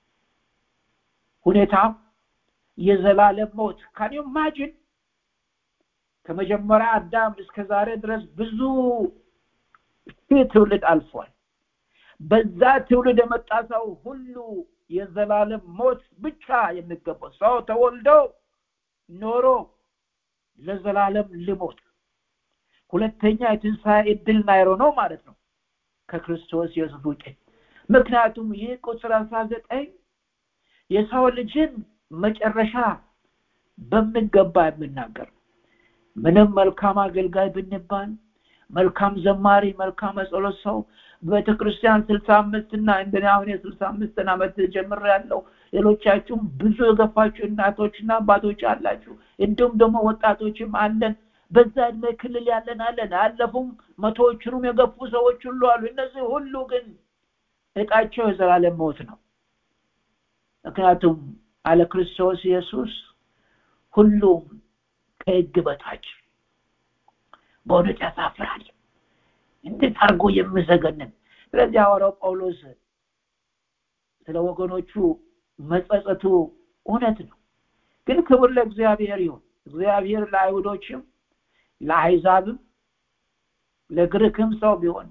[SPEAKER 10] ሁኔታ የዘላለም ሞት ካን ኢማጂን ከመጀመሪያ አዳም እስከ ዛሬ ድረስ ብዙ ሺህ ትውልድ አልፏል በዛ ትውልድ የመጣ ሰው ሁሉ የዘላለም ሞት ብቻ የሚገባው ሰው ተወልዶ ኖሮ ለዘላለም ልሞት ሁለተኛ የትንሣኤ እድል ናይሮ ነው ማለት ነው ከክርስቶስ ኢየሱስ ውጭ ምክንያቱም ይህ ቁጥር አስራ ዘጠኝ የሰው ልጅን መጨረሻ በሚገባ የምናገር ምንም መልካም አገልጋይ ብንባል መልካም ዘማሪ መልካም መጸሎት ሰው ቤተክርስቲያን ስልሳ አምስት እና እንደኔ አሁን የስልሳ አምስትን ዓመት ጀምር ያለው ሌሎቻችሁም ብዙ የገፋችሁ እናቶችና አባቶች አላችሁ እንዲሁም ደግሞ ወጣቶችም አለን በዛ እድሜ ክልል ያለን አለን አለፉም መቶዎችንም የገፉ ሰዎች ሁሉ አሉ እነዚህ ሁሉ ግን እጣቸው የዘላለም ሞት ነው ምክንያቱም አለ ክርስቶስ ኢየሱስ ሁሉም ከህግ በታች በእውነት ያሳፍራል እንዴት አድርጎ የምዘገንን ስለዚህ ሐዋርያው ጳውሎስ ስለ ወገኖቹ መጸጸቱ እውነት ነው ግን ክብር ለእግዚአብሔር ይሁን እግዚአብሔር ለአይሁዶችም ለአይዛብም ለግሪክም ሰው ቢሆን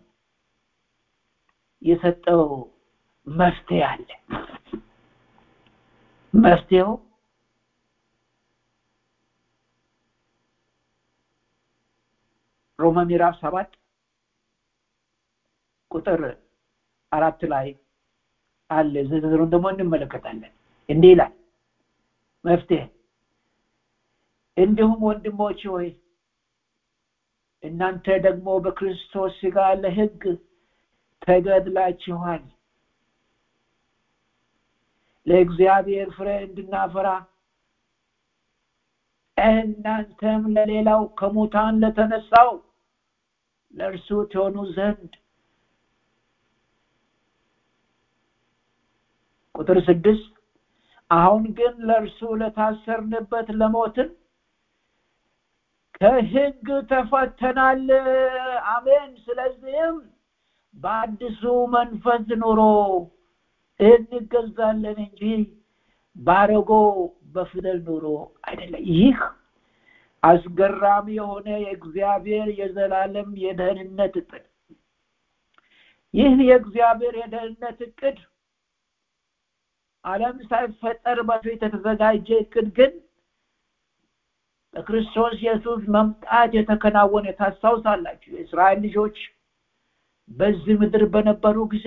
[SPEAKER 10] የሰጠው መፍትሄ አለ መፍትሄው ሮማ ምዕራፍ ሰባት ቁጥር አራት ላይ አለ ዝርዝሩን ደግሞ እንመለከታለን እንዲህ ይላል መፍትሄ እንዲሁም ወንድሞች ሆይ እናንተ ደግሞ በክርስቶስ ስጋ ለህግ ተገድላችኋል ለእግዚአብሔር ፍሬ እንድናፈራ እናንተም ለሌላው ከሙታን ለተነሳው ለእርሱ ትሆኑ ዘንድ ቁጥር ስድስት አሁን ግን ለእርሱ ለታሰርንበት ለሞትን ከህግ ተፈተናል አሜን ስለዚህም በአዲሱ መንፈስ ኑሮ እንገዛለን እንጂ ባረጎ በፊደል ኑሮ አይደለም ይህ አስገራሚ የሆነ የእግዚአብሔር የዘላለም የደህንነት እቅድ ይህ የእግዚአብሔር የደህንነት እቅድ ዓለም ሳይፈጠር በፊት የተዘጋጀ እቅድ ግን በክርስቶስ ኢየሱስ መምጣት የተከናወነ ታስታውሳላችሁ። የእስራኤል ልጆች በዚህ ምድር በነበሩ ጊዜ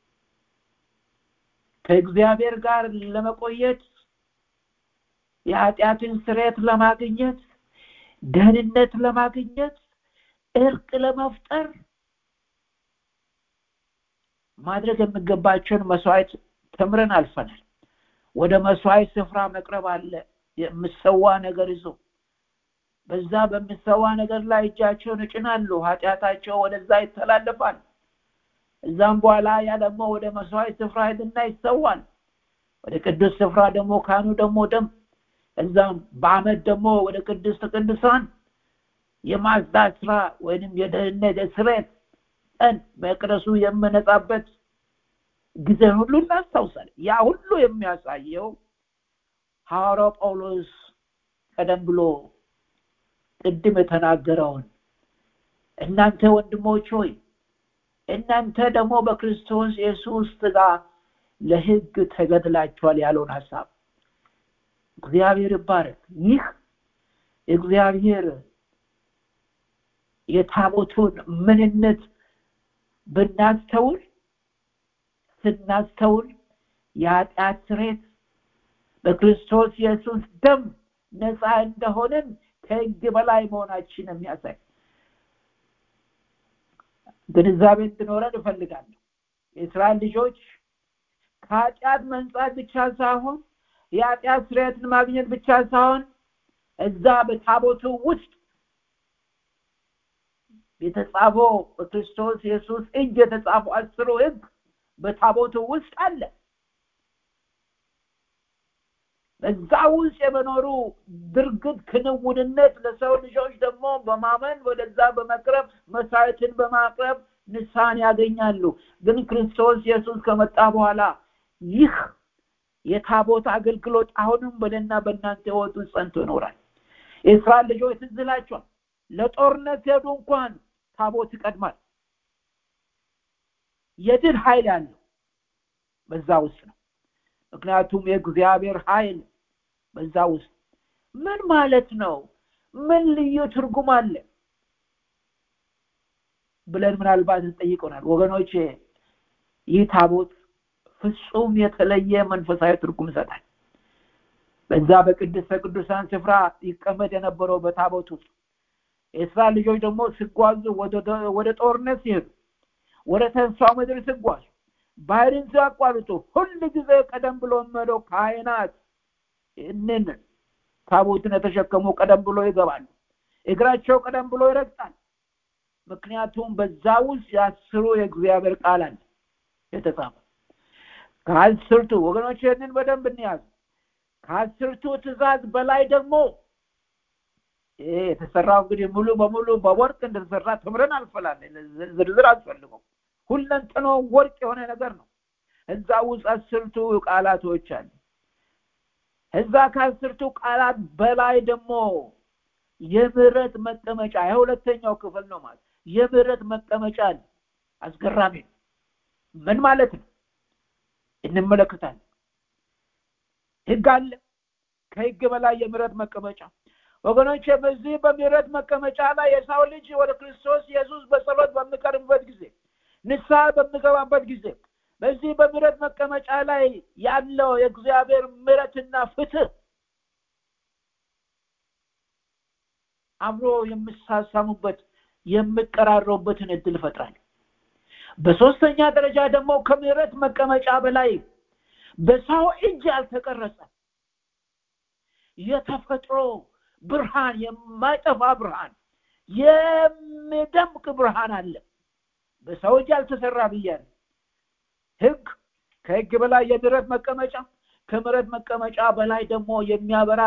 [SPEAKER 10] ከእግዚአብሔር ጋር ለመቆየት የኃጢአትን ስርየት ለማግኘት ደህንነት ለማግኘት እርቅ ለመፍጠር ማድረግ የሚገባቸውን መስዋዕት ተምረን አልፈናል። ወደ መስዋዕት ስፍራ መቅረብ አለ። የምሰዋ ነገር ይዞ በዛ በምሰዋ ነገር ላይ እጃቸውን እጭናሉ። ኃጢአታቸው ወደዛ ይተላለፋል። እዛም በኋላ ያ ደግሞ ወደ መስዋዕት ስፍራ ሄድና ይሰዋል። ወደ ቅዱስ ስፍራ ደግሞ ካህኑ ደግሞ ደም እዛም በአመት ደግሞ ወደ ቅድስት ቅዱሳን የማጽዳት ስራ ወይንም የደህንነት የስርየት ቀን መቅደሱ የምነጻበት ጊዜ ሁሉ እናስታውሳለን። ያ ሁሉ የሚያሳየው ሐዋርያው ጳውሎስ ቀደም ብሎ ቅድም የተናገረውን እናንተ ወንድሞች ሆይ እናንተ ደግሞ በክርስቶስ ኢየሱስ ሥጋ ለሕግ ተገድላችኋል ያለውን ሀሳብ እግዚአብሔር ይባረክ። ይህ እግዚአብሔር የታቦቱን ምንነት ብናስተውል ስናስተውል የኃጢአት ስሬት በክርስቶስ ኢየሱስ ደም ነፃ እንደሆንን ከህግ በላይ መሆናችን የሚያሳይ ግንዛቤ እንድኖረን እፈልጋለሁ። የእስራኤል ልጆች ከኃጢአት መንጻት ብቻ ሳይሆን የኃጢአት ስርየትን ማግኘት ብቻ ሳይሆን እዛ በታቦቱ ውስጥ የተጻፈው በክርስቶስ ኢየሱስ እጅ የተጻፈው አስሩ ህግ በታቦቱ ውስጥ አለ። በዛ ውስጥ የመኖሩ ድርግት ክንውንነት ለሰው ልጆች ደግሞ በማመን ወደዛ በመቅረብ መስዋዕትን በማቅረብ ንስሐን ያገኛሉ። ግን ክርስቶስ ኢየሱስ ከመጣ በኋላ ይህ የታቦት አገልግሎት አሁንም በእኔና በእናንተ ህይወት ውስጥ ጸንቶ ይኖራል። የእስራኤል ልጆች ትዝ ይላቸዋል። ለጦርነት ሄዱ እንኳን ታቦት ይቀድማል። የድል ኃይል ያለው በዛ ውስጥ ነው። ምክንያቱም የእግዚአብሔር ኃይል በዛ ውስጥ ምን ማለት ነው? ምን ልዩ ትርጉም አለ ብለን ምናልባት እንጠይቀናል። ወገኖች ይህ ታቦት ፍጹም የተለየ መንፈሳዊ ትርጉም ይሰጣል። በዛ በቅድስተ ቅዱሳን ስፍራ ይቀመጥ የነበረው በታቦት ውስጥ የእስራኤል ልጆች ደግሞ ሲጓዙ ወደ ጦርነት ሲሄዱ ወደ ተስፋው ምድር ሲጓዙ ባህርን ሲያቋርጡ ሁል ጊዜ ቀደም ብሎ የሚሄደው ካህናት ይህንን ታቦትን የተሸከሙ ቀደም ብሎ ይገባሉ። እግራቸው ቀደም ብሎ ይረግጣል። ምክንያቱም በዛ ውስጥ ያስሩ የእግዚአብሔር ቃል አለ የተጻፈ ከአስርቱ ወገኖች ይህንን በደንብ እንያዙ። ከአስርቱ ትእዛዝ በላይ ደግሞ ይሄ የተሰራው እንግዲህ ሙሉ በሙሉ በወርቅ እንደተሰራ ተምረን አልፈላለን። ዝርዝር አስፈልገው ሁለንተኖ ወርቅ የሆነ ነገር ነው። እዛ ውስጥ አስርቱ ቃላቶች አሉ። እዛ ከአስርቱ ቃላት በላይ ደግሞ የምህረት መቀመጫ የሁለተኛው ክፍል ነው ማለት የምህረት መቀመጫ አለ። አስገራሚ ነው። ምን ማለት ነው? እንመለከታለን። ህግ አለ። ከህግ በላይ የምህረት መቀመጫ ወገኖች፣ በዚህ በምህረት መቀመጫ ላይ የሰው ልጅ ወደ ክርስቶስ ኢየሱስ በጸሎት በሚቀርብበት ጊዜ ንስሐ በሚገባበት ጊዜ በዚህ በምህረት መቀመጫ ላይ ያለው የእግዚአብሔር ምህረትና ፍትህ አብሮ የሚሳሳሙበት የሚቀራረቡበትን እድል ይፈጥራል። በሶስተኛ ደረጃ ደግሞ ከምህረት መቀመጫ በላይ በሰው እጅ ያልተቀረጸ የተፈጥሮ ብርሃን የማይጠፋ ብርሃን የሚደምቅ ብርሃን አለ። በሰው እጅ ያልተሰራ ብያለሁ። ህግ ከህግ በላይ የምህረት መቀመጫ ከምሕረት መቀመጫ በላይ ደግሞ የሚያበራ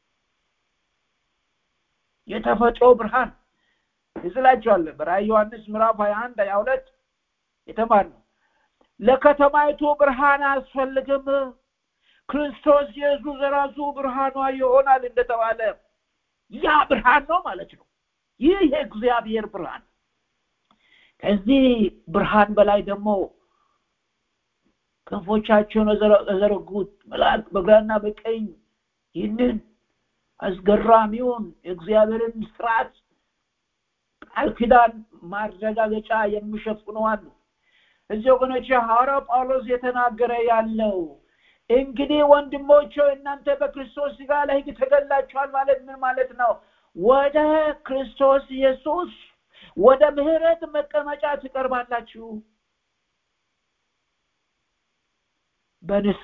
[SPEAKER 10] የተፈጥሮ ብርሃን ይስላቸዋል። በራእይ ዮሐንስ ምዕራፍ ሀያ አንድ ሀያ ሁለት የተማርነው ለከተማይቱ ብርሃን አያስፈልግም ክርስቶስ ኢየሱስ ራሱ ብርሃኗ ይሆናል እንደተባለ ያ ብርሃን ነው ማለት ነው። ይህ የእግዚአብሔር ብርሃን ከዚህ ብርሃን በላይ ደግሞ ክንፎቻቸውን የዘረጉት መላእክት በግራና በቀኝ ይህንን አስገራሚውን የእግዚአብሔርን ስርዓት ቃል ኪዳን ማረጋገጫ የሚሸፍኑ አሉ እዚህ ወገኖች ሐዋርያው ጳውሎስ የተናገረ ያለው እንግዲህ ወንድሞች እናንተ በክርስቶስ ስጋ ለህግ ተገላችኋል ማለት ምን ማለት ነው ወደ ክርስቶስ ኢየሱስ ወደ ምህረት መቀመጫ ትቀርባላችሁ በንሳ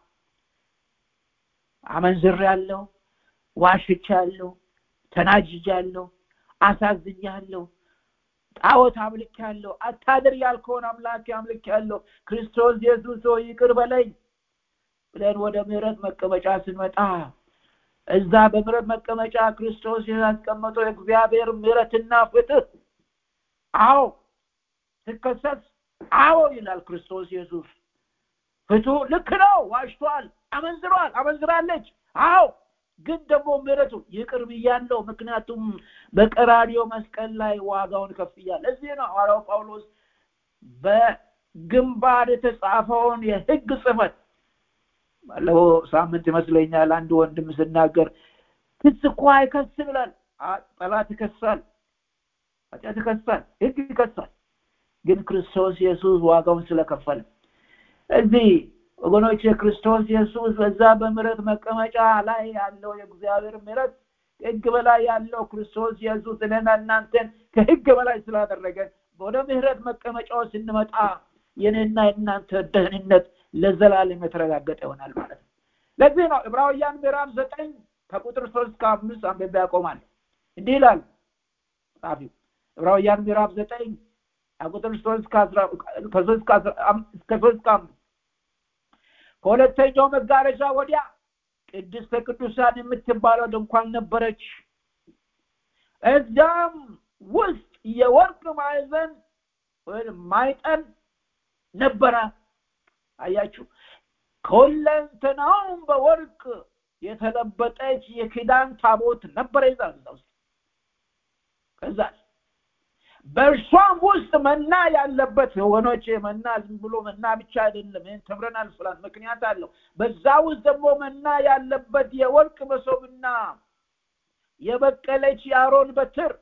[SPEAKER 10] አመንዝር ያለው ዋሽቻ ያለው ተናጅጅ ያለው አሳዝኝ ያለው ጣዖት አምልክ ያለው አታድር ያልከውን አምላክ አምልክ ያለው ክርስቶስ ኢየሱስ ሆይ ይቅር በለኝ ብለን ወደ ምህረት መቀመጫ ስንመጣ እዛ በምህረት መቀመጫ ክርስቶስ ያስቀመጠው የእግዚአብሔር ምህረትና ፍትህ አዎ ትከሰስ አዎ ይላል ክርስቶስ ኢየሱስ ፍትሁ ልክ ነው ዋሽቷል አመንዝሯል አመንዝራለች አዎ ግን ደግሞ ምህረቱ ይቅር ብያለው ምክንያቱም በቀራሪዮ መስቀል ላይ ዋጋውን ከፍያል እዚህ ነው ሐዋርያው ጳውሎስ በግንባር የተጻፈውን የህግ ጽፈት ባለፈው ሳምንት ይመስለኛል አንድ ወንድም ስናገር ክስ እኮ አይከስም ይላል ጠላት ይከሳል ኃጢአት ይከሳል ህግ ይከሳል ግን ክርስቶስ ኢየሱስ ዋጋውን ስለከፈለ እዚህ ወገኖች የክርስቶስ ኢየሱስ በዛ በምረት መቀመጫ ላይ ያለው የእግዚአብሔር ምረት ከህግ በላይ ያለው ክርስቶስ ኢየሱስ እኔና እናንተን ከህግ በላይ ስላደረገ ወደ ምህረት መቀመጫው ስንመጣ የኔና የእናንተ ደህንነት ለዘላለም የተረጋገጠ ይሆናል ማለት ነው ለዚህ ነው ዕብራውያን ምዕራፍ ዘጠኝ ከቁጥር ሶስት ከአምስት አንብቤ ያቆማል እንዲህ ይላል ጻፊው ዕብራውያን ምዕራፍ ዘጠኝ ከቁጥር ሶስት ከሶስት ከአምስት ከሁለተኛው መጋረጃ ወዲያ ቅድስተ ቅዱሳን የምትባለው ድንኳን ነበረች እዚያም ውስጥ የወርቅ ማዕዘን ወይም ማይጠን ነበረ አያችሁ ከሁለንተናውም በወርቅ የተለበጠች የኪዳን ታቦት ነበረ ይዛል ውስጥ ከዛ በእርሷም ውስጥ መና ያለበት ወገኖች መና ዝም ብሎ መና ብቻ አይደለም ይህን ተምረናል ስላት ምክንያት አለው በዛ ውስጥ ደግሞ መና ያለበት የወርቅ መሶብና የበቀለች የአሮን በትር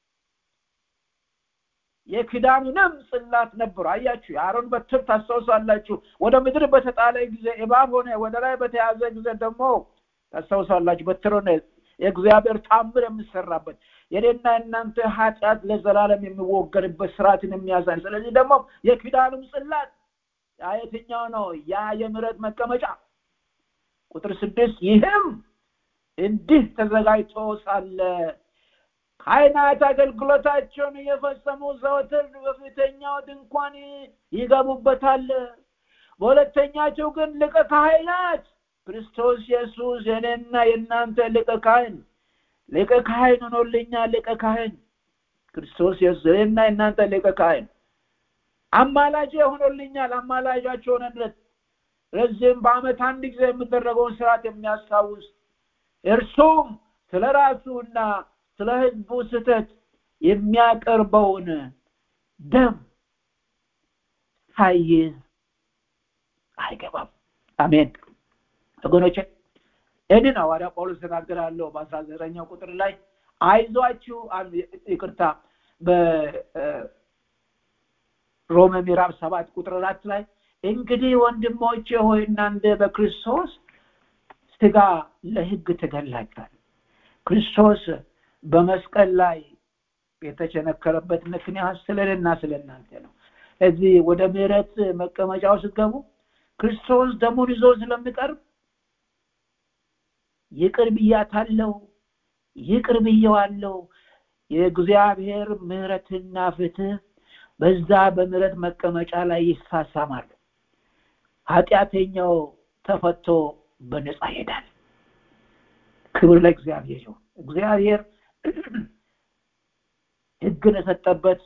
[SPEAKER 10] የክዳኑንም ጽላት ነበሩ አያችሁ የአሮን በትር ታስታውሳላችሁ ወደ ምድር በተጣለ ጊዜ እባብ ሆነ ወደ ላይ በተያዘ ጊዜ ደግሞ ታስታውሳላችሁ በትር ሆነ የእግዚአብሔር ታምር የምሰራበት የኔና እናንተ ኃጢአት ለዘላለም የሚወገድበት ስርዓትን የሚያሳይ ስለዚህ ደግሞ የኪዳኑም ጽላት የትኛው ነው ያ የምረት መቀመጫ ቁጥር ስድስት ይህም እንዲህ ተዘጋጅቶ ሳለ ካህናት አገልግሎታቸውን እየፈጸሙ ዘወትር በፊተኛው ድንኳን ይገቡበታል በሁለተኛቸው ግን ልቀ ካህናት ክርስቶስ ኢየሱስ የኔና የእናንተ ልቀ ካህን ሊቀ ካህን ሆኖልኛ ሊቀ ካህን ክርስቶስ ኢየሱስ የኔና የእናንተ ሊቀ ካህን አማላጅ ሆኖልኛል አማላጃቸው ሆነለት ለዚህም በአመት አንድ ጊዜ የሚደረገውን ስርዓት የሚያስታውስ እርሱም ስለ ራሱና ስለ ህዝቡ ስተት የሚያቀርበውን ደም ሳይዝ አይገባም አሜን ወገኖቼ ይህንን ሐዋርያ ጳውሎስ ተናገራለሁ በአስራ ዘጠነኛው ቁጥር ላይ አይዟችሁ ይቅርታ በሮሜ ምዕራፍ ሰባት ቁጥር አራት ላይ እንግዲህ ወንድሞቼ ሆይ እናንተ በክርስቶስ ስጋ ለህግ ተገላችኋል ክርስቶስ በመስቀል ላይ የተቸነከረበት ምክንያት ስለልና ስለ እናንተ ነው እዚህ ወደ ምህረት መቀመጫው ስትገቡ ክርስቶስ ደሙን ይዞ ስለሚቀርብ ይቅር ብያታለው ይቅር ብየዋለው የእግዚአብሔር ምህረትና ፍትህ በዛ በምህረት መቀመጫ ላይ ይሳሳማሉ ኃጢአተኛው ተፈቶ በነፃ ይሄዳል ክብር ለእግዚአብሔር ይሁን እግዚአብሔር ህግን የሰጠበት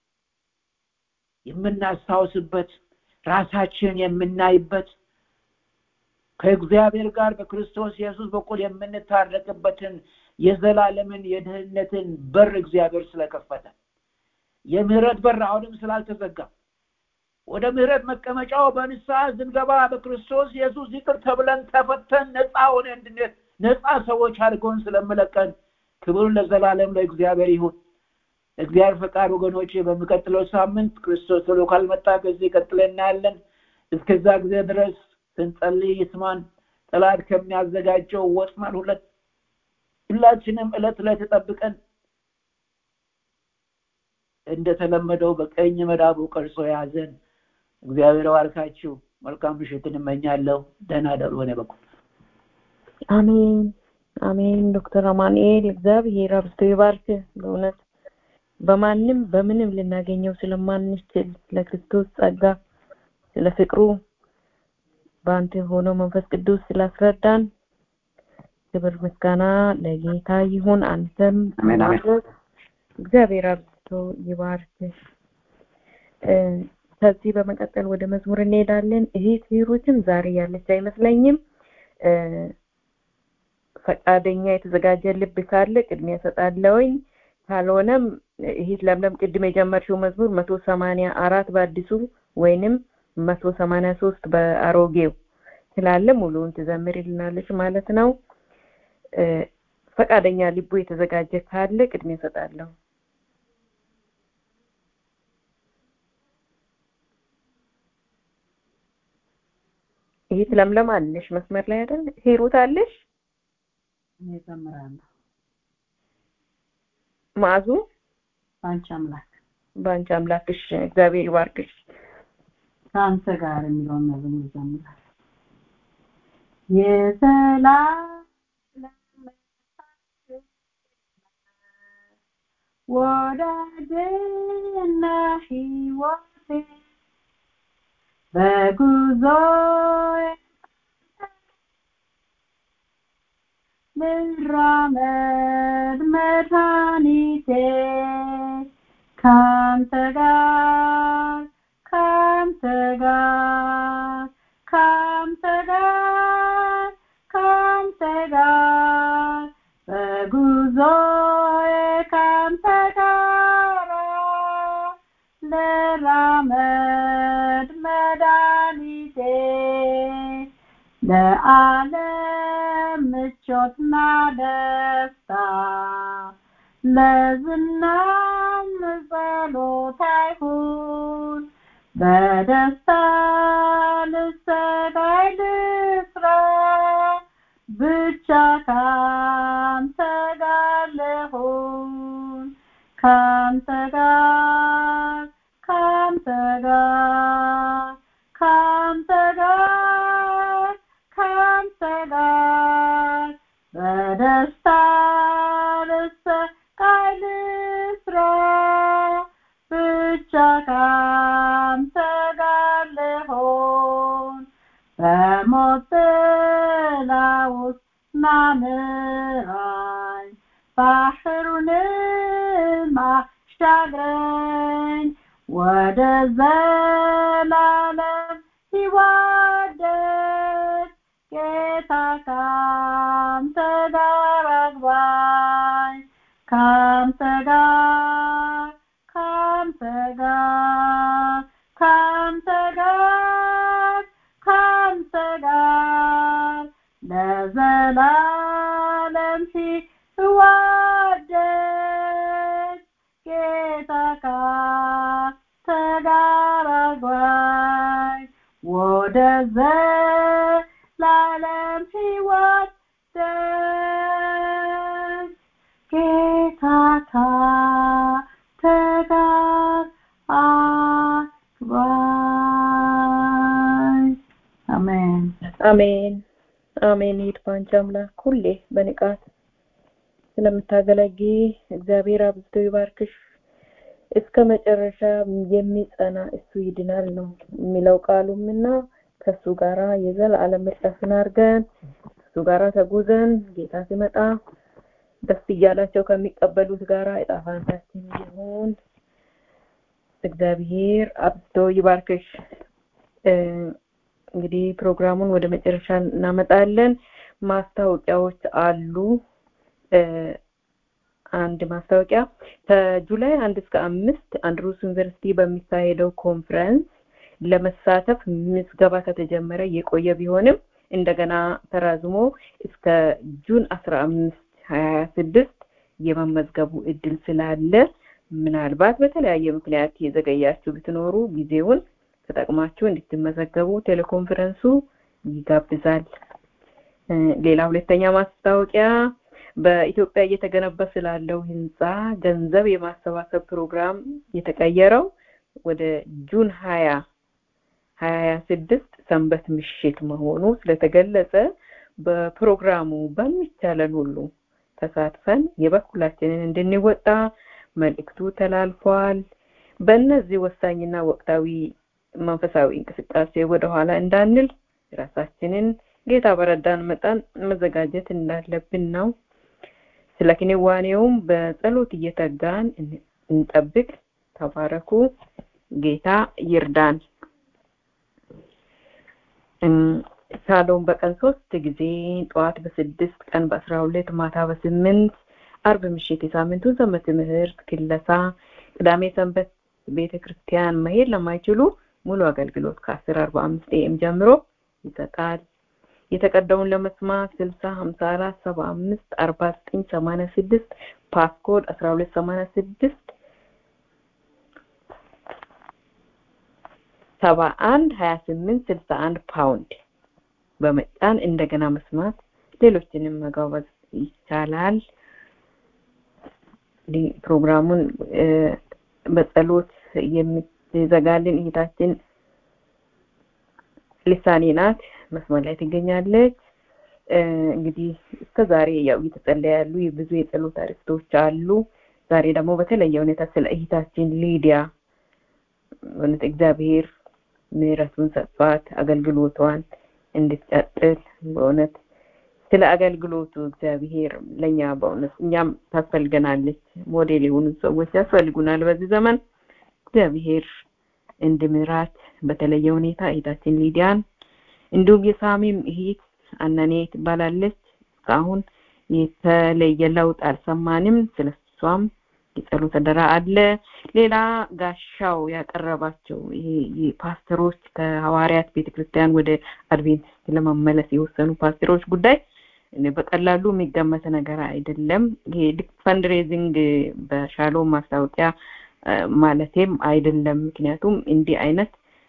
[SPEAKER 10] የምናስታውስበት ራሳችን የምናይበት ከእግዚአብሔር ጋር በክርስቶስ ኢየሱስ በኩል የምንታረቅበትን የዘላለምን የድህነትን በር እግዚአብሔር ስለከፈተ የምህረት በር አሁንም ስላልተዘጋ ወደ ምህረት መቀመጫው በንስሐ ስንገባ በክርስቶስ ኢየሱስ ይቅር ተብለን ተፈተን ነፃ ሆነ እንድንሄድ ነፃ ሰዎች አድርጎን ስለመለቀን ክብር ለዘላለም ለእግዚአብሔር ይሁን። እግዚአብሔር ፈቃድ ወገኖች፣ በሚቀጥለው ሳምንት ክርስቶስ ቶሎ ካልመጣ ከዚህ ቀጥለን እናያለን። እስከዛ ጊዜ ድረስ ስንጸልይ ይስማን። ጠላት ከሚያዘጋጀው ወጥመድ ሁለት ሁላችንም ዕለት ዕለት ጠብቀን እንደተለመደው በቀኝ መዳቡ ቀርጾ የያዘን እግዚአብሔር ባርካችሁ። መልካም ምሽትን እመኛለሁ። ደህና ደሩ። በኔ በኩል
[SPEAKER 1] አሜን አሜን። ዶክተር አማኑኤል እግዚአብሔር አብዝቶ ይባርክ። በእውነት በማንም በምንም ልናገኘው ስለማንችል ለክርስቶስ ጸጋ ስለ ፍቅሩ በአንተ ሆኖ መንፈስ ቅዱስ ስላስረዳን ክብር ምስጋና ለጌታ ይሁን። አንተም
[SPEAKER 2] አሜን፣ አሜን።
[SPEAKER 1] ማድረግ እግዚአብሔር አብዝቶ ይባርክ። እ፣ ከዚህ በመቀጠል ወደ መዝሙር እንሄዳለን። እህት ሂሩትም ዛሬ ያለች አይመስለኝም። እ፣ ፈቃደኛ የተዘጋጀ ልብ ካለ ቅድሚያ እሰጣለሁኝ። ካልሆነም እህት ለምለም ቅድም የጀመርሽው መዝሙር መቶ ሰማንያ አራት በአዲሱ ወይንም መቶ ሰማንያ ሶስት በአሮጌው ስላለ ሙሉውን ትዘምርልናለች ማለት ነው። እ፣ ፈቃደኛ ልቡ የተዘጋጀ ካለ ቅድሚያ እሰጣለሁ። እህት ለምለም አለሽ መስመር ላይ አይደል? ሂሩት አለሽ?
[SPEAKER 3] እኔ እዘምራለሁ
[SPEAKER 1] ማዕዙ
[SPEAKER 3] በአንቺ አምላክ
[SPEAKER 1] በአንቺ አምላክሽ እግዚአብሔር ይባርክሽ።
[SPEAKER 3] ከአንተ ጋር የሚለውን መዝሙር እዘምራለሁ። የሰላም ወዳጅና ሕይወቴ በጉዞዬ ልራመድ መድኃኒቴ ካንተ ጋር ካንተ ጋር ካንተ ጋር ካንተ ጋር በጉዞዬ ካንተ ጋር ልራመድ መድኃኒቴ ለዓለም ምቾትና ደስታ ለዝናም ጸሎት አይሁን በደስታ ልሰጋይ ልስራ ብቻ ካንተ ጋር ልሁን ካንተ ጋር ካንተ ጋር ካንተ ጋር ካንተ ጋር በደስታ ልሰቃይ ልስራ ብቻ ካንተ ጋር ልሆን በሞት ጥላ ውስጥ ናምራኝ ባህሩንም አሻግረኝ ወደ ዘላለም ሕይወት ደስ ጌታ ካንተ ጋር አግባኝ ካንተ ጋር ካንተ ጋር ካንተ ጋር ካንተ ጋር ለዘላለም ሕይወት ደስ ጌታ ካንተ ጋር አግባኝ ወደ ዘላለም ሕይወት ደስ ጌታ ካንተ ጋር አግባኝ አሜን
[SPEAKER 1] አሜን አሜን። ይሂድ በአንቺ አምላክ ሁሌ በንቃት ስለምታገለግይ እግዚአብሔር አብዝቶ ይባርክሽ። እስከ መጨረሻ የሚጸና እሱ ይድናል ነው የሚለው ቃሉም እና ከእሱ ጋራ የዘላለም ምርጫችን አድርገን እሱ ጋራ ተጉዘን ጌታ ሲመጣ ደስ እያላቸው ከሚቀበሉት ጋራ ዕጣ ፈንታችን ይሁን። እግዚአብሔር አብዝቶ ይባርክሽ። እ፣ እንግዲህ ፕሮግራሙን ወደ መጨረሻ እናመጣለን። ማስታወቂያዎች አሉ። እ፣ አንድ ማስታወቂያ ከጁላይ አንድ እስከ አምስት አንድሩስ ዩኒቨርሲቲ በሚካሄደው ኮንፈረንስ ለመሳተፍ ምዝገባ ከተጀመረ የቆየ ቢሆንም እንደገና ተራዝሞ እስከ ጁን አስራ አምስት ሀያ ስድስት የመመዝገቡ እድል ስላለ ምናልባት በተለያየ ምክንያት የዘገያችሁ ብትኖሩ ጊዜውን ተጠቅማችሁ እንድትመዘገቡ ቴሌኮንፈረንሱ ይጋብዛል። ሌላ ሁለተኛ ማስታወቂያ በኢትዮጵያ እየተገነባ ስላለው ህንፃ ገንዘብ የማሰባሰብ ፕሮግራም የተቀየረው ወደ ጁን ሀያ ሀያ ስድስት ሰንበት ምሽት መሆኑ ስለተገለጸ በፕሮግራሙ በሚቻለን ሁሉ ተሳትፈን የበኩላችንን እንድንወጣ መልእክቱ ተላልፏል። በእነዚህ ወሳኝና ወቅታዊ መንፈሳዊ እንቅስቃሴ ወደኋላ እንዳንል ራሳችንን ጌታ በረዳን መጠን መዘጋጀት እንዳለብን ነው። ስለ ክንዋኔውም በጸሎት እየተጋን እንጠብቅ። ተባረኩ። ጌታ ይርዳን። ሻሎም በቀን ሶስት ጊዜ ጠዋት በስድስት ቀን በአስራ ሁለት ማታ በስምንት አርብ ምሽት የሳምንቱ ሰንበት ትምህርት ክለሳ ቅዳሜ ሰንበት ቤተ ክርስቲያን መሄድ ለማይችሉ ሙሉ አገልግሎት ከአስር አርባ አምስት ኤም ጀምሮ ይሰጣል። የተቀዳውን ለመስማት ስልሳ ሀምሳ አራት ሰባ አምስት አርባ ዘጠኝ ሰማንያ ስድስት ፓስኮድ አስራ ሁለት ሰማንያ ስድስት ሰባ አንድ ሀያ ስምንት ስልሳ አንድ ፓውንድ በመጫን እንደገና መስማት ሌሎችንም መጋበዝ ይቻላል። ፕሮግራሙን በጸሎት የምትዘጋልን እህታችን ልሳኔ ናት። መስመር ላይ ትገኛለች። እንግዲህ እስከ ዛሬ ያው እየተጸለየ ያሉ ብዙ የጸሎት አርዕስቶች አሉ። ዛሬ ደግሞ በተለየ ሁኔታ ስለ እህታችን ሊዲያ እውነት እግዚአብሔር ምሕረቱን ሰጥቷት አገልግሎቷን እንድትቀጥል በእውነት ስለ አገልግሎቱ እግዚአብሔር ለእኛ በእውነት እኛም ታስፈልገናለች። ሞዴል የሆኑ ሰዎች ያስፈልጉናል በዚህ ዘመን። እግዚአብሔር እንድምራት በተለየ ሁኔታ እህታችን ሊዲያን እንዲሁም የሳሚም እህት አናኔ ትባላለች። እስካሁን የተለየ ለውጥ አልሰማንም። ስለ እሷም የጸሎት አደራ አለ። ሌላ ጋሻው ያቀረባቸው ይሄ ፓስተሮች ከሐዋርያት ቤተክርስቲያን ወደ አድቬንቲስት ለመመለስ የወሰኑ ፓስተሮች ጉዳይ በቀላሉ የሚገመት ነገር አይደለም። ይሄ ልክ ፈንድሬዚንግ በሻሎም ማስታወቂያ ማለቴም አይደለም። ምክንያቱም እንዲህ አይነት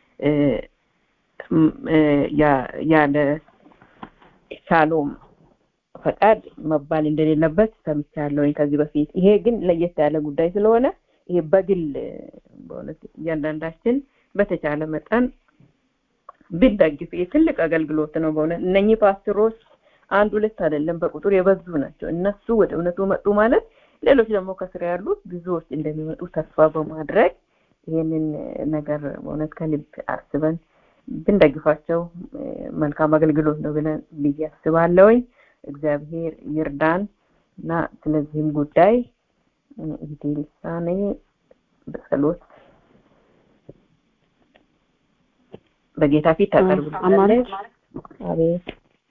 [SPEAKER 1] ያለ ሻሎም ፈቃድ መባል እንደሌለበት ሰምቻለሁ ከዚህ በፊት። ይሄ ግን ለየት ያለ ጉዳይ ስለሆነ ይሄ በግል በእውነት እያንዳንዳችን በተቻለ መጠን ቢደግፍ ትልቅ አገልግሎት ነው። በእውነት እነኚህ ፓስተሮች አንድ ሁለት አይደለም፣ በቁጥር የበዙ ናቸው። እነሱ ወደ እውነቱ መጡ ማለት ሌሎች ደግሞ ከስራ ያሉት ብዙዎች እንደሚመጡ ተስፋ በማድረግ ይህንን ነገር በእውነት ከልብ አስበን ብንደግፋቸው መልካም አገልግሎት ነው ብለን ብዬ አስባለሁኝ። እግዚአብሔር ይርዳን እና ስለዚህም ጉዳይ እንግዲህ ልሳኔ በጸሎት በጌታ ፊት ታቀርብልናለች። አቤት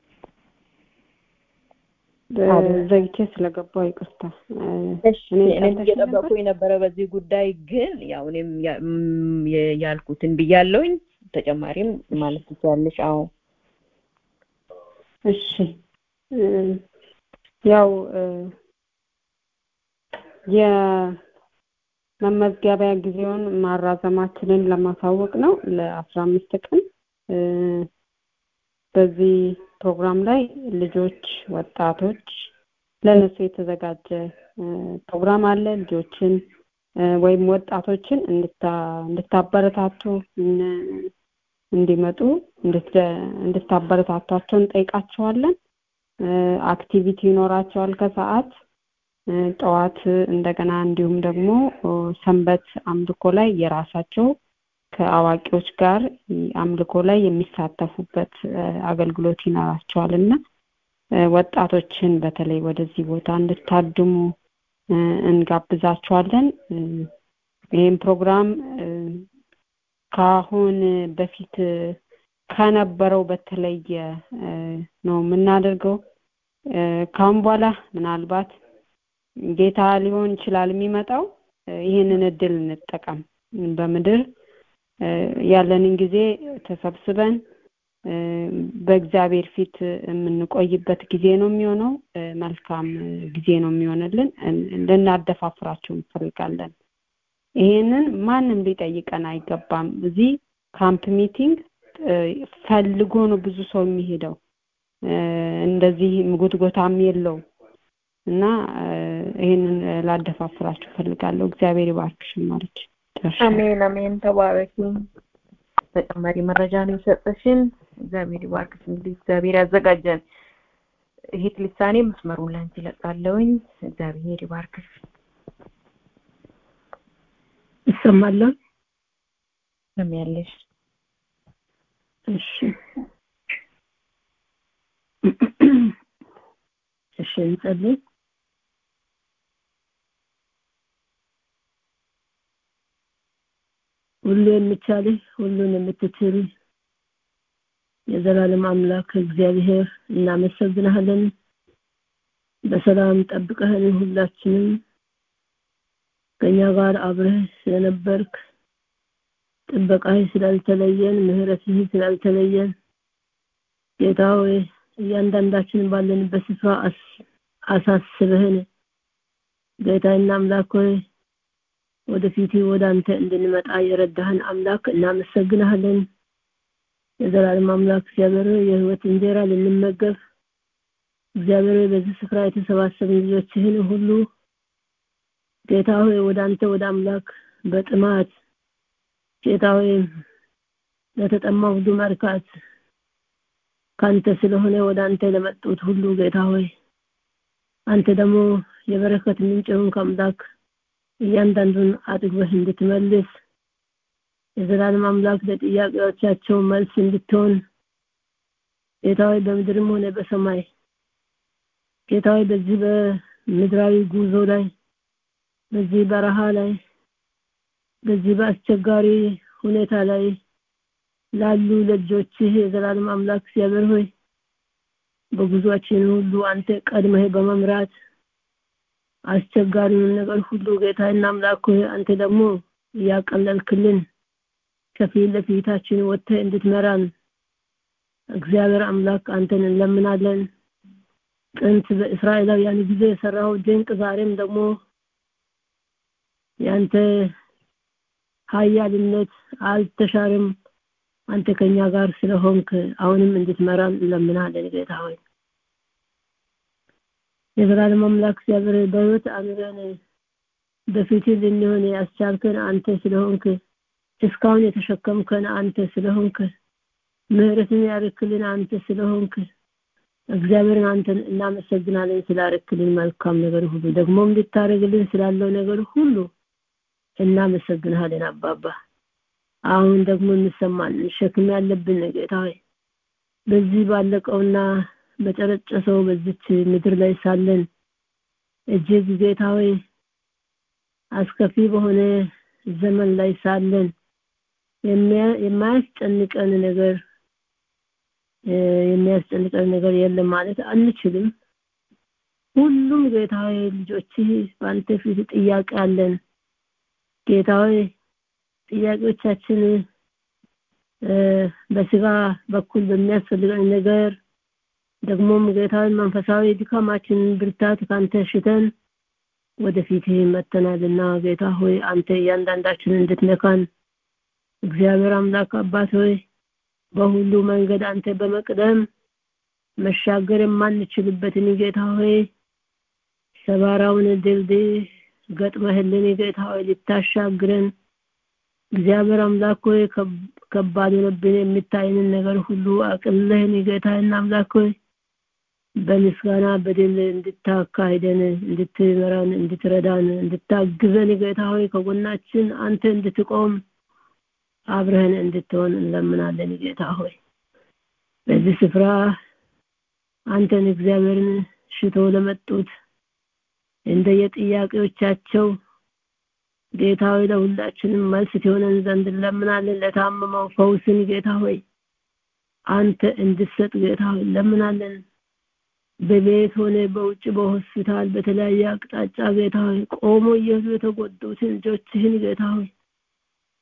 [SPEAKER 11] ዘግቼ ስለገባው ይቅርታ።
[SPEAKER 1] እኔም እየጠበቁ የነበረ በዚህ ጉዳይ ግን ያው እኔም ያልኩትን ብያለሁኝ። ተጨማሪም ማለት ትችላለሽ። አዎ
[SPEAKER 11] እሺ ያው የመመዝገቢያ ጊዜውን ማራዘማችንን ለማሳወቅ ነው ለአስራ አምስት ቀን በዚህ ፕሮግራም ላይ ልጆች፣ ወጣቶች ለነሱ የተዘጋጀ ፕሮግራም አለ። ልጆችን ወይም ወጣቶችን እንድታበረታቱ እንዲመጡ እንድታበረታቷቸው እንጠይቃቸዋለን። አክቲቪቲ ይኖራቸዋል ከሰዓት ጠዋት እንደገና እንዲሁም ደግሞ ሰንበት አምልኮ ላይ የራሳቸው ከአዋቂዎች ጋር አምልኮ ላይ የሚሳተፉበት አገልግሎት ይኖራቸዋል እና ወጣቶችን በተለይ ወደዚህ ቦታ እንድታድሙ እንጋብዛቸዋለን። ይህም ፕሮግራም ከአሁን በፊት ከነበረው በተለየ ነው የምናደርገው። ከአሁን በኋላ ምናልባት ጌታ ሊሆን ይችላል የሚመጣው። ይህንን እድል እንጠቀም። በምድር ያለንን ጊዜ ተሰብስበን በእግዚአብሔር ፊት የምንቆይበት ጊዜ ነው የሚሆነው። መልካም ጊዜ ነው የሚሆንልን። ልናደፋፍራቸው እንፈልጋለን። ይሄንን ማንም ሊጠይቀን አይገባም። እዚህ ካምፕ ሚቲንግ ፈልጎ ነው ብዙ ሰው የሚሄደው። እንደዚህ ጉትጎታም የለው እና ይሄንን ላደፋፍራችሁ ፈልጋለሁ። እግዚአብሔር ይባርክሽ ማለች።
[SPEAKER 1] አሜን አሜን። ተባረኪ። ተጨማሪ መረጃ ነው የሰጠሽን። እግዚአብሔር ይባርክሽ። እንግዲህ እግዚአብሔር ያዘጋጀን። እህት ልሳኔ መስመሩን ላንቺ ለቃለውኝ። እግዚአብሔር ይባርክሽ።
[SPEAKER 12] ይሰማለሁ።
[SPEAKER 1] ሰሚያለሽ?
[SPEAKER 12] እሺ እሺ፣ እንጸልይ። ሁሉ የሚቻልህ ሁሉን የምትችል የዘላለም አምላክ እግዚአብሔር እናመሰግናለን። በሰላም ጠብቀህን ሁላችንም ከኛ ጋር አብረህ ስለነበርክ ጥበቃህ ስላልተለየን ምህረትህ ስላልተለየን ጌታ ሆይ እያንዳንዳችን ባለንበት ስፍራ አሳስበህን ጌታና አምላክ ሆይ ወደፊት ወደ አንተ እንድንመጣ የረዳህን አምላክ እናመሰግናለን። የዘላለም አምላክ እግዚአብሔር የህይወት እንጀራ ልንመገብ እግዚአብሔር በዚህ ስፍራ የተሰባሰብን ልጆችህን ሁሉ ጌታ ሆይ ወደ አንተ ወደ አምላክ በጥማት ጌታ ሆይ ለተጠማ ሁሉ መርካት ካንተ ስለሆነ ወደ አንተ ለመጡት ሁሉ ጌታ ሆይ አንተ ደግሞ የበረከት ምንጭ የሆንክ አምላክ እያንዳንዱን አጥግበህ እንድትመልስ የዘላለም አምላክ ለጥያቄዎቻቸው መልስ እንድትሆን ጌታዊ በምድርም ሆነ በሰማይ ጌታዊ በዚህ በምድራዊ ጉዞ ላይ በዚህ በረሃ ላይ በዚህ በአስቸጋሪ ሁኔታ ላይ ላሉ ለልጆችህ የዘላለም አምላክ እግዚአብሔር ሆይ በጉዟችን ሁሉ አንተ ቀድመህ በመምራት አስቸጋሪውን ነገር ሁሉ ጌታና አምላክ ሆይ አንተ ደግሞ እያቀለልክልን ከፊት ለፊታችን ወጥተህ እንድትመራን እግዚአብሔር አምላክ አንተን እንለምናለን። ጥንት በእስራኤላውያን ጊዜ የሰራው ድንቅ ዛሬም ደግሞ ያንተ ኃያልነት አልተሻርም። አንተ ከኛ ጋር ስለሆንክ አሁንም እንድትመራን እንለምናለን ጌታ ሆይ። የዘላለም አምላክ እግዚአብሔር በሕይወት አኑረን በፊት ልንሆን ያስቻልከን አንተ ስለሆንክ እስካሁን የተሸከምከን አንተ ስለሆንክ ምህረትን ያርክልን አንተ ስለሆንክ እግዚአብሔርን አንተን እናመሰግናለን ስላረክልን መልካም ነገር ሁሉ ደግሞም ልታደርግልን ስላለው ነገር ሁሉ እናመሰግናለን አባባ አሁን ደግሞ እንሰማን ሸክም ያለብን ጌታ ሆይ በዚህ ባለቀውና በጨረጨሰው በዚች ምድር ላይ ሳለን እጅግ ጌታ ሆይ አስከፊ በሆነ ዘመን ላይ ሳለን የማያስጨንቀን ነገር የሚያስጨንቀን ነገር የለም ማለት አንችልም። ሁሉም ጌታ ሆይ ልጆችህ በአንተ ፊት ጥያቄ አለን። ጌታ ሆይ ጥያቄዎቻችን በስጋ በኩል በሚያስፈልገን ነገር ደግሞም ጌታዊ መንፈሳዊ ድካማችንን ብርታት ካንተ ሽተን ወደፊት መተናልና ጌታ ሆይ አንተ እያንዳንዳችንን እንድትነካን እግዚአብሔር አምላክ አባት ሆይ በሁሉ መንገድ አንተ በመቅደም መሻገር የማንችልበትን ጌታ ሆይ ሰባራውን ድልድይ ገጥመህልን ጌታ ሆይ ልታሻግረን እግዚአብሔር አምላክ ሆይ ከባድ ሆነብን የሚታይንን ነገር ሁሉ አቅልለህን ጌታና አምላክ ሆይ በምስጋና በድል እንድታካሂደን እንድትመራን እንድትረዳን እንድታግዘን ጌታ ሆይ ከጎናችን አንተ እንድትቆም አብረህን እንድትሆን እንለምናለን ጌታ ሆይ በዚህ ስፍራ አንተን እግዚአብሔርን ሽቶ ለመጡት እንደየጥያቄዎቻቸው ጌታ ሆይ ለሁላችንም መልስ ትሆነን ዘንድ እንለምናለን ለታመመው ፈውስን ጌታ ሆይ አንተ እንድትሰጥ ጌታ ሆይ እንለምናለን በቤት ሆነ በውጭ በሆስፒታል በተለያየ አቅጣጫ ጌታ ሆይ ቆሞ እየሄዱ የተጎዱትን ልጆችህን ጌታ ሆይ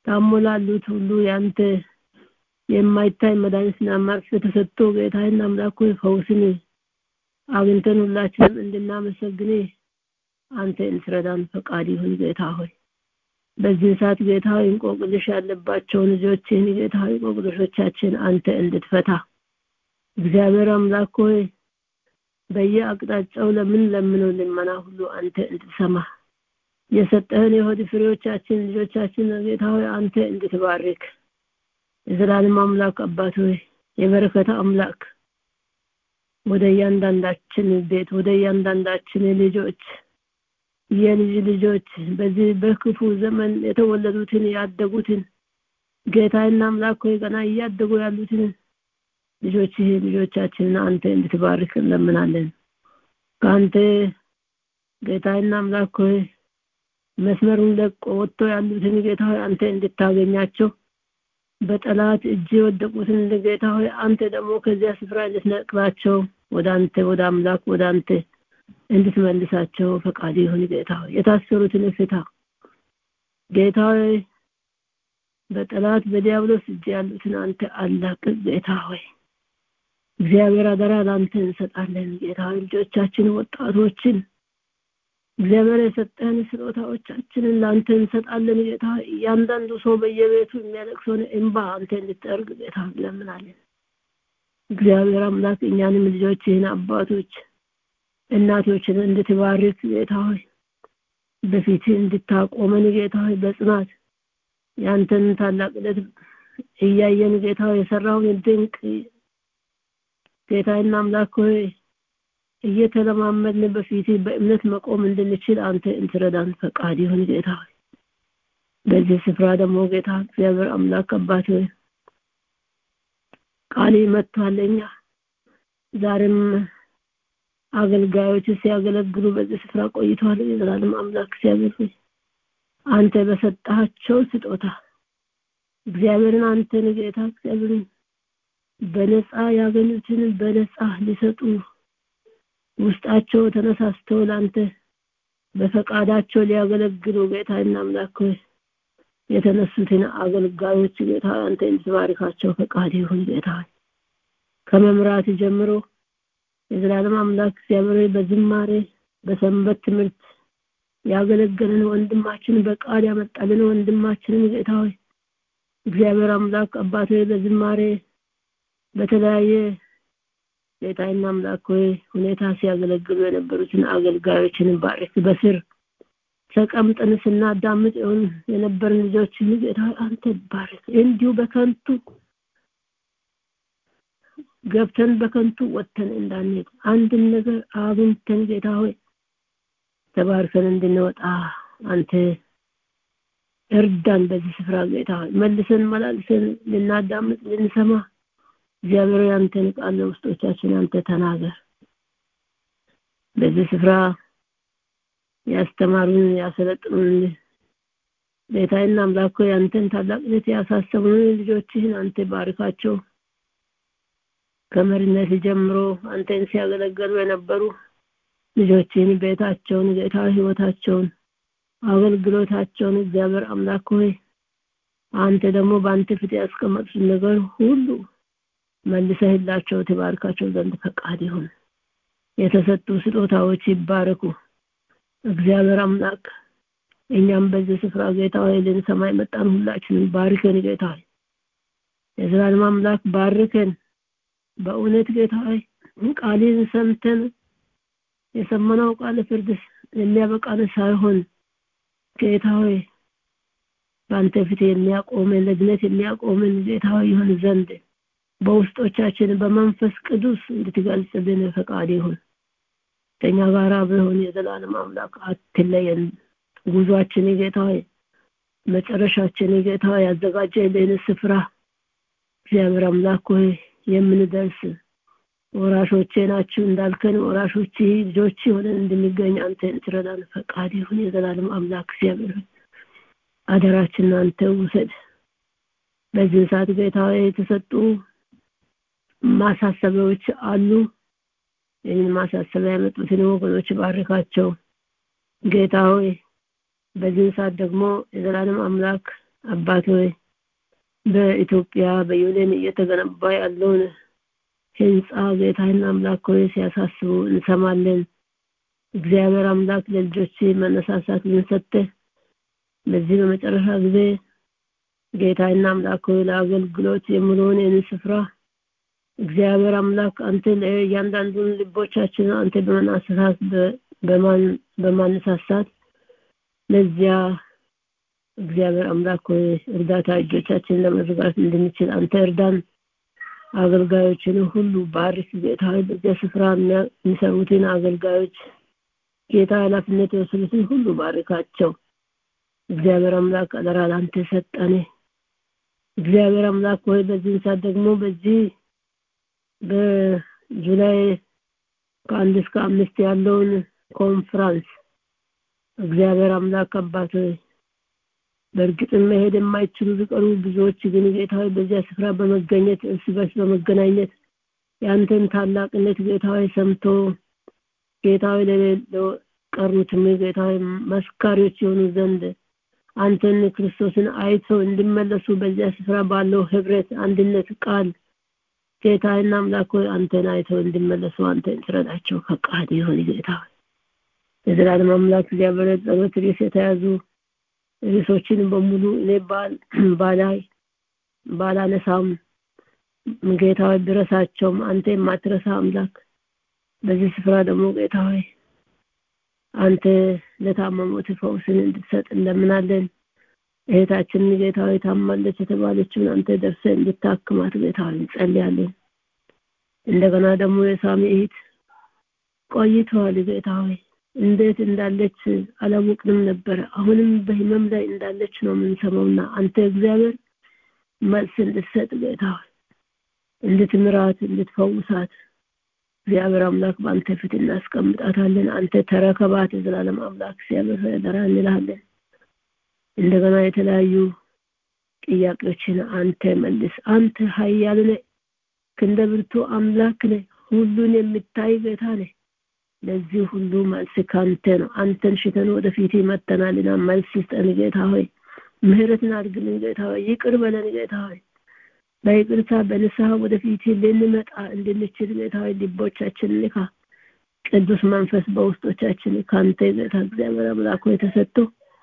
[SPEAKER 12] ታሞ ላሉት ሁሉ ያንተ የማይታይ መድኃኒትና መርፌ ተሰጥቶ ጌታዬና አምላክ ሆይ ፈውስን አግኝተን ሁላችንም እንድናመሰግን አንተ እንትረዳን ፈቃድ ይሁን ጌታ ሆይ በዚህ ሰዓት ጌታ ሆይ እንቆቅልሽ ያለባቸውን ልጆችን ጌታ ሆይ እንቆቅልሾቻችን አንተ እንድትፈታ እግዚአብሔር አምላክ ሆይ በየአቅጣጫው ለምን ለምነው ልመና ሁሉ አንተ እንድትሰማ የሰጠህን የሆድ ፍሬዎቻችን ልጆቻችን ጌታ ሆይ አንተ እንድትባርክ የዘላለም አምላክ አባት ሆይ የበረከት አምላክ ወደ እያንዳንዳችን ቤት ወደ እያንዳንዳችን ልጆች የልጅ ልጆች በዚህ በክፉ ዘመን የተወለዱትን ያደጉትን ጌታና አምላክ ሆይ ገና እያደጉ ያሉትን ልጆች ልጆቻችንን አንተ እንድትባርክ እንለምናለን ከአንተ ጌታና አምላክ ሆይ መስመሩን ለቆ ወጥቶ ያሉትን ጌታ ሆይ አንተ እንድታገኛቸው በጠላት እጅ የወደቁትን ጌታ ሆይ አንተ ደግሞ ከዚያ ስፍራ እንድትነቅላቸው ወደ አንተ ወደ አምላክ ወደ አንተ እንድትመልሳቸው ፈቃድ ይሁን ጌታ ሆይ የታሰሩትን ፍታ ጌታ ሆይ በጠላት በዲያብሎስ እጅ ያሉትን አንተ አላቅቅ ጌታ ሆይ እግዚአብሔር አደራ ለአንተ እንሰጣለን ጌታ ሆይ ልጆቻችን ወጣቶችን እግዚአብሔር የሰጠህን ስጦታዎቻችንን ለአንተ እንሰጣለን ጌታ እያንዳንዱ ሰው በየቤቱ የሚያለቅሰውን እንባ አንተ እንድትጠርግ ጌታ እንለምናለን እግዚአብሔር አምላክ እኛንም ልጆችህን አባቶች እናቶችን እንድትባርክ ጌታ ሆይ በፊት እንድታቆመን ጌታ ሆይ በጽናት ያንተን ታላቅነት እያየን ጌታ ሆይ የሰራውን ድንቅ ጌታና አምላክ ሆይ እየተለማመድን በፊት በእምነት መቆም እንድንችል አንተ እንትረዳን ፈቃድ ይሁን ጌታ ሆይ በዚህ ስፍራ ደግሞ ጌታ እግዚአብሔር አምላክ አባት ሆይ ቃል መጥቷለኛ ዛሬም አገልጋዮች ሲያገለግሉ በዚህ ስፍራ ቆይተዋል የዘላለም አምላክ እግዚአብሔር ሆይ አንተ በሰጣቸው ስጦታ እግዚአብሔርን አንተን ጌታ እግዚአብሔርን በነፃ ያገኙትን በነፃ ሊሰጡ ውስጣቸው ተነሳስተው ላንተ በፈቃዳቸው ሊያገለግሉ ጌታና አምላክ ሆይ የተነሱትን አገልጋዮች ጌታ አንተ እንድትባርካቸው ፈቃድ ይሁን ጌታ ከመምራት ጀምሮ የዘላለም አምላክ እግዚአብሔር በዝማሬ በሰንበት ትምህርት ያገለገለን ወንድማችን በቃል ያመጣልን ወንድማችንን ጌታ ሆይ እግዚአብሔር አምላክ አባት ሆይ በዝማሬ በተለያየ ጌታና አምላክ ሆይ ሁኔታ ሲያገለግሉ የነበሩትን አገልጋዮችን ባርክ በስር ተቀምጠን ስናዳምጥ ይሁን የነበርን ልጆችን ጌታ አንተ ባርክ እንዲሁ በከንቱ ገብተን በከንቱ ወጥተን እንዳንሄድ አንድን ነገር አግኝተን ጌታ ሆይ ተባርከን እንድንወጣ አንተ እርዳን በዚህ ስፍራ ጌታ ሆይ መልሰን መላልሰን ልናዳምጥ ልንሰማ እግዚአብሔር ያንተን ቃል ለውስጦቻችን አንተ ተናገር በዚህ ስፍራ ያስተማሩን ያሰለጥኑን ጌታዬና አምላክ ሆይ አንተን ታላቅነት ያሳሰቡን ልጆችህን አንተ ባርካቸው ከመሪነት ጀምሮ አንተን ሲያገለገሉ የነበሩ ልጆችን ቤታቸውን ጌታ ህይወታቸውን አገልግሎታቸውን እግዚአብሔር አምላክ ሆይ አንተ ደግሞ በአንተ ፊት ያስቀመጡት ነገር ሁሉ መልሰህላቸው ትባርካቸው ዘንድ ፈቃድ ይሁን የተሰጡ ስጦታዎች ይባረኩ እግዚአብሔር አምላክ እኛም በዚህ ስፍራ ጌታ ሆይ ልንሰማ የመጣን ሁላችንን ባርከን ጌታ ሆይ የዘላለም አምላክ ባርከን በእውነት ጌታ ሆይ ቃልን ሰምተን የሰማነው ቃል ፍርድ የሚያበቃን ሳይሆን ጌታ ሆይ በአንተ ፊት የሚያቆመን ለድነት የሚያቆመን ጌታ ሆይ ይሁን ዘንድ በውስጦቻችን በመንፈስ ቅዱስ እንድትገልጽልን ፈቃድ ይሁን ከኛ ጋር ቢሆን የዘላለም አምላክ አትለየን ጉዟችን ጌታ ሆይ መጨረሻችን ጌታ ሆይ ያዘጋጀልን ስፍራ እግዚአብሔር አምላክ ሆይ የምንደርስ ወራሾቼ ናችሁ እንዳልከን ወራሾች ልጆች ሆነን እንድንገኝ አንተ እንትረዳን ፈቃድ ይሁን የዘላለም አምላክ እግዚአብሔር አደራችን አንተ ውሰድ በዚህ ሰዓት ጌታ የተሰጡ ማሳሰቢያዎች አሉ ይህን ማሳሰቢያ ያመጡትን ወገኖች ባርካቸው ጌታ ሆይ በዚህ ሰዓት ደግሞ የዘላለም አምላክ አባት ሆይ በኢትዮጵያ በዩኔን እየተገነባ ያለውን ህንፃ ጌታና አምላክ ሆይ ሲያሳስቡ እንሰማለን። እግዚአብሔር አምላክ ለልጆች መነሳሳት ሰጥተህ በዚህ በመጨረሻ ጊዜ ጌታና አምላክ ሆይ ለአገልግሎት የምለውን ይህን ስፍራ እግዚአብሔር አምላክ አንተ ለእያንዳንዱን ልቦቻችን አንተ በመናሰሳት በማነሳሳት ለዚያ እግዚአብሔር አምላክ ሆይ እርዳታ እጆቻችን ለመዝጋት እንድንችል አንተ እርዳን። አገልጋዮችን ሁሉ ባርክ ጌታ ሆይ በዚያ ስፍራ የሚሰሩትን አገልጋዮች ጌታ ኃላፊነት የወሰዱትን ሁሉ ባርካቸው። እግዚአብሔር አምላክ አደራ ለአንተ ሰጠን። እግዚአብሔር አምላክ ሆይ በዚህን ሰዓት ደግሞ በዚህ በጁላይ ከአንድ እስከ አምስት ያለውን ኮንፍራንስ እግዚአብሔር አምላክ አባት ሆይ በእርግጥም መሄድ የማይችሉ ቢቀሩ ብዙዎች ግን ጌታ ሆይ በዚያ ስፍራ በመገኘት እርስ በርስ በመገናኘት የአንተን ታላቅነት ጌታ ሆይ ሰምቶ ጌታ ሆይ ለሌለው ቀሩትም ጌታ ሆይ መስካሪዎች የሆኑ ዘንድ አንተን ክርስቶስን አይተው እንዲመለሱ በዚያ ስፍራ ባለው ህብረት አንድነት ቃል ጌታና አምላክ ሆይ አንተን አይተው እንዲመለሱ አንተን ትረዳቸው ፈቃድ ይሁን ጌታ ሆይ የዘላለም አምላክ እግዚአብሔር ጸሎት ርዕስ የተያዙ ርዕሶችን በሙሉ እኔ ባላይ ባላነሳም ጌታ ሆይ ብረሳቸውም አንተ የማትረሳ አምላክ በዚህ ስፍራ ደግሞ ጌታ ሆይ አንተ ለታመሙት ፈውስን እንድትሰጥ እንለምናለን። እህታችንን ጌታ ሆይ ታማለች የተባለችውን አንተ ደርሰ እንድታክማት ጌታ ሆይ እንጸልያለን። እንደገና ደግሞ የሳሚ እህት ቆይተዋል ጌታ ሆይ እንዴት እንዳለች አላወቅንም ነበረ። አሁንም በህመም ላይ እንዳለች ነው የምንሰማውና አንተ እግዚአብሔር መልስ እንድትሰጥ ጌታ ሆይ እንድትምራት እንድትፈውሳት እግዚአብሔር አምላክ በአንተ ፊት እናስቀምጣታለን። አንተ ተረከባት የዘላለም አምላክ እግዚአብሔር ሆይ አደራ እንልሃለን። እንደገና የተለያዩ ጥያቄዎችን አንተ መልስ። አንተ ኃያል ነህ፣ ክንደ ብርቱ አምላክ ነህ፣ ሁሉን የምታይ ጌታ ነህ። ለዚህ ሁሉ መልስ ካንተ ነው። አንተን ሽተን ወደፊት መተናልና መልስ ስጠን ጌታ ሆይ። ምህረትን አድርግልን ጌታ ሆይ። ይቅር በለን ጌታ ሆይ። በይቅርታ በንስሐ ወደፊት ልንመጣ እንድንችል ጌታ ሆይ ልቦቻችን ልካ ቅዱስ መንፈስ በውስጦቻችን ካንተ ጌታ እግዚአብሔር አምላክ ሆይ ተሰጥቶ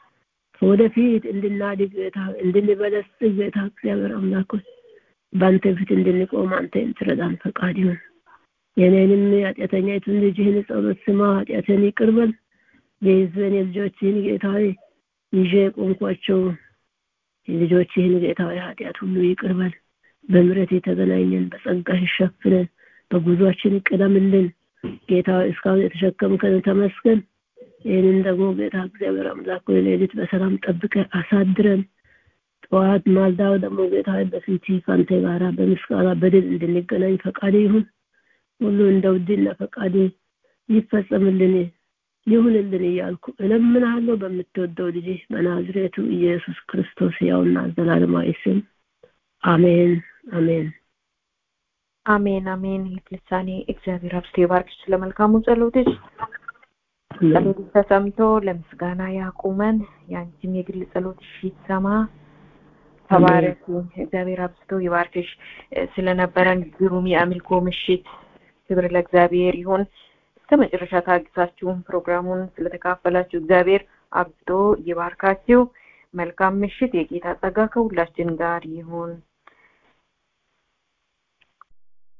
[SPEAKER 12] ወደፊት እንድናድግ ጌታ እንድንበለጽግ ጌታ እግዚአብሔር አምላክ ሆይ በአንተ ፊት እንድንቆም አንተ እንትረዳን ፈቃድ ይሁን። የኔንም ኃጢአተኛይቱን ልጅህን ጸሎት ስማ፣ ኃጢአትን ይቅር በል። የህዝብን የልጆችህን ጌታ ሆይ ይዤ የቆምኳቸው ልጆችህን ጌታ ሆይ ኃጢአት ሁሉ ይቅር በል። በምሕረት የተገናኘን በጸጋህ ሸፍነን በጉዟችን ቅደምልን ጌታ ሆይ እስካሁን የተሸከምከን ተመስገን። ይህንን ደግሞ ጌታ እግዚአብሔር አምላክ ሆይ ሌሊት በሰላም ጠብቀ አሳድረን ጠዋት ማልዳው ደግሞ ጌታ ሆይ በፊት ከአንተ ጋራ በምስጋና በድል እንድንገናኝ ፈቃድ ይሁን። ሁሉ እንደ ውድና ፈቃድ ይፈጸምልን ይሁንልን እያልኩ እለምናለሁ በምትወደው ልጅ በናዝሬቱ ኢየሱስ ክርስቶስ ያውና ዘላለማዊ ስም አሜን አሜን
[SPEAKER 1] አሜን አሜን። ልሳኔ እግዚአብሔር አብስቶ ይባርክሽ ስለ መልካሙ ጸሎትሽ። ጸሎትሽ ተሰምቶ ለምስጋና ያቁመን። የአንቺም የግል ጸሎትሽ ይሰማ። ተባረኪ። እግዚአብሔር አብስቶ ይባርክሽ። ስለነበረን ግሩም የአምልኮ ምሽት ክብር ለእግዚአብሔር ይሁን። እስከ መጨረሻ ታግሳችሁን ፕሮግራሙን ስለተካፈላችሁ እግዚአብሔር አብዝቶ ይባርካችሁ። መልካም ምሽት። የጌታ ጸጋ ከሁላችን ጋር ይሁን።